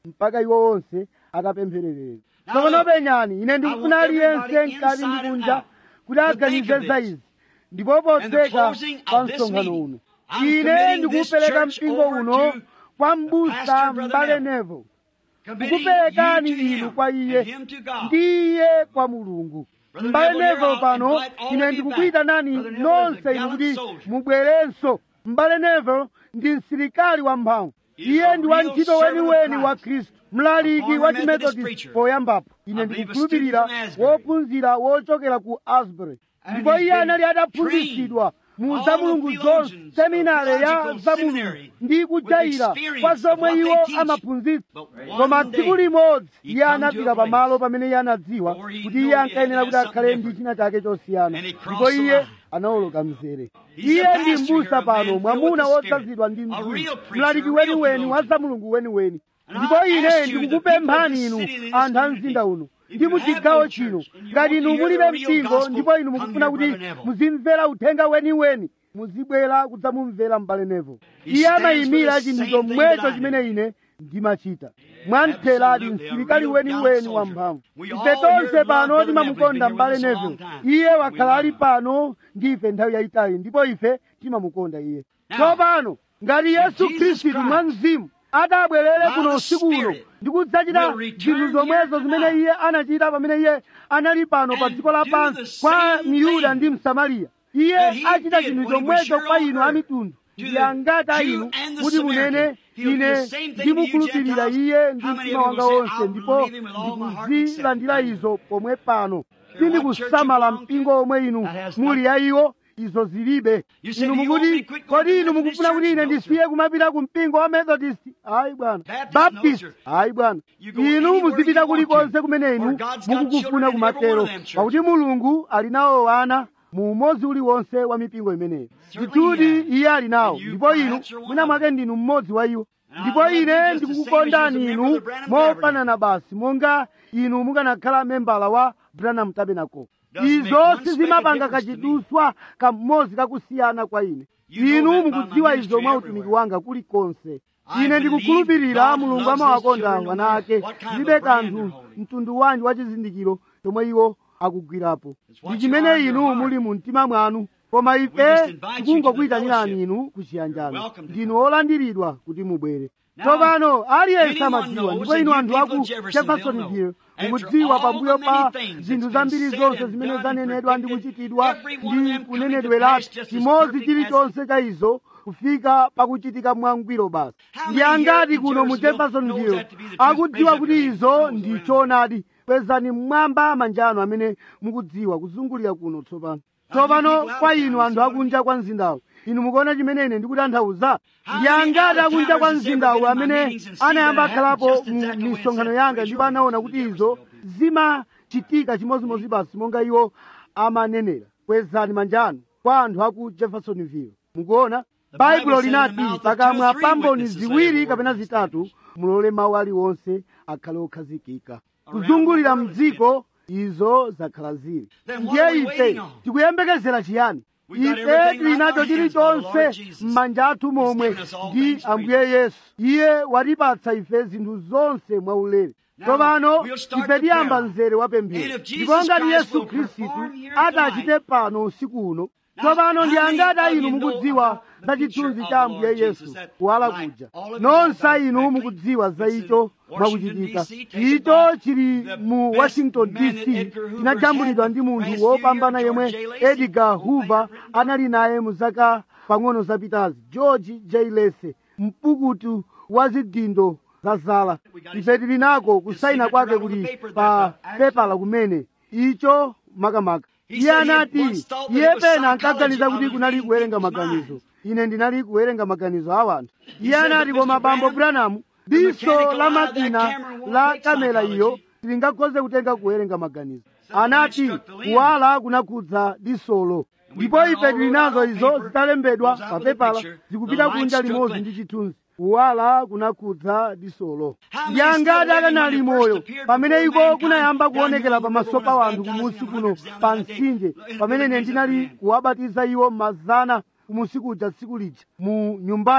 mpaka iwo onse akapemphererera tsopano penyani ine ndikufuna aliyense mkati ndi kunja kuti aganize za izi ndipo potseka pa msonkhano uno ine ndikupereka mpingo uno kwa m'busa m'bale nevo kukuperekani inu kwa iye ndi iye kwa mulungu m'bale nevo pano ine ndikukuyitanani nonse inu kuti mubwerenso m'bale nevo ndi msilikali wamphamvu iye ndi wantchito weniweni wa khristu mlaliki wa chimethodist poyambapo ine ndikukhulupirira wophunzira wochokera ku asbury ndipo iye anali ataphunzitsidwa mu zamulungu zonse seminare ya zamulungu ndi kujaira kwa zomwe iwo amaphunzitsa koma tsiku limodzi iye anafika pamalo pamene iye anadziwa kuti iye ankayenera kuti akhale ndi china chake chosiyana ndipo iye anawoloka mzere iye ndi m'busa pano mwamuna wodzazidwa ndi mzimu mlaliki weniweni wa zamulungu weniweni ndipo ine ndikukupemphani inu anthu a mzinda uno ndi muchigawo chino ngati inu mulibe mpingo ndipo inu mukufuna kuti muzimvera uthenga weniweni muzibwera kudzamumvera m'bale nevo iye amayimira chinthu chomwecho chimene ine ndimachita mwamtheradi msilikali weniweni wamphamvu ife tonse pano timamukonda m'bale nevo iye wakhala ali pano ndi ife nthawi yayitali ndipo ife timamukonda iye tsopano ngati yesu khristu mwa mzimu atabwerere kuno usiku uno ndikudzachita zinthu zomwezo zimene iye anachita pamene iye anali pano pa dziko lapansi kwa miyuda ndi msamariya iye achita chinthu chomwecho kwa inu amitundu ndi angati a inu kuti munene ine ndimukhulupirira iye ndi mtima wanga wonse ndipo ndikuzilandira izo pomwe pano sindikusamala mpingo omwe inu muli ya iwo izo zilibe inu mukuti kodi inu mukufuna kuti ine ndisiye kumapita ku mpingo wa methodist ayi bwana baptist ayi bwana inu muzipita kulikonse kumene inu mukukufuna kumatero pakuti mulungu ali nawo ana mu umodzi uliwonse wa mipingo imeneyo ndithudi iye ali nawo ndipo inu mwina mwake ndinu mmodzi wa iwo ndipo ine ndikukukondani inu mofanana basi monga inu mukanakhala membala wa branham tabernacle izo sizimapanga kachiduswa kamodzi kakusiyana kwa ine inu mukudziwa izo mwa utumiki wanga kulikonse ine ndikukhulupirira mulungu amawakonda ana ake zilibe kanthu mtundu wanji wa chizindikiro chomwe iwo akugwirapo ndi chimene inu muli mu mtima mwanu koma ife tikungokuyitanirani inu kuchiyanjano ndinu olandiridwa kuti mubwere tsopano aliyense amadziwa ndipo inu anthu aku jeffersonville mukudziwa pambuyo pa zinthu zambiri zonse zimene zanenedwa ndi kuchitidwa ndi kunenedweratu chimodzi chilichonse cha izo kufika pakuchitika mwangwiro basi ndi angati kuno mu jeffersonville akudziwa kuti izo ndi choonadi kwezani mmwamba manja anu amene mukudziwa kuzungulira kuno tsopano tsopano kwa inu anthu akunja kwa mzindawu inu mukuona chimene ine ndikutanthauza ndi angati akunja kwa mzindawu amene anayamba akhalapo mu misonkhano yanga ndipo anaona kuti izo zimachitika chimodzimodzi basi monga iwo amanenera kwezani manja anu kwa anthu aku jeffersonville mukuona baibulo linati pakamwa pa mboni ziwiri kapena zitatu mulole mawu aliwonse akhale okhazikika kuzungulira mdziko izo zakhala zili ndiye ife tikuyembekezera chiyani ife tili nacho chilichonse m'manja athu momwe ndi ambuye yesu iye watipatsa ife zinthu zonse mwaulere tsopano ife tiyamba mzere wa pemphero ndipo ngati yesu khristu atachite pano usiku uno tsopano ndi angati a inu mukudziwa za chithunzi cha ambuye yesu kuwala kuja nonse inu mukudziwa za icho mwakuchitika icho chili mu washington dc chinajambulidwa ndi munthu wopambana yemwe edgar hoover anali naye mu zaka pang'ono zapitazi george j lese mpukutu wa zidindo za zala ife tili nako kusaina kwake kuli pa pepala kumene icho makamaka iye anati iye pena ankaganiza kuti kunali kuwerenga maganizo ine ndinali kuwerenga maganizo a wanthu iye anati koma bambo branamu diso la makina la kamera iyo lingakhoze kutenga kuwerenga maganizo anati kuwala kunakhudza disolo ndipo ife tili nazo izo zitalembedwa pa pepala zikupita kunja limodzi ndi chithunzi kuwala kunakhudza disolo ndi angati akanali moyo pamene iko kunayamba kuonekera pamaso pa wanthu kumusi kuno pa mtsinje pamene ine ndinali kuwabatiza iwo mazana kumusi kuja tsiku lija mu nyumbayi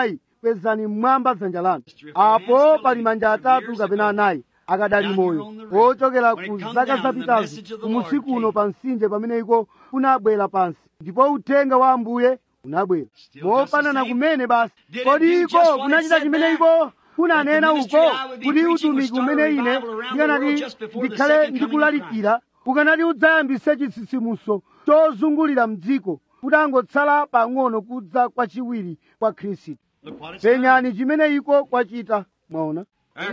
kwezani mmwamba dzanja lanu apo pali manja atatu kapena anayi akadali moyo ochokera ku zaka zapitazo kumusiku uno pa mtsinje pamene iko kunabwera pansi ndipo uthenga wa ambuye unabwera mofanana kumene basi kodi iko kunachita chimene iko kunanena uko kuti utumiki umene ine ndikanati ndikhale ndikulalikira ukanati udzayambise chitsitsimutso chozungulira mdziko kutangotsala pang'ono kudza kwachiwiri kwa khristu penyani chimene iko kwachita mwaona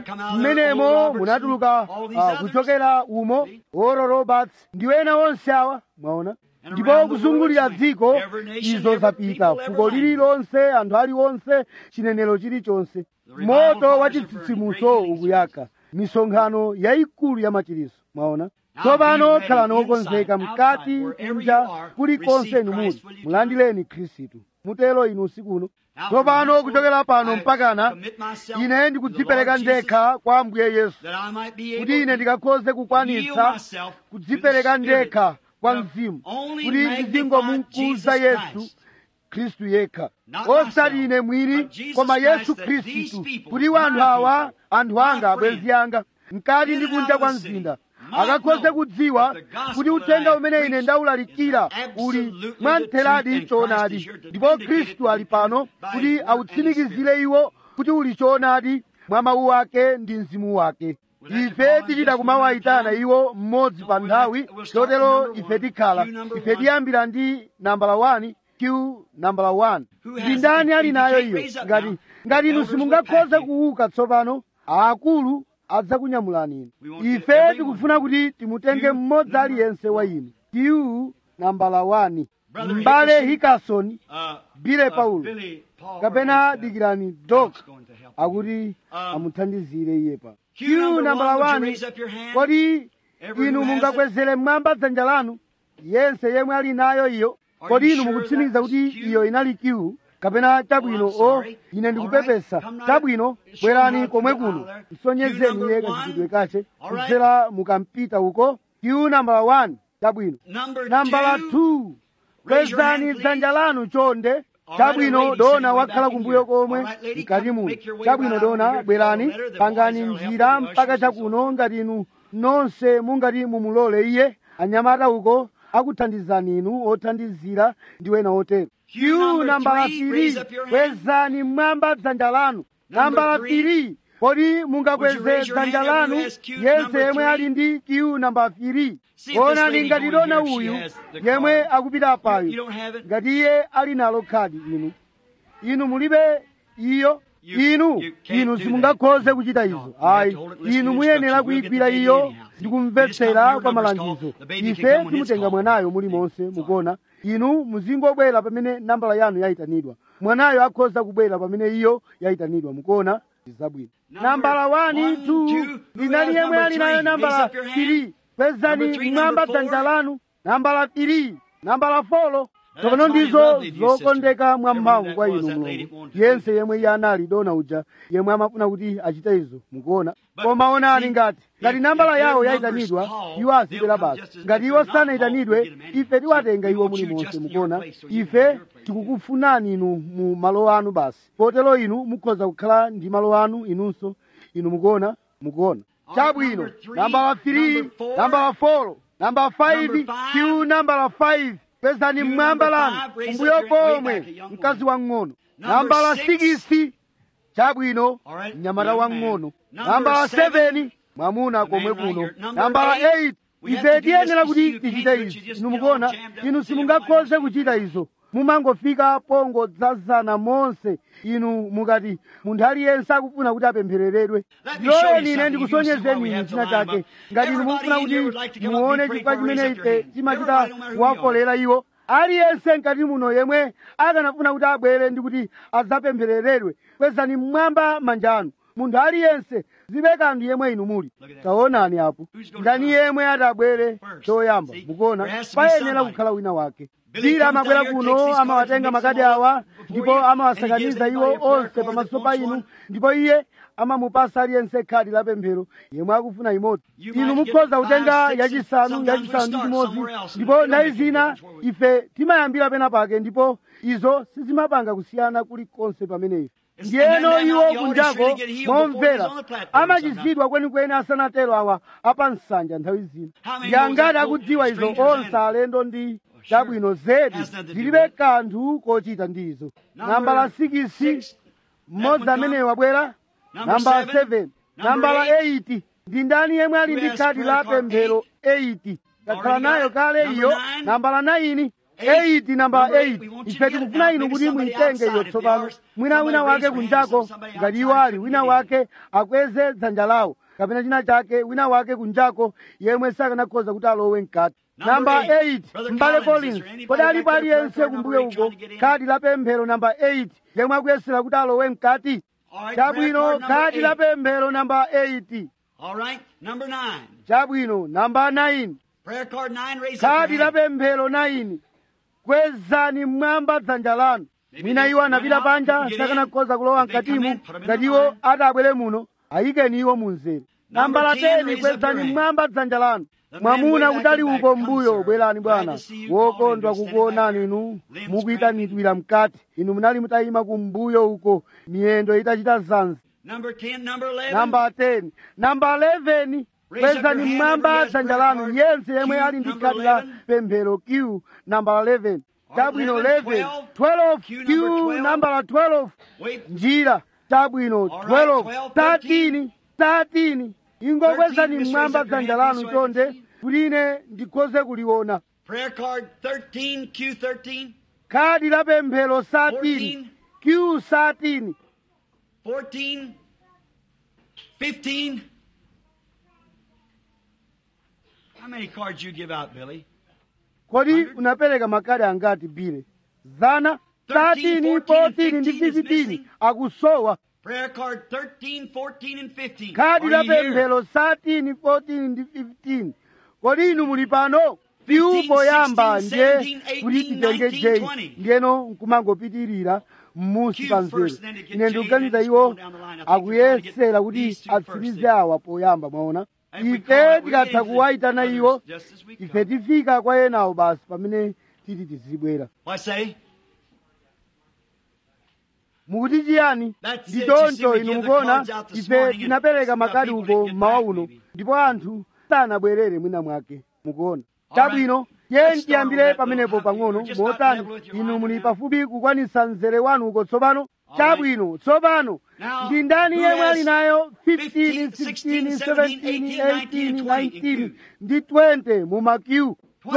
mmenemo munatuluka uh, kuchokera umo oro roberts ndi ena onse awa mwaona ndipo kuzungulira dziko izo zapita fuko lililonse anthu aliwonse chinenero chilichonse moto wa chitsitsimutso ukuyaka misonkhano yayikulu ya machiriso mwaona tsopano khalani okonzeka mkati kunja kulikonse inu muli mulandileni khristu mutero inu usiku uno tsopano kuchokera pano mpakana ine ndikudzipereka ndekha kwa ambuye yesu kuti ine ndikakhoze kukwanitsa kudzipereka ndekha kwa mzimu kuti ndizingomukuza yesu khristu yekha osati ine mwini koma yesu khristu kuti wanthu awa anthu anga abwenzi anga mkati ndi kunja kwa mzinda akakhoze kudziwa kuti uthenga umene ine ndawulalikira uli mwamtheradi choonadi ndipo khristu ali pano kuti awutsimikizire iwo kuti uli choonadi mwa mawu ake ndi mzimu wake ife tichita kumawayitana iwo mmodzi pa nthawi chotero ife tikhala ife tiyambira ndi nambala 1 q nambala 1 ndi ndani ali nayo iyo ngati ngati inu simungakhoze kuuka tsopano aakulu adzakunyamulani inu ife tikufuna kuti timutenge mmodzi aliyense wa inu q nambala 1 mbale hikasoni bile paulo kapena dikirani dok akuti amuthandizire iye pa q nambala 1 kodi inu mungakwezere mmwamba dzanja lanu yense yemwe ali nayo iyo kodi inu mukutsimikiza kuti iyo inali q kapena chabwino o ine ndikupepesa chabwino bwerani komwe kuno msonyezeni iye kachitidwe kache kudzera mukampita uko q nambala 1 chabwino nambala 2 kwezani dzanja lanu chonde chabwino dona wakhala kumbuyo komwe mkati muno chabwino dona bwerani pangani njira mpaka chakuno ngati inu nonse mungati mumulole iye anyamata uko akuthandizani inu othandizira ndi wena otero q nambala 3 kwezani mmwamba dzanja lanu nambala 3 kodi mungakweze dzanja lanu yense yemwe ali ndi q nambala 3 onani ngati dona uyu yemwe akupita apayo ngati iye ali nalo khadi inu inu mulibe iyo inu inu simungakhoze kuchita izo ayi inu muyenera kuyigwira iyo ndikumvetsera kwa malangizo ife timutenga mwanayo mulimonse mukuona inu muzingobwera pamene nambala yanu yayitanidwa mwanayo akhoza kubwera pamene iyo yayitanidwa mukuona zabwino nambala 1 2 inali yemwe ali nayo nambala 3 kwezani mmwamba dzanja lanu nambala 3 nambala 4 tsopano ndizo zokondeka mwamphamvu kwa inu mulungu yense yemwe iye anali dona uja yemwe amafuna kuti achite izo mukuona koma onani ngati ngati nambala yawo yayitanidwa iwo azibwera basi ngati iwo sanayitanidwe ife tiwatenga iwo mulimonse mukuona ife tikukufunani inu mu malo anu basi potero inu mukhoza kukhala ndi malo anu inunso inu mukuona mukuona chabwino nambala 3 nambala 4 nambala 5 q nambala 5 pezani mmwamba lanu kumbuyo pomwe mkazi wang'ono nambala 6 chabwino mnyamata wang'ono nambala 7 mwamuna komwe kuno nambala 8 ife tiyenera kuti tichite izi inu mukuona inu simungakhoze kuchita izo mumangofika pongodzazana monse inu mukati munthu aliyense akufuna kuti apemphereredwe loleni ine ndikusonyezeni inu china chake ngati inu mukufuna kuti muone chifukwa chimene ife timachita kuwakolera iwo aliyense mkati muno yemwe akanafuna kuti abwere ndi kuti adzapemphereredwe kwezani mmwamba manja anu munthu aliyense zibe kanthu yemwe inu muli taonani apo ndani yemwe atabwere choyamba mukuona payenera kukhala wina wake Bira amabwera kuno amawatenga makadi awa ndipo amawasakaniza iwo onse pamaso pa inu ndipo iye amamupasa aliyense khadi la pemphero yemwe akufuna imodzi inu mukhoza kutenga yachisanu yachisanu ndi chimodzi ndipo nayi zina ife timayambira pena pake ndipo izo sizimapanga kusiyana kulikonse pamene ife ndiyeno iwo kunjako momvera amachizidwa kwenikweni asanatero awa apansanja nthawi zino ndi angati akudziwa izo onse alendo ndi chabwino zedi zilibe kanthu kochita ndizo nambala 6 mmodzi amene wabwera nambala 7 nambala 8 ndi ndani yemwe ali ndi khadi la pemphero 8 takhala nayo kale iyo nambala 9 8 nambala 8 ife tikufuna inu kuti muitenge iyo tsopano mwina wina wake kunjako ngati iwo ali wina wake akweze dzanja lawo kapena china chake wina wake kunjako yemwe sakanakhoza kuti alowe mkati namba 8 mbale collins kodi alipo aliyense kumbuyo uko khadi la pemphero namba 8 yemwe akuyesera kuti alowe mkati chabwino khadi la pemphero namba 8 All right, number nine. chabwino namba 9 Prayer card nine, raise up khadi your la hand. pemphero 9 kwezani mmwamba dzanja lanu mwina iwo anapita panja sakanakhoza kulowa mkatimu ngati iwo atabwere muno ayikeni iwo munzere nambala 10 kwezani mmwamba dzanja lanu mwamuna kutali uko mbuyo bwerani bwana wokondwa kukuonani inu mukuyitanidwira mkati inu munali mutayima kumbuyo uko miyendo itachita zanzi Number 10, number 11. namba 10 namba 11 kwezani mmwamba dzanja lanu yense yemwe ali ndi khadi la pemphero q namba 11 chabwino 11 12 q nambala 12 Wait, njira chabwino 12 13 13 ingokwezani mmwamba dzanja lanu chonde kuti ine ndikhoze kuliona prayer card 13, Q13, khadi la pemphero 13 q 13 14, 15. How many cards you give out, Billy? kodi unapereka makadi angati bile zana 13 14 ndi 15 akusowa Prayer card 13, 14, and 15. khadi Are la you here? pemphero 13 14 ndi 15 kodi inu muli pano piu poyamba ndiye kuti titenge jeyi ndiyeno nkumangopitirira m'munsi pa nzeru ine ndikuganiza iwo akuyesera kuti atsirize awa poyamba mwaona ife tikatha kuwayitana iwo Just as we ife come. tifika kwa enawo basi pamene titi tizibwera I say, mukuti chiyani That's ndi it. You see, choncho we inu give the mukuona cards out this ife morning and tinapereka some makadi people uko didn't get mmawa back, uno maybe. ndipo anthu sanabwerere mwina mwake mukuona All right. chabwino Let's ye start ndiyambire on that pamenepo little pang'ono high. Just about motani level with your inu line muli now. pafupi kukwanisa mzere wanu uko tsopano All chabwino tsopano Now, ndi ndani who yemwe has ali nayo 15, 15 16 17 18 18, 19 ndi 20 mu makiu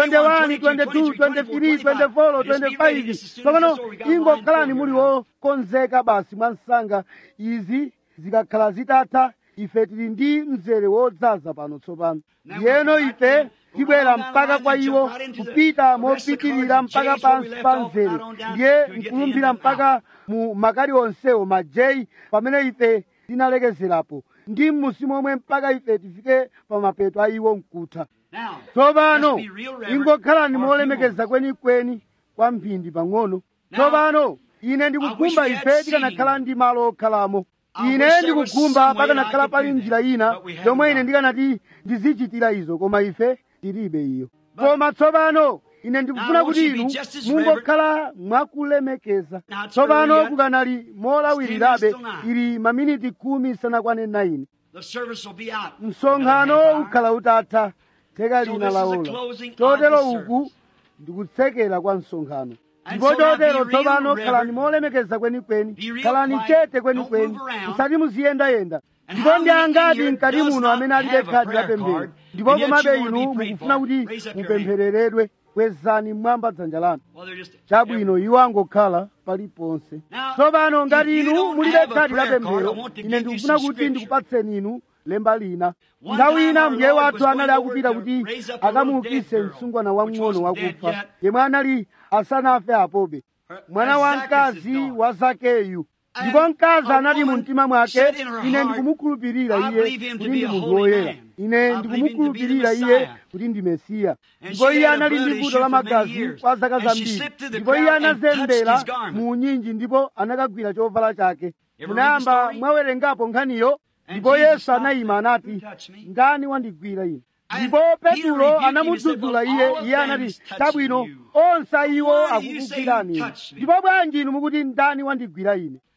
21 22 23 24 25 tsopano ingokhalani muli wokonzeka basi mwa msanga izi zikakhala zitatha ife tili ndi mzere wodzaza pano tsopano ndiyeno ife tibwera mpaka kwa iwo kupita mopitirira mpaka pansi pa mzere ndiye nkulumbira mpaka mu makadi onsewo majeyi pamene ife tinalekezerapo ndi m'musi momwe mpaka ife tifike pa mapeto a iwo mkutha Now, tsopano let's be real reverent ingokhalani for a few molemekeza kwenikweni kwa mphindi pang'ono tsopano ine ndikukhumba ife tikanakhala ndi malo okhalamo ine ndikukhumba pakanakhala pali njira ina yomwe ine ndikanati ndizichitira izo koma ife tilibe iyo koma tsopano ine ndikufuna kuti inu mungokhala mwakulemekeza tsopano kukanali molawirirabe ili maminiti khumi sanakwane 9 the service will be out. msonkhano ukhala utatha theka lina laola chotero uku ndikutsekera kwa msonkhano ndipo chotero tsopano khalani molemekeza kwenikweni khalani chete kwenikweni musati muziyendayenda ndipo ndi angati mkati muno amene alibe khadi la pemphero ndipo komabe inu mukufuna kuti mupemphereredwe kwezani mmwamba dzanja lanu Well, they're just chabwino iwo angokhala paliponse tsopano ngati inu mulibe khadi la pemphero ine ndikufuna kuti ndikupatseni inu lemba lina nthawi ina mbuye wathu anali akupita kuti akamuukise msungwana wamng'ono wakufa yemwe anali asanafe apobe mwana wa mkazi wa zakeyu ndipo mkazi anati mu mtima mwake ine ndikumukhulupirira iye kuti ndi munthu woyera ine ndikumukhulupirira iye kuti ndi mesiya ndipo iye anali ndi vuto la magazi kwa zaka zambiri ndipo iye anazembera mu unyinji ndipo anakagwira chovala chake munayamba mwawerengapo nkhaniyo ndipo yesu anayima anati ndani wandigwira ine ndipo petulo anamudzudzula iye iye anati chabwino onse iwo akukugwirani ine ndipo bwanji inu mukuti ndani wandigwira ine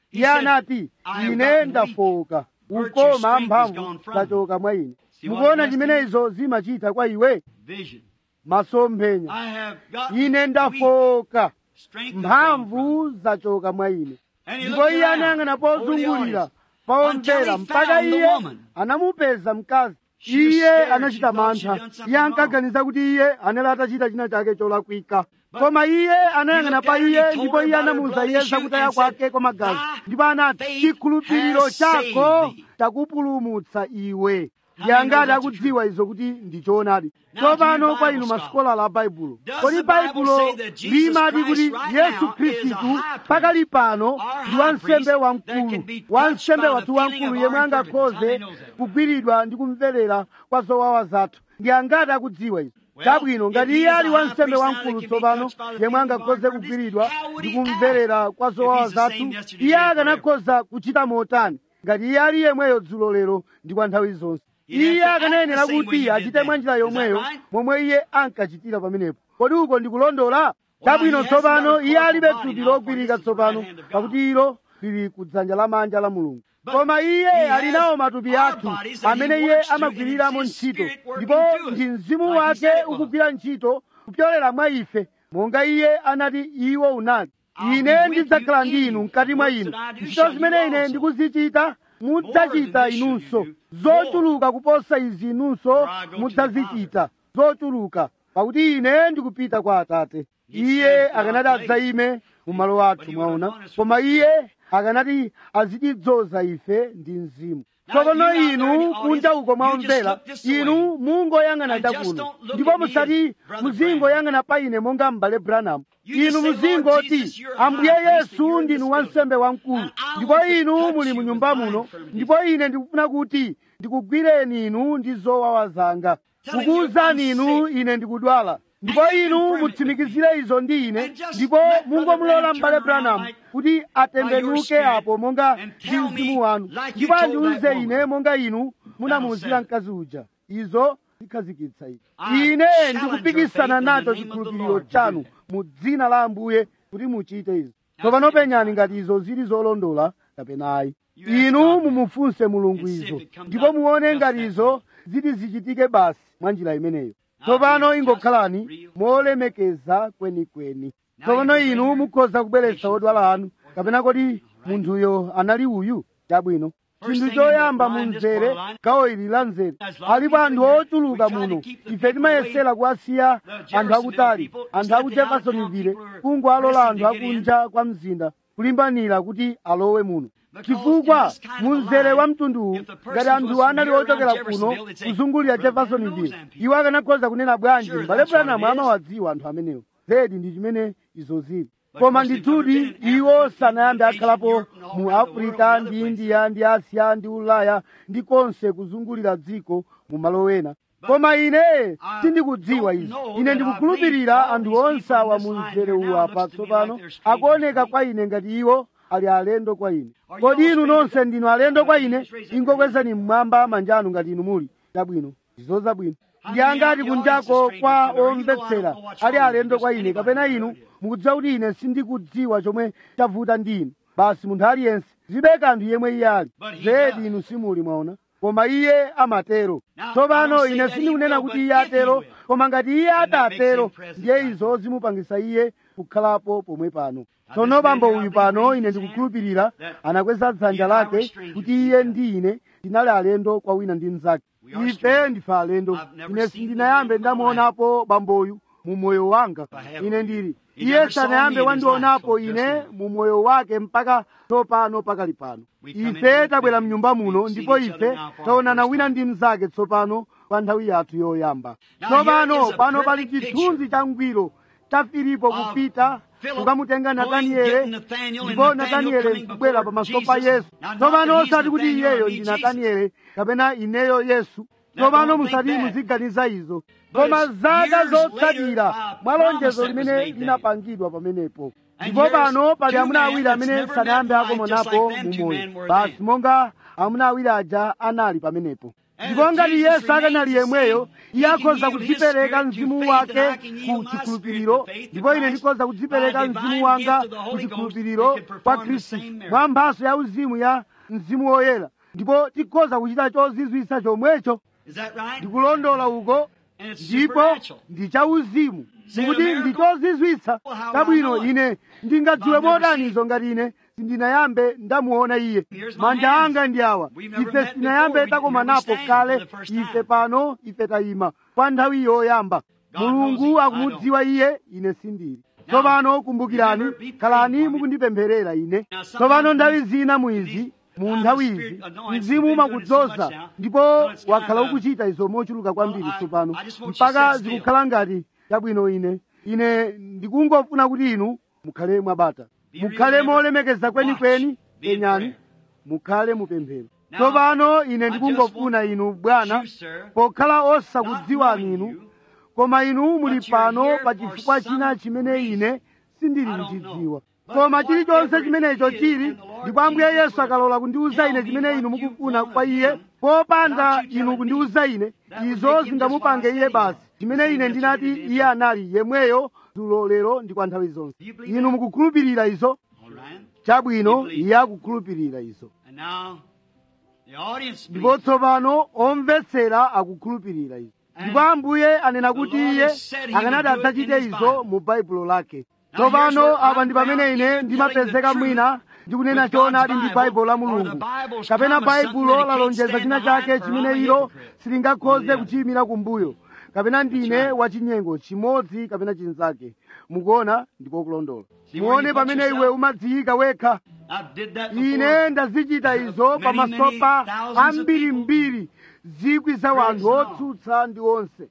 iye anati ine ndafoka ukoma mphamvu zachoka mwa ine mukuona chimene izo zimachita kwa iwe masomphenya ine ndafoka mphamvu zachoka mwa ine ndipo iye anayang'ana pozungulira paomvera mpaka iye anamupeza mkazi iye anachita mantha iye ankaganiza kuti iye anali atachita china chake cholakwika koma iye anayang'ana pa iye ndipo iye anamuwuza iye zakutaya kwake kwa magazi ndipo anati chikhulupiriro chako chakupulumutsa iwe yangati akudziwa izo kuti ndichoonadi tsopano kwa inu masikolala a baibulo kodi baibulo limati kuti yesu khristu pakali pano ndi wansembe wamkulu wansembe wathu wamkulu yemwe angakhoze kugwiridwa ndi kumverera kwa zowawa zathu ndi angati akudziwa izo chabwino ngati iye ali wansembe wamkulu tsopano yemwe angakhoze kugwiridwa ndi kumverera kwa zowawa zathu iye akanakhoza kuchita motani ngati iye ali yemweyo dzulo lero ndi kwa nthawi zonse iye akanayenera kuti achite mwa njira yomweyo momwe iye ankachitira pamenepo kodi uko ndikulondola chabwino tsopano iye alibe thupi logwirika tsopano pakuti ilo lili kudzanja lamanja la mulungu koma iye ali nawo matupi athu amene iye amagwiriramo ntchito ndipo ndi mzimu wake ukugwira ntchito kupyolera mwa ife monga iye anati iwo unali ine ndidzakhala ndi inu mkati mwa inu ntchito zimene ine ndikuzichita mudzachita inunso zochuluka kuposa izi inunso mudzazichita zochuluka pakuti ine ndikupita kwa atate iye akanati adzayime mu malo athu mwaona koma iye akanati azitidzoza ife ndi mzimu tsopano inu kunja uko mwaomvera inu mungoyang'ana chakuno ndipo musati muzingoyang'ana pa ine monga m'bale branham inu muzingoti ambuye yesu ndinu wansembe wamkulu ndipo inu muli mu nyumba muno ndipo ine ndikufuna kuti ndikugwireni inu ndi zowawa zanga kukuwuzani inu ine ndikudwala ndipo inu mutsimikizire izo ndi ine ndipo mungomulola m'bale branham kuti atembenuke apo monga ndi mzimu wanu ndipo andiwuze ine monga inu munamuwuzira mkazi uja izo zikhazikitsa ine ine ndikupikisana nacho chikhulupiriro chanu mu dzina la ambuye kuti muchite izi tsopano penyani ngati izo zili zolondola kapena ayi inu mumufunse mulungu izo ndipo muone ngati izo ziti zichitike basi mwa njira imeneyo tsopano ingokhalani molemekeza kwenikweni tsopano inu mukhoza kubweretsa odwala anu kapena kodi munthuyo anali uyu chabwino chinthu choyamba mu mzere gawo ili la mzere alipo anthu ochuluka muno ife timayesera kuwasiya anthu akutali anthu aku jeffersonville kungowalola anthu akunja kwa mzinda kulimbanira kuti alowe muno chifukwa mu mzere wa mtunduwu ngati anthu anali ochokera kuno kuzungulira jeffersonville iwo akanakhoza kunena bwanji m'bale branham amawadziwa anthu amenewo zedi ndi chimene izo zili koma ndithudi iwo sanayambe akhalapo mu afrika ndi india ndi asiya ndi ulaya ndi konse kuzungulira dziko mu malo ena koma ine sindikudziwa izi ine ndikukhulupirira anthu onse awa mu mzere uwu apa tsopano akuoneka kwa ine ngati iwo ali alendo kwa ine kodi inu nonse ndinu alendo kwa ine ingokwezani mmwamba manja anu ngati inu muli chabwino izo zabwino ndi angati kunjako kwa omvetsera ali alendo kwa ine kapena inu mukudziwa kuti ine sindikudziwa chomwe chavuta ndi inu basi munthu aliyense zibe kanthu yemwe iye ali zedi inu simuli mwaona koma iye amatero tsopano ine sindikunena kuti iye atero koma ngati iye atatero ndiye izo zimupangisa iye kukhalapo pomwe pano tsono bambo uyu pano ine ndikukhulupirira anakweza dzanja lake kuti iye ndi ine tinali alendo kwa wina ndi mnzake ife ndife alendo ine sindinayambe ndamuonapo bamboyu mu moyo wanga ine ndili iye sanayambe wandionapo ine mu moyo wake mpaka tsopano pakali pano ife tabwera mnyumba muno ndipo ife taonana wina ndi mnzake tsopano pa nthawi yathu yoyamba tsopano pano pali chithunzi cha ngwiro cha filipo kupita kukamutenga nataniele ndipo nataniele nkubwera pamaso pa yesu tsopano osati kuti iyeyo ndi nataniele kapena ineyo yesu tsopano musati muziganiza izo koma zaka zotsatira mwa lonjezo limene linapangidwa pamenepo ndipo pano pali amuna awiri amene sanayambe akomonapo mu moyo basi monga amuna awiri aja anali pamenepo ndipo ngati yesu akanali yemweyo iye akhoza kudzipereka mzimu wake ku chikhulupiriro ndipo ine ndikhoza kudzipereka mzimu wanga ku chikhulupiriro kwa khristu mwa mphaso ya uzimu ya mzimu woyera ndipo tikhoza kuchita chozizwitsa chomwecho ndikulondola uko ndipo ndi chauzimu ndikuti ndi chozizwitsa kabwino ine ndingadziwe modanizo ngati ine sindinayambe ndamuona iye manja anga ndi awa ife sitinayambe takomanapo kale ife pano ife tayima kwa nthawi yoyamba mulungu akumudziwa iye ine sindili tsopano kumbukirani khalani mukundipempherera ine tsopano nthawi zina muizi mu nthawi izi mzimu umakudzoza ndipo wakhala ukuchita izo mochuluka kwambiri tsopano mpaka zikukhala ngati chabwino ine ine ndikungofuna kuti inu mukhale mwabata mukhale molemekeza kwenikweni penyani mukhale mupemphero tsopano ine ndikungofuna inu bwana pokhala osakudziwani inu koma inu muli pano pa chifukwa china chimene ine sindili kuchidziwa koma chilichonse chimenecho chili ndipo ambuye yesu akalola kundiwuza ine chimene inu mukufuna kwa iye popanda inu kundiwuza ine izo zingamupange iye basi chimene ine ndinati iye anali yemweyo dzulo lero ndi kwa nthawi zonse inu mukukhulupirira izo chabwino iye akukhulupirira izo ndipo tsopano omvetsera akukhulupirira izo ndipo ambuye anena kuti iye akanati adzachite izo mu baibulo lake tsopano apa ndi pamene ine ndimapezeka mwina ndikunena choonadi ndi baibulo la mulungu kapena baibulo lalonjeza china chake chimene ilo silingakhoze kuchiyimira kumbuyo kapena ndine wachinyengo chimodzi kapena chinzake mukuona ndipo kulondola muone pamene iwe umadziyika wekha ine ndazichita izo pamaso pa ambirimbiri zikwi za wanthu otsutsa ndi onse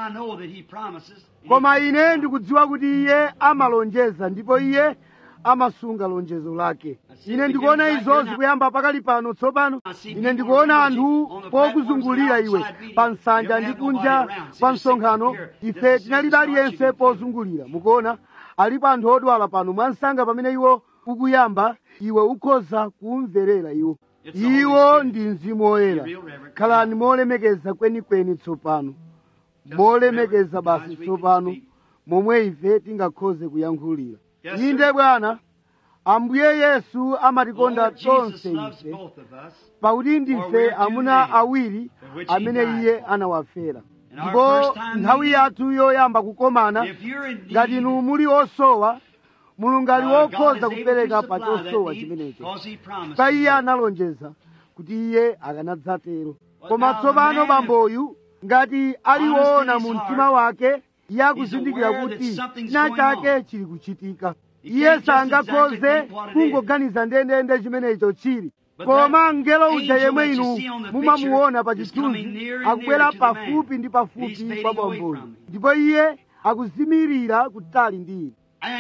koma ine ndikudziwa kuti iye amalonjeza ndipo iye amasunga lonjezo lake ine ndikuona izo zikuyamba pakali pano tsopano ine ndikuona anthu pokuzungulira iwe pa nsanja ndi kunja pa msonkhano ife tinalibe aliyense pozungulira mukuona alipo anthu odwala pano mwansanga pamene iwo ukuyamba iwe ukhoza kumverera iwo iwo ndi mzimu woyera khalani molemekeza kwenikweni tsopano molemekeza basi tsopano momwe ife tingakhoze kuyankhulira inde bwana ambuye yesu amatikonda tonse ife pakuti ndife amuna awiri amene iye anawafera ndipo nthawi yathu yoyamba kukomana ngati inu muli osowa mulungu ali wokhoza kupereka pa chosowa chimenecho pa iye analonjeza kuti iye akanadzatero koma tsopano bamboyu ngati aliwona mu mtima wake iye akuzindikira kuti china chake chili kuchitika iye sangakhoze kungoganiza ndendende chimenecho chili koma mngelo uja yemwe inu mumamuona pa chithunzi akubwera pafupi ndi pafupi kwa bamboyu ndipo iye akuzimirira kutali ndi ine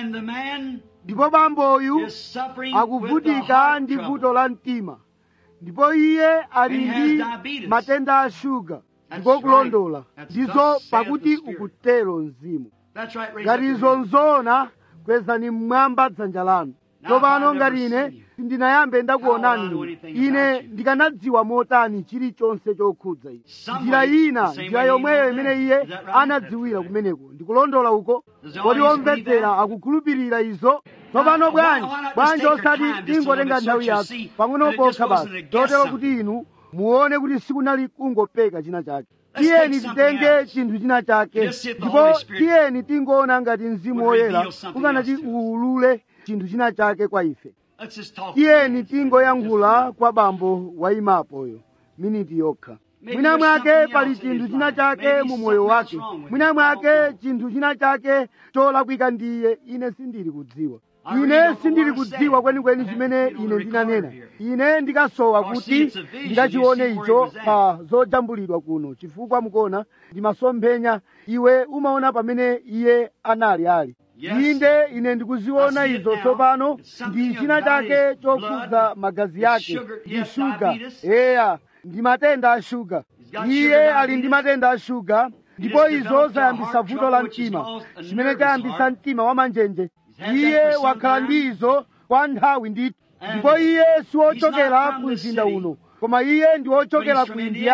ndipo bamboyu akuvutika ndi vuto la mtima ndipo iye ali ndi matenda a shuga ndipo kulondola ndizo pakuti ukutero mzimu ngati izo nzoona kwezani mmwamba dzanja lanu tsopano ngati ine sindinayambe ndakuonani ine ndikanadziwa motani chilichonse chokhudza ichi njira ina njira yomweyo imene iye anadziwira kumeneko ndikulondola uko kodi omvetsera akukhulupirira izo tsopano bwanji bwanji osati tingotenga nthawi yathu pang'ono pokha basi chotero kuti inu muone kuti sikunali kungopeka china chake tiyeni titenge chinthu china chake ndipo tiyeni tingoona ngati mzimu woyera ukanati uwulule chinthu china chake kwa ife tiyeni tingoyankhula kwa bambo wayimapoyo miniti yokha mwina mwake pali chinthu china chake mu moyo wake mwina mwake chinthu china chake cholakwika ndiye ine sindili kudziwa ine sindili kudziwa kwenikweni chimene ine ndinanena ine ndikasowa kuti ndikachione icho pa zojambulidwa kuno chifukwa mukuona ndimasomphenya iwe umaona pamene iye anali ali inde ine ndikuziona izo tsopano ndi china chake chokhudza magazi yake ndi shuga eya ndi matenda a shuga iye ali ndi matenda a shuga ndipo izo zayambisa vuto la mtima chimene chayambisa mtima wa manjenje iye wakhala ndi izo kwa nthawi ndithu ndipo iye siwochokera ku mzinda uno koma iye ndi wochokera ku indiana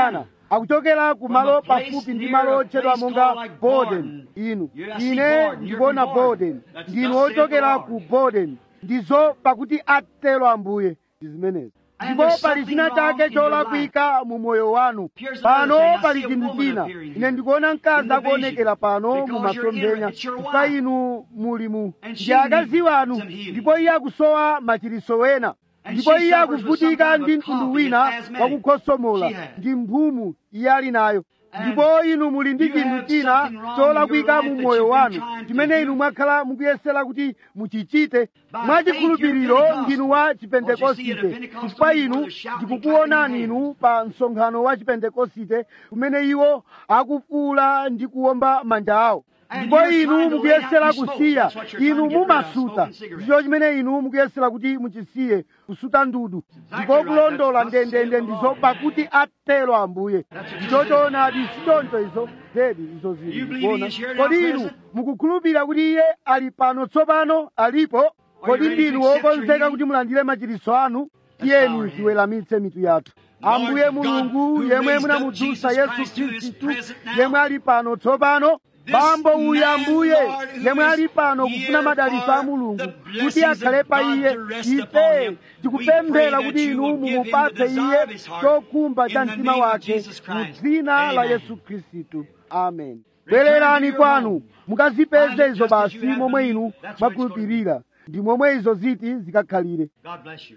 akuchokera ku malo pafupi ndi malo otchedwa monga borden inu ine ndikuona borden ndinu ochokera ku borden ndizo pakuti atero ambuye ndi zimenezi ndipo pali china chake cholakwika mu moyo wanu pano pali chinthu china ine ndikuona mkazi akuonekera pano mu masomphenya pa inu muli mu ndi akazi wanu ndipo iye akusowa machiriso wena ndipo iye akuvutika ndi mtundu wina wakukhosomola ndi mphumu iye ali nayo ndipo inu muli ndi chinthu china cholakwika mu moyo wanu chimene inu mwakhala mukuyesera kuti muchichite mwachikhulupiriro ndinu wa chipentekosite chifukwa inu ndikukuonani inu pa msonkhano wa chipentekosite kumene iwo akufuula ndi kuwomba manja awo ndipo inu mukuyesera kusiya inu mumasuta ndicho chimene inu mukuyesera kuti muchisiye kusuta ndudu ndipo kulondola ndendende ndizo pakuti atero ambuye ndicho choonadi sichoncho izo zedi izo zili ndikuona kodi inu mukukhulupirira kuti iye ali pano tsopano alipo kodi ndinu wokonzeka kuti mulandire machiriso anu tiyeni tiweramitse mitu yathu ambuye mulungu yemwe munamudzutsa yesu khristu yemwe ali pano tsopano bambo uyu ambuye yemwe ali pano kufuna madalitso a mulungu kuti akhale pa iye ife tikupemphera kuti inu mumupatse iye chokhumba cha mtima wake mu dzina la yesu khristu amen bwererani kwanu mukazipeze izo basi momwe inu mwakhulupirira ndi momwe izo ziti zikakhalire God bless you.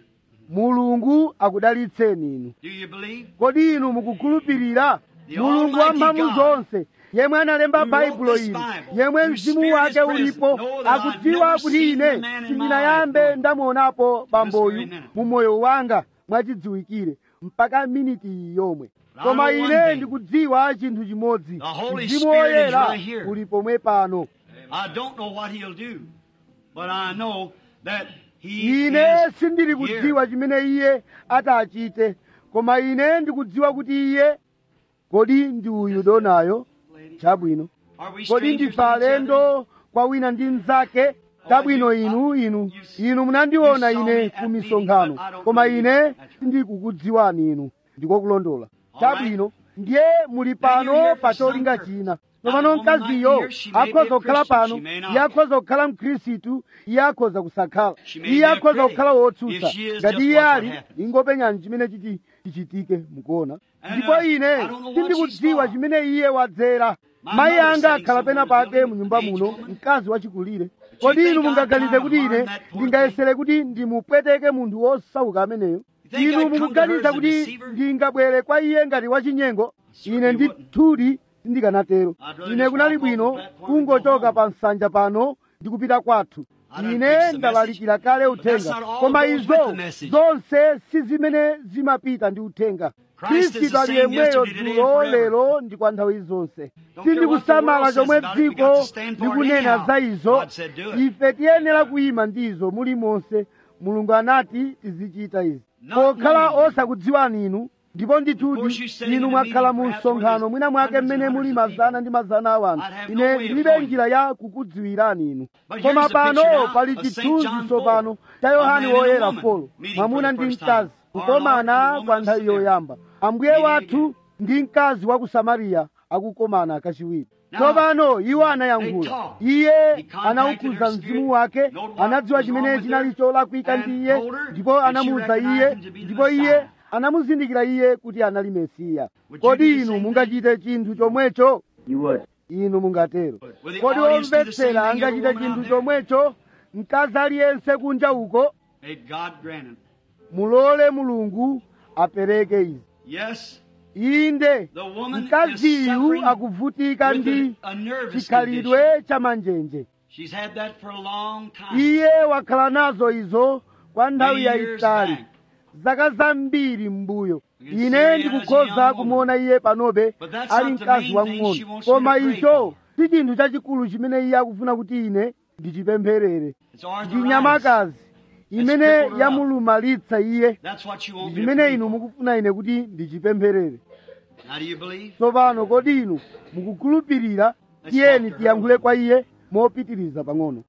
mulungu akudalitseni inu Do you believe? kodi inu mukukhulupirira mulungu wamphamvu zonse yemwe analemba baibulo ili yemwe mzimu wake ulipo akudziwa kuti ine sindinayambe ndamuonapo bamboyu mu moyo wanga mwachidziwikire mpaka miniti iyi yomwe koma ine ndikudziwa chinthu chimodzi mzimu woyera uli pomwe pano I don't know what he'll do, but I know that he ine is sindili here. kudziwa chimene iye atachite koma ine ndikudziwa kuti iye kodi ndi uyu donayo chabwino Are we kodi strangers ndife to each other? alendo kwa wina ndi mnzake chabwino inu inu inu munandiona ine ku misonkhano koma ine sindikukudziwani inu ndiko kulondola chabwino ndiye muli pano pa cholinga china tsopano mkaziyo akhoza kukhala pano iye akhoza kukhala mkhristu iye akhoza kusakhala iye akhoza kukhala wotsutsa ngati iye ali ingopenyani chimene chiti chichitike mukuona ndipo ine sindikudziwa chimene iye wadzera mayi anga akhala pena pake mu nyumba muno mkazi wachikulire kodi inu mungaganize kuti ine ndingayesere kuti ndimupweteke munthu wosauka ameneyo inu mukuganiza kuti ndingabwere kwa iye ngati wachinyengo ine ndithudi sindikanatero ine kunali bwino kungochoka pa nsanja pano ndikupita kwathu ine ndalalikira kale uthenga koma izo zonse si zimene zimapita ndi uthenga khristu ali yemweyo dzulo lero ndi kwa nthawi zonse sindikusamala chomwe dziko likunena za izo ife tiyenera kuyima ndizo mulimonse mulungu anati tizichita izi pokhala osakudziwani inu ndipo ndithudi inu mwakhala mu msonkhano mwina mwake mmene muli mazana ndi mazana a wanthu ine ndilibe njira ya kukudziwirani inu koma pano pali chithunzi tsopano cha yohane woyera folo mwamuna ndi mkazi kukomana kwa nthawi yoyamba ambuye wathu ndi mkazi wa ku samariya akukomana kachiwiri tsopano iwo anayankhula iye anawukhuza mzimu wake anadziwa chimene chinali cholakwika ndi iye ndipo anamuwuza iye ndipo iye anamuzindikira iye kuti anali mesiya kodi inu mungachite chinthu chomwecho You would. inu mungatero kodi omvetsera angachite chinthu chomwecho mkazi aliyense kunja uko May God grant it. mulole mulungu apereke izi Yes, inde the woman is mkaziyu suffering akuvutika with ndi a, a nervous condition. chikhalidwe cha manjenje She's had that for a long time. iye wakhala nazo izo kwa nthawi Many years yayitali back. zaka zambiri m'mbuyo You can see ine her as a ndikukhoza young kumuona iye panobe But that's ali not the mkazi main thing she wamng'ono wants you koma to pray icho si chinthu chachikulu chimene iye akufuna kuti ine ndichipempherere It's ndi arthritis. nyamakazi imene crippled her yamulumalitsa iye That's what you ndi want me to chimene pray inu for. mukufuna ine kuti ndichipempherere Now do you believe? tsopano kodi inu mukukhulupirira tiyeni tiyankhule kwa iye mopitiriza pang'ono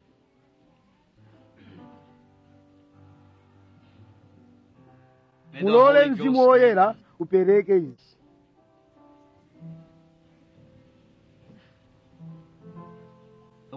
May the mulole Holy mzimu Ghost woyera upereke izi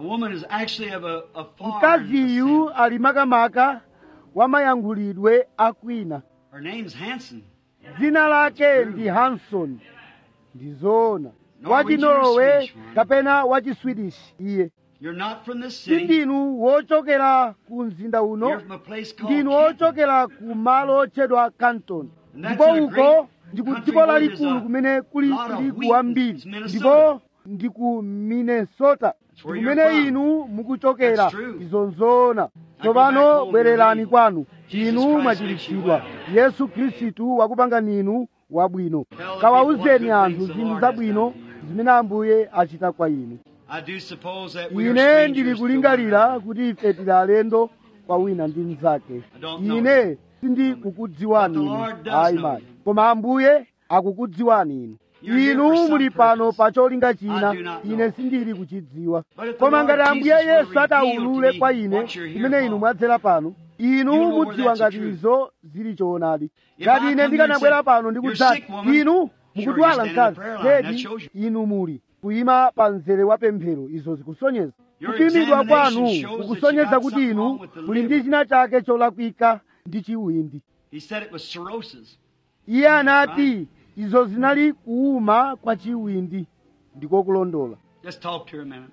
woman is actually of a, a foreign mkaziyu descent. ali makamaka wa mayankhulidwe akwina Her name's Hanson. dzina lake ndi hanson ndizoona Norwegian or wachinorwe Swedish one? kapena wachiswedish iye You're not from this city. sindinu wochokera ku mzinda You're uno from a place called ndinu Canton. ochokera ku malo otchedwa canton And that's ndipo in a uko great ndi ku country dziko where there's lalikulu a kumene kuli lot of tirigu wheat. wambiri It's Minnesota. ndipo ndi ku minnesota where you're kumene from. inu mukuchokera That's true. izo nzoona go tsopano back home, bwererani you're kwanu Jesus inu Christ mwachiritsidwa makes you yesu khristu wakupangani inu wabwino Tell the people what kawauzeni good anthu things the zinthu Lord zabwino has done to you. zimene ambuye achita kwa inu I do suppose that we are ine strangers ndili to one kulingalira another. kuti ife tili alendo kwa wina ndi mnzake I don't know ine sindikukudziwani But the inu Lord does ayi know mayi you. koma ambuye akukudziwani inu You're here inu for muli some pano purpose. pa cholinga china I do not know. ine sindili kuchidziwa But if the koma Lord ngati ambuye Jesus will yesu reveal ataulule to me kwa ine what you're here imene inu for, mwadzera pano inu you'll know where mudziwa that's the ngati truth. izo zili choonadi If ngati I ine come ndikanabwera here and pano say, ndikudzati "You're sick, woman," inu sure, mukudwala you're standing in the mkazi prayer line. That tedi shows you. inu muli kuyima pa mzere wa pemphero izo zikusonyeza Your kupimidwa kwanu examination shows that you kukusonyeza got kuti something inu wrong with the muli ndi liver. china chake cholakwika ndi chiwindi He said it was cirrhosis. iye anati izo zinali kuuma kwa chiwindi ndiko kulondola Just talk to her a minute.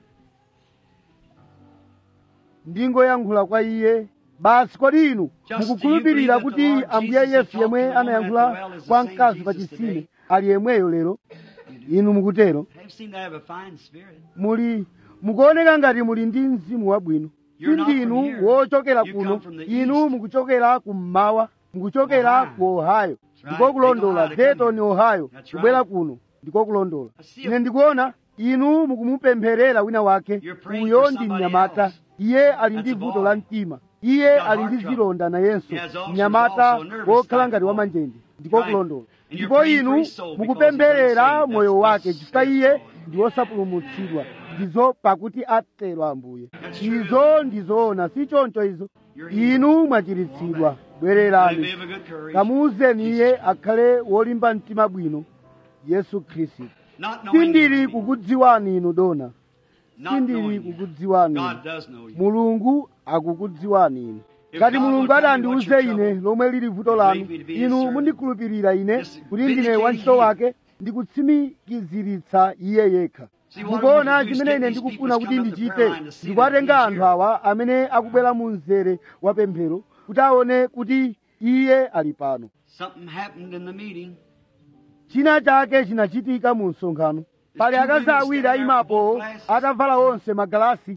ndingoyankhula kwa iye basi kodi inu Just mukukhulupirira do you believe that the kuti Lord ambuye Jesus yesu talked yemwe to the woman anayankhula at the well is the kwa same mkazi pa Jesus chitsime today? ali yemweyo lero inu mukutero They seem to have a fine spirit. muli mukuoneka ngati muli ndi mzimu wabwino You're not from sindinu here. wochokera You kuno come from the inu east. mukuchokera kummawa mukuchokera Ohio. ku ohio That's ndiko right. kulondola Big Ohio to come dayton here. ohio That's kubwera right. kuno ndiko kulondola I see ine a- ndikuona inu mukumupempherera wina wake You're praying uyo for ndi somebody mnyamata else. iye ali ndi That's a vuto boy. la mtima iye got ali heart ndi trouble. zilonda nayenso He has ulcers mnyamata also, nervous wokhala type ngati wa of manjenje ndiko Right. kulondola And you're ndipo praying for inu his soul because mukupempherera he's unsaved. moyo That's- wake that's chifukwa spirit iye soul. ndi wosapulumutsidwa ndizo pakuti atero ambuye That's true. izo ndizoona si choncho izo You're healed. inu mwachiritsidwa Let him bwererani be of a good courage. kamuuzeni iye akhale wolimba mtima bwino yesu khristu Not knowing sindili you, kukudziwani inu dona not sindili knowing you. kukudziwani inu God does know you. mulungu akukudziwani inu If ngati God mulungu will tell you atandiuze what your ine trouble, lomwe lili vuto you lanu believe me to be his inu servant. mundikhulupirira ine Just kuti ndine vindicating wantchito him. wake ndikutsimikiziritsa iye yekha See, what I mukuona want to do is chimene get ine these ndikufuna people kuti to come up the ndichite prayer line to see ndikuwatenga that he's anthu here. awa amene akubwera mu mzere wa pemphero kuti aone kuti iye ali pano Something happened in the meeting. china chake chinachitika mu msonkhano pali two akazi women awiri standing there ayimapo with glasses. atavala onse magalasi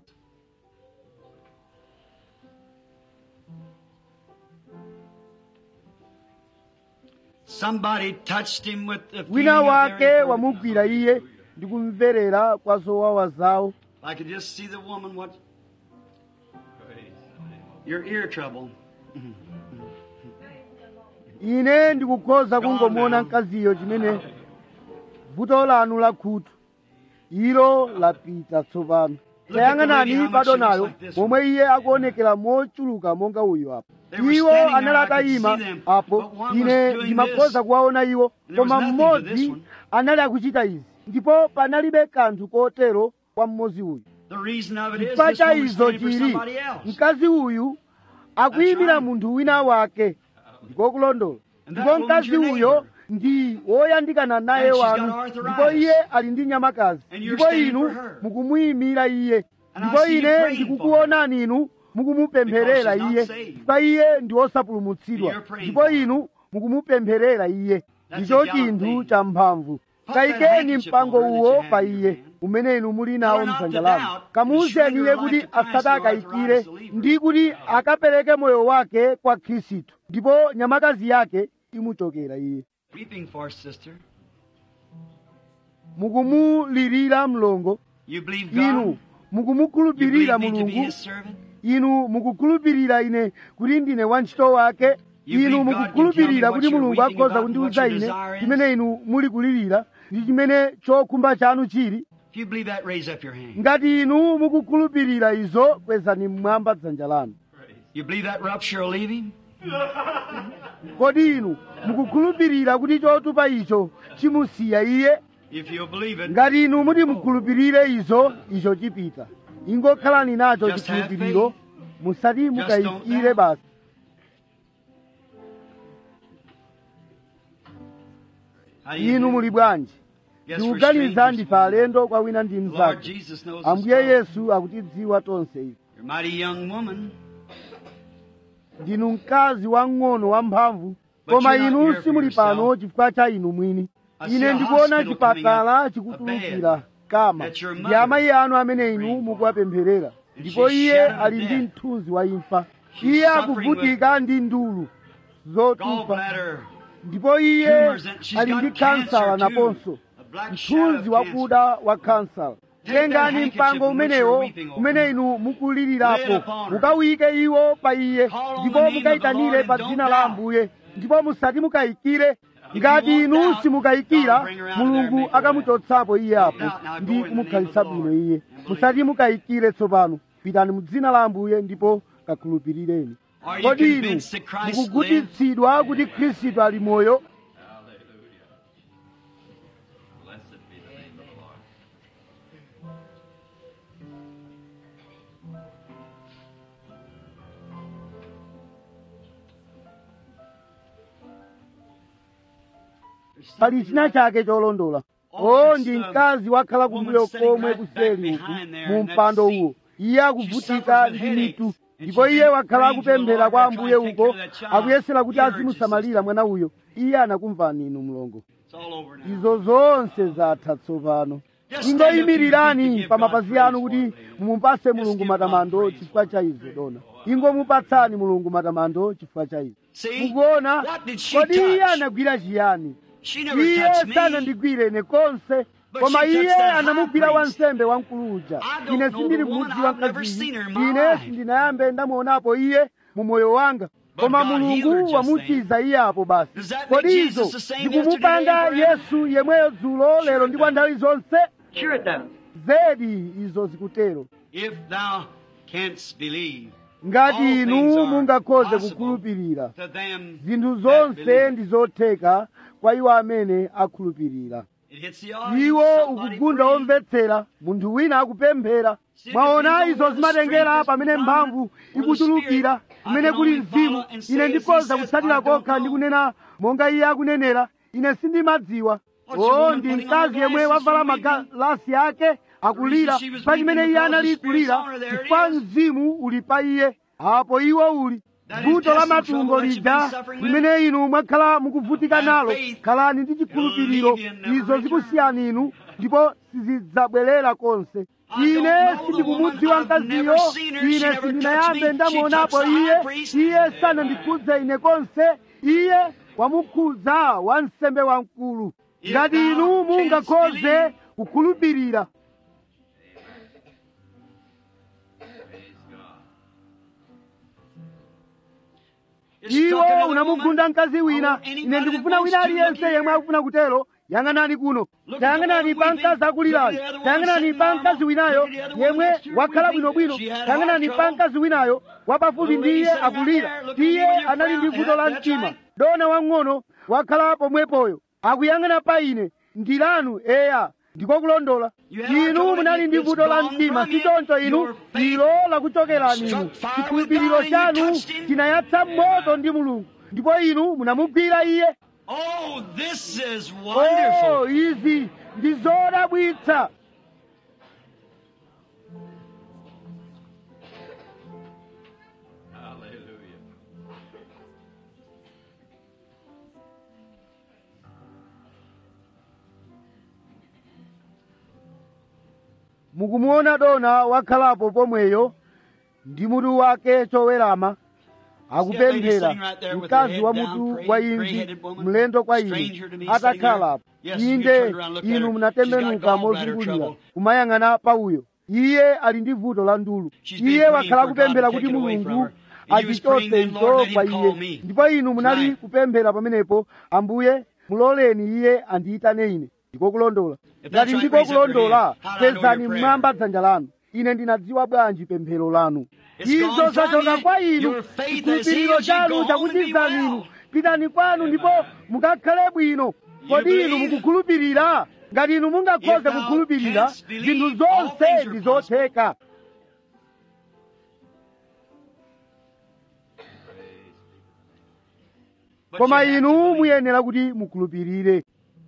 Somebody touched him with the feeling wina of wake their wamugwira infirmity. iye ndi kumverera kwa zowawa zawo I could just see the woman what your ear trouble. ine ndikukhoza Gone kungomuona now. mkaziyo chimene vuto lanu la khutu ilo lapita tsopano Look at the lady, how tayang'anani much bado she looks nayo like this momwe iye akuonekera mochuluka monga uyu apo They were iwo standing anali there, I could atayima see them, apo but one was ine doing ndimakhoza this. kuwaona iwo And there was koma nothing to this mmodzi one. anali akuchita izi ndipo panalibe kanthu kotero kwa mmodzi uyu The reason of it is chifukwa this cha woman's izo standing for chili somebody else. mkazi uyu akuyimira right. munthu wina wake ndiko kulondola And that ndipo woman's mkazi your uyo neighbor. ndi woyandikana naye And she's got wanu arthritis. ndipo iye ali ndi nyamakazi And you're ndipo standing inu for her. mukumuyimira iye And I ndipo see you ine praying ndikukuonani inu mukumupempherera Because she's iye not saved. chifukwa iye ndi wosapulumutsidwa And you're praying ndipo for her. inu mukumupempherera iye That's ndicho a gallant chinthu thing. cha mphamvu Put that kayikeni handkerchief mpango on her that uwo you have pa in your iye hand. umene inu muli nawo Tell her not mdzanja to lanu doubt, and kamuuzeni surrender iye her kuti life to Christ, asati the akayikire arthritis believer. ndi kuti akapereke moyo wake kwa khristu ndipo nyamakazi yake imuchokera iye Weeping for sister. mukumulirira mlongo You believe inu God. You mukumukhulupirira believe me to be mulungu His servant. inu mukukhulupirira ine kuti ndine wantchito wake You inu believe God can mukukhulupirira tell me kuti what you're mulungu weeping akhoza about kundiwuza and what ine your desire is? chimene inu muli kulirira ndi chimene chokhumba chanu chili If you believe that, raise up your hand. ngati inu mukukhulupirira izo kwezani mmwamba dzanja lanu You believe that rupture will leave him? kodi inu mukukhulupirira kuti chotupa icho chimusiya iye If you'll believe it, ngati inu muti mukhulupirire izo icho chipita ingokhalani nacho Just have chikhulupiriro musati don't mukayikire doubt. basi How do you inu do? muli bwanji Guess we're ndikuganiza strangers. ndife alendo kwa wina ndi The Lord mnzake Jesus knows us ambuye well. yesu akutidziwa tonse ife You're a mighty young woman. ndinu mkazi wang'ono wamphamvu But koma you're not inu here for simuli pano yourself. chifukwa cha inu mwini I see ine a ndikuona hospital chipatala coming up, chikutulukira a bed kama that your ndi mother amayi anu amene inu prayed for. mukuwapempherera And ndipo she's iye shattered to ali ndi death. mthunzi wa imfa She's iye suffering akuvutika ndi ndulu zotupa Gallbladder. ndipo iye Tumors and she's ali got ndi cancer kansala too. naponso A black shadow mthunzi of wakuda wa kansala Take that tengani handkerchief mpango in which umenewo you're weeping over. umene inu Lay mukulirirapo it upon her. mukawike iwo pa iye Call on ndipo the name of the mukayitanire Lord pa and dzina don't la doubt. ambuye ndipo musati mukayikire you ngati won't inu doubt, simukayikira God will bring her out of there and mulungu make her akamuchotsapo iye apo doubt, now go ndi in the name kumukhalisa of the bwino Lord iye and believe. musati mukayikire tsopano pitani mu dzina la ambuye ndipo kakhulupirireni Are you kodi inu convinced that Christ lives? mukugutitsidwa kuti khristu ali moyo Blessed be the name of the Lord. pali china chake cholondola o ndi mkazi wakhala kumbuyo komwe kuseli uku mu mpando uwo iye akuvutika ndi mitu ndipo iye wakhala akupemphera kwa ambuye uko akuyesera kuti azimusamalira mwana uyo iye anakumvani inu mlongo It's all over now. izo zonse zatha tsopano ingoyimirirani pa mapazi anu kuti mumupase mulungu matamando chifukwa cha izo dona ingomupatsani mulungu matamando chifukwa cha izo See? mukuona What did she kodi iye touch? anagwira chiyani She never iye touched me. sanandigwire ine konse But koma she touched iye that high anamugwira priest. wansembe wamkulu uja I don't ine know sindili the woman. kumudziwa I've never mkaziyi seen her in my ine life. sindinayambe ndamuonapo iye mu moyo wanga But koma God healed her mulungu just wamuchiza iye apo basi Does that kodi make izo Jesus the same ndikumupanga yesterday and yesu yemweyo dzulo lero ndi kwa nthawi zonse Sure it does. zedi izo zikutero If thou canst believe, ngati All inu things are mungakhoze possible kukhulupirira to them zinthu that zonse believe. ndi zotheka kwa iwo amene akhulupirira It hits the audience. iwo Somebody ukugunda praying. omvetsera munthu wina akupemphera mwaona izo zimatengera pamene mphamvu ikutulukira kumene kuli mzimu ine ndikhoza kutsatira kokha ndi kunena monga iye akunenera ine sindimadziwa o ndi mkazi yemwe wavala magalasi ake akulira pa chimene iye anali kulira chifukwa mzimu uli pa iye apo iwo uli vuto la matumbo lija limene inu mwakhala mukuvutika nalo khalani ndi chikhulupiriro izo zikusiyani inu ndipo sizidzabwerera konse ine sindikumudziwa mkaziyo ine sindinayambe ndamuonapo iye iye sanandikhudze ine konse iye wamukhudza wansembe wamkulu ngati inu mungakhoze kukhulupirira It struck iwo another unamugunda woman. mkazi wina Oh, anybody ine ndikufuna that wina wants to aliyense look yemwe here. akufuna kutero yang'anani kuno Look at the tayang'anani one pa weeping. mkazi akulirayo Look at the other one tayang'anani sitting pa normal. mkazi winayo Look at the other one yemwe next to her wakhala weeping. bwinobwino She had tayang'anani heart pa trouble. mkazi winayo wapafupi The ndi lady iye sitting right akulira there, looking at iye you with your anali ndi frown. vuto la That's mtima right. dona wang'ono wakhala pomwepoyo akuyang'ana pa ine ndilanu eya ndiko kulondola You had heart inu trouble, munali ndi it's vuto la gone mtima from you. sichoncho inu Your faith ilo lakuchokerani inu struck fire with chikhulupiriro God and you chanu touched him. chinayatsa moto ndi mulungu ndipo inu munamugwira iye Oh, this is oh wonderful. izi ndi zodabwitsa Hallelujah. mukumuona dona wakhalapo pomweyo ndi mutu wake chowerama akupemphera mkazi wa mutu wa imvi mlendo kwa ine atakhalapo inde inu munatembenuka mozungulira kumayang'ana pa uyo iye ali ndi vuto la ndulu iye wakhala kupemphera kuti mulungu achichotse izo kwa iye ndipo inu munali kupemphera pamenepo ambuye muloleni iye andiyitane ine ndiko kulondola ngati ndiko kulondola pezani mmwamba dzanja lanu ine ndinadziwa bwanji pemphero lanu izo zachoka kwa inu chikhulupiriro chanu chakuchizani inu pitani kwanu ndipo mukakhale bwino kodi inu mukukhulupirira ngati inu mungakhoze kukhulupirira zinthu zonse ndi zotheka koma inu muyenera kuti mukhulupirire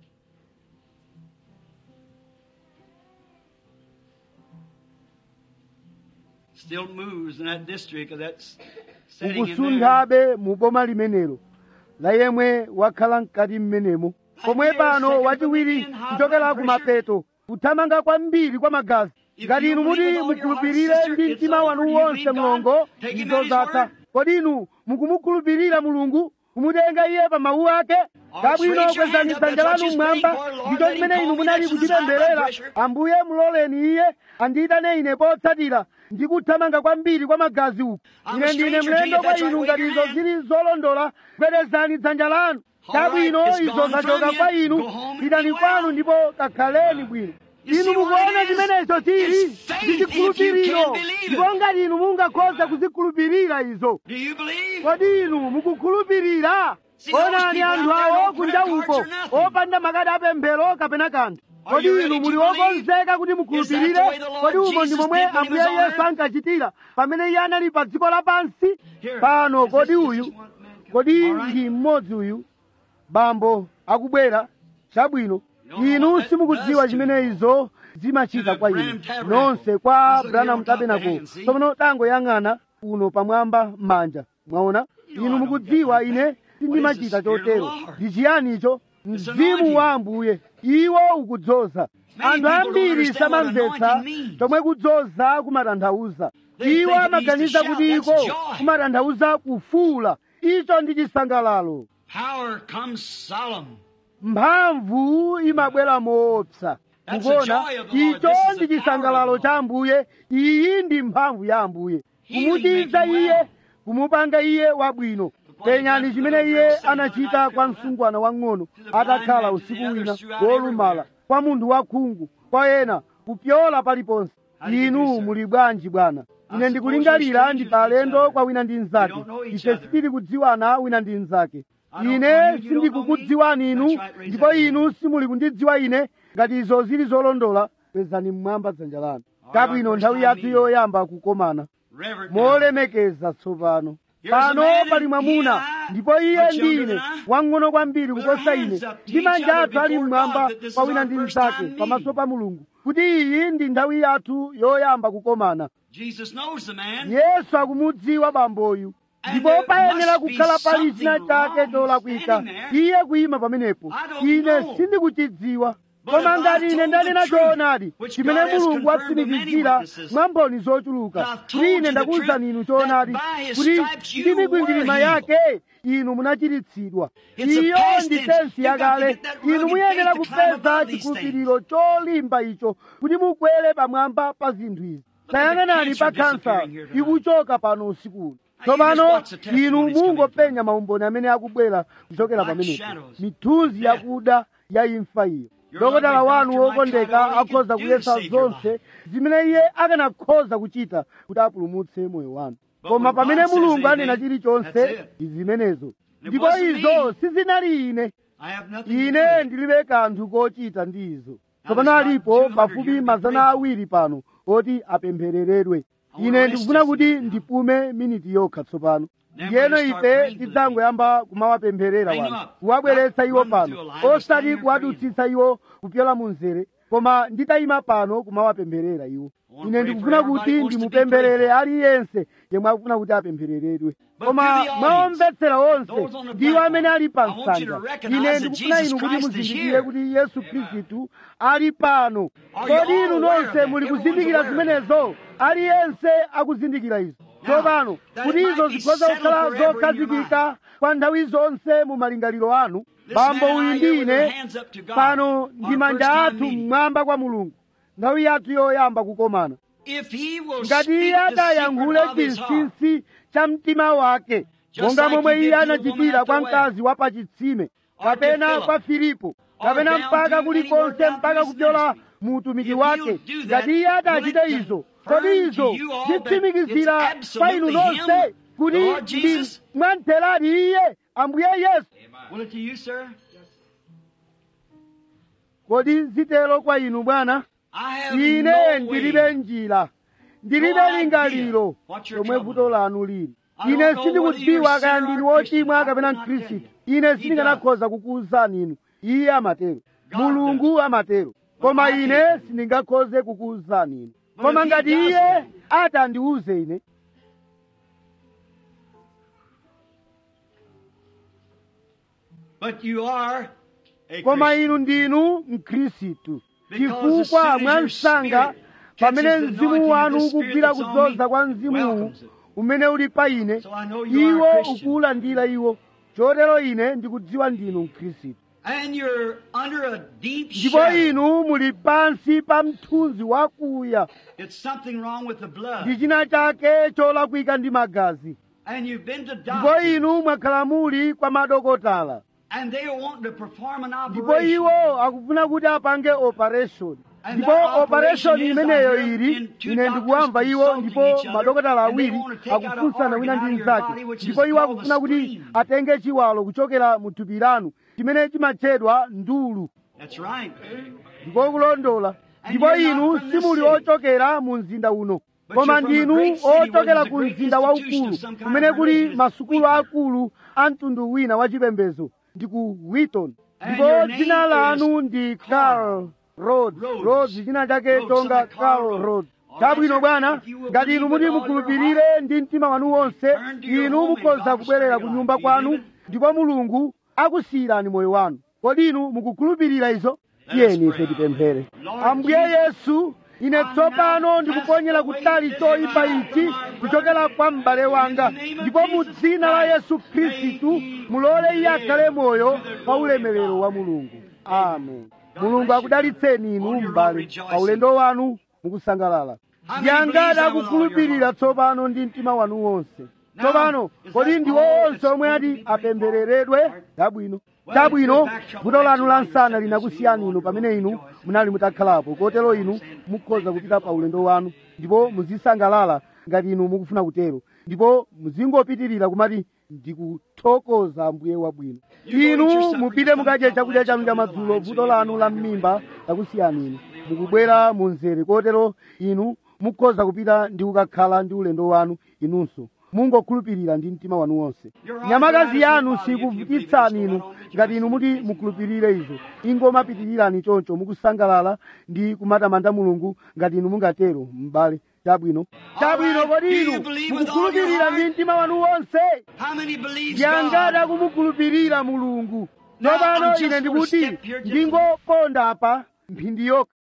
Still moves in that district of that s- setting in there. ukusunthabe mu boma limenelo la yemwe wakhala mkati mmenemo pomwe pano wachiwiri kuchokera ku mapeto kuthamanga kwambiri kwa magazi ngati inu muti mukhulupirire ndi mtima wanu wonse mlongo izo zatha kodi inu mukumukhulupirira mulungu kumutenga iye pa mawu ake kabwino kwezani dzanja lanu mmwamba ndicho chimene inu munali kuchipemberera ambuye muloleni iye andiyitane ine potsatira ndi kuthamanga kwambiri kwa magazi uku ine ndine mlendo kwa inu ngati izo zili zolondola kwezani dzanja lanu kabwino izo zachoka kwa inu pitani kwanu ndipo kakhaleni bwino inu mukuona chimenecho chili ndi chikhulupiriro ndipo ngati inu mungakhoza kuzikhulupirira izo Do you believe? kodi inu mukukhulupirira onani anthu awo kunja uko opanda makadi apemphero kapena kanthu kodi inu muli okonzeka kuti mukhulupirire kodi umo ndi momwe ambuye yesu ankachitira pamene iye anali pa dziko lapansi pano kodi uyu kodi ndi mmodzi uyu bambo akubwera chabwino inu simukudziwa chimene izo zimachita kwa inu nonse kwa branham tabernacle tsopano tangoyang'ana uno pamwamba m'manja mwaona inu mukudziwa ine sindimachita chotero ndi chiyani icho mzimu wa ambuye iwo ukudzoza anthu ambiri samamvetsa chomwe kudzoza kumatanthauza iwo amaganiza kuti iko kumatanthauza kufuula icho ndi chisangalalo Power comes solemn. mphamvu imabwera moopsa mukuona icho ndi chisangalalo cha ambuye iyi ndi mphamvu ya ambuye kumuchiza iye kumupanga iye wabwino penyani chimene iye anachita kwa msungwana wang'ono atakhala usiku wina wolumala kwa munthu wakhungu kwa ena kupyola paliponse inu muli bwanji bwana ine ndikulingalira ndi palendo kwa wina ndi mnzake ife sitili kudziwana wina ndi mnzake ine sindikukudziwani inu ndipo inu simuli kundidziwa ine ngati izo zili zolondola kwezani mmwamba dzanja lanu kabwino nthawi yathu yoyamba kukomana Reverend molemekeza tsopano pano pali mwamuna ndipo iye ndi ine wang'ono kwambiri kuposa ine ndi manja athu ali mmwamba kwa wina ndi mnzake pamaso pa mulungu kuti iyi ndi nthawi yathu yoyamba kukomana Jesus knows the man. yesu akumudziwa bamboyu ndipo payenera kukhala pali china chake cholakwika iye kuyima pamenepo ine sindikuchidziwa koma ngati ine ndanena choonadi chimene mulungu watsimikizira mwa mboni zochuluka kuti ine ndakuwuzani inu choonadi kuti ndi mikwingwirima yake inu munachiritsidwa iyo ndi sensi yakale inu muyenera kupeza chikhulupiriro cholimba icho kuti mukwere pamwamba pa zinthu izi tayang'anani pa khansa ikuchoka pano usikuno tsopano inu mungopenya maumboni amene akubwera kuchokera pamenepo mithunzi yakuda ya imfa iyo dokotala wanu wokondeka akhoza kuyesa zonse zimene iye akanakhoza kuchita kuti apulumutse moyo wanu koma pamene mulungu anena chilichonse ndi zimenezo ndipo izo sizinali ine I have nothing to ine do. ndilibe kanthu kochita ndi izo tsopano alipo pafupi mazana awiri pano oti apemphereredwe ine ndikufuna kuti ndipume miniti yokha tsopano ndiyeno ife tidzangoyamba kumawapempherera wanu kuwabweretsa iwo pano osati kuwadutsitsa iwo kupyola mu mzere koma nditayima pano kumawapempherera iwo ine ndikufuna kuti ndimupempherere aliyense yemwe akufuna kuti apemphereredwe koma mwaomvetsera onse ndiwo amene ali pa nsanja ine ndikufuna inu kuti muzindikire kuti yesu khristu ali pano kodi inu nonse muli kuzindikira zimenezo aliyense akuzindikira izo tsopano kuti izo zikhoza kukhala zokhazikika kwa nthawi zonse mu malingaliro anu bambo uyu ndi ine pano ndi manja athu mmwamba kwa mulungu nthawi yathu yoyamba kukomana If he will ngati speak iye the secret atayankhule of his heart, chinsinsi cha mtima wake Just monga like momwe he iye did to the anachitira woman at kwa the well. mkazi wa pachitsime Or to kapena Philip. kwa filipo Or kapena down mpaka to kulikonse anywhere down mpaka to his kupyola ministry. mu utumiki If wake you'll do that, ngati iye atachite will it izo confirm kodi to izo you all that zitsimikizira it's kwa inu absolutely nonse him, kuti the Lord ndi Jesus? mwamtheradi iye ambuye yesu Will it to you, sir? kodi zitero kwa inu bwana I have ine no ndilibe way. njira ndilibe No idea lingaliro what your lomwe trouble vuto is. lanu lili I ine don't know sindikudziwa whether kaya you're ndinu sinner or wochimwa Christian. kapena I could not mkhristu tell you. ine He sindinganakhoza kukuwuzani inu iye amatero God mulungu amatero koma I ine can't. sindingakhoze kukuwuzani inu But koma if he ngati does iye that- ati andiwuze ine But you are a koma Christian. inu ndinu mkhristu Because as chifukwa soon as mwa your msanga spirit pamene catches the mzimu anointing of wanu the Spirit ukugwira that's on kudzoza me, kwa mzimuwu welcomes it. umene uli pa ine So I know you are iwo a Christian. ukuwulandira iwo chotero ine ndikudziwa ndinu mkhristu And you're under a deep ndipo shadow. inu muli pansi pa mthunzi wakuya It's something wrong with the ndi blood. china chake cholakwika ndi magazi And you've been to ndipo doctors. inu mwakhala muli kwa madokotala And they want to perform an ndipo operation. iwo akufuna kuti apange operation And ndipo that operation operation is imeneyo under- ili in two ine ndikuwamva doctors iwo consulting ndipo each other, madokotala and they awiri want to take out akufunsana an wina organ ndi out of your mnzake body, which ndipo is iwo called akufuna the kuti spleen. atenge chiwalo kuchokera mu thupi lanu chimene chimatchedwa ndulu That's right. ndipo kulondola And ndipo you're not inu from this simuli city. ochokera mu mzinda uno But koma you're from a ndinu great city where ochokera there's a ku great mzinda institution waukulu of some kind kumene of kuli religion. masukulu akulu a mtundu wina wachipembedzo ndi ku wheaton And ndipo your name dzina is lanu ndi carl rhodes Rhodes. rhodes china chake Rhodes, chonga something Carl carl Rhodes. rhodes All right, chabwino sir. bwana If you will ngati inu believe muti with all your mukhulupirire ndi mtima wanu wonse Turn to your inu home and mukhoza God will kubwerera spare ku your nyumba life. Do you kwanu believe ndipo mulungu akusiyirani moyo wanu kodi inu mukukhulupirira izo Let us tiyeni ife pray. tipemphere Lord ambuye Jesus, yesu ine tsopano ndikuponyera kutali choyipa ichi kuchokera kwa m'bale wanga ndipo mu dzina la yesu khristu mulole iye akhale moyo pa ulemerero wa mulungu amen mulungu akudalitseni inu m'bale pa ulendo wanu mukusangalala yangati akukhulupirira tsopano ndi mtima wanu wonse tsopano kodi ndiwo onse omwe ati apemphereredwe chabwino chabwino vuto lanu la msana linakusiyani inu pamene inu munali mutakhalapo kotero inu mukhoza kupita pa ulendo wanu ndipo muzisangalala ngati inu mukufuna kutero ndipo muzingopitirira kumati ndikuthokoza ambuye wabwino inu mupite mukadye chakudya chanu cha madzulo vuto lanu la mmimba lakusiyani inu mukubwera mu mzere kotero inu mukhoza kupita ndi kukakhala ndi ulendo wanu inunso mungokhulupirira ndi mtima wanu wonse nyamakazi yanu sikuvutitsani inu ngati inu muti mukhulupirire izo ingomapitirirani choncho mukusangalala ndi kumatamanda mulungu ngati inu mungatero m'bale chabwino chabwino kodi inu mukukhulupirira ndi mtima wanu wonse How many believes yangati God? akumukhulupirira mulungu Now, tsopano I'm just ine gonna ndikuti step here just- ndingoponda apa mphindi yokha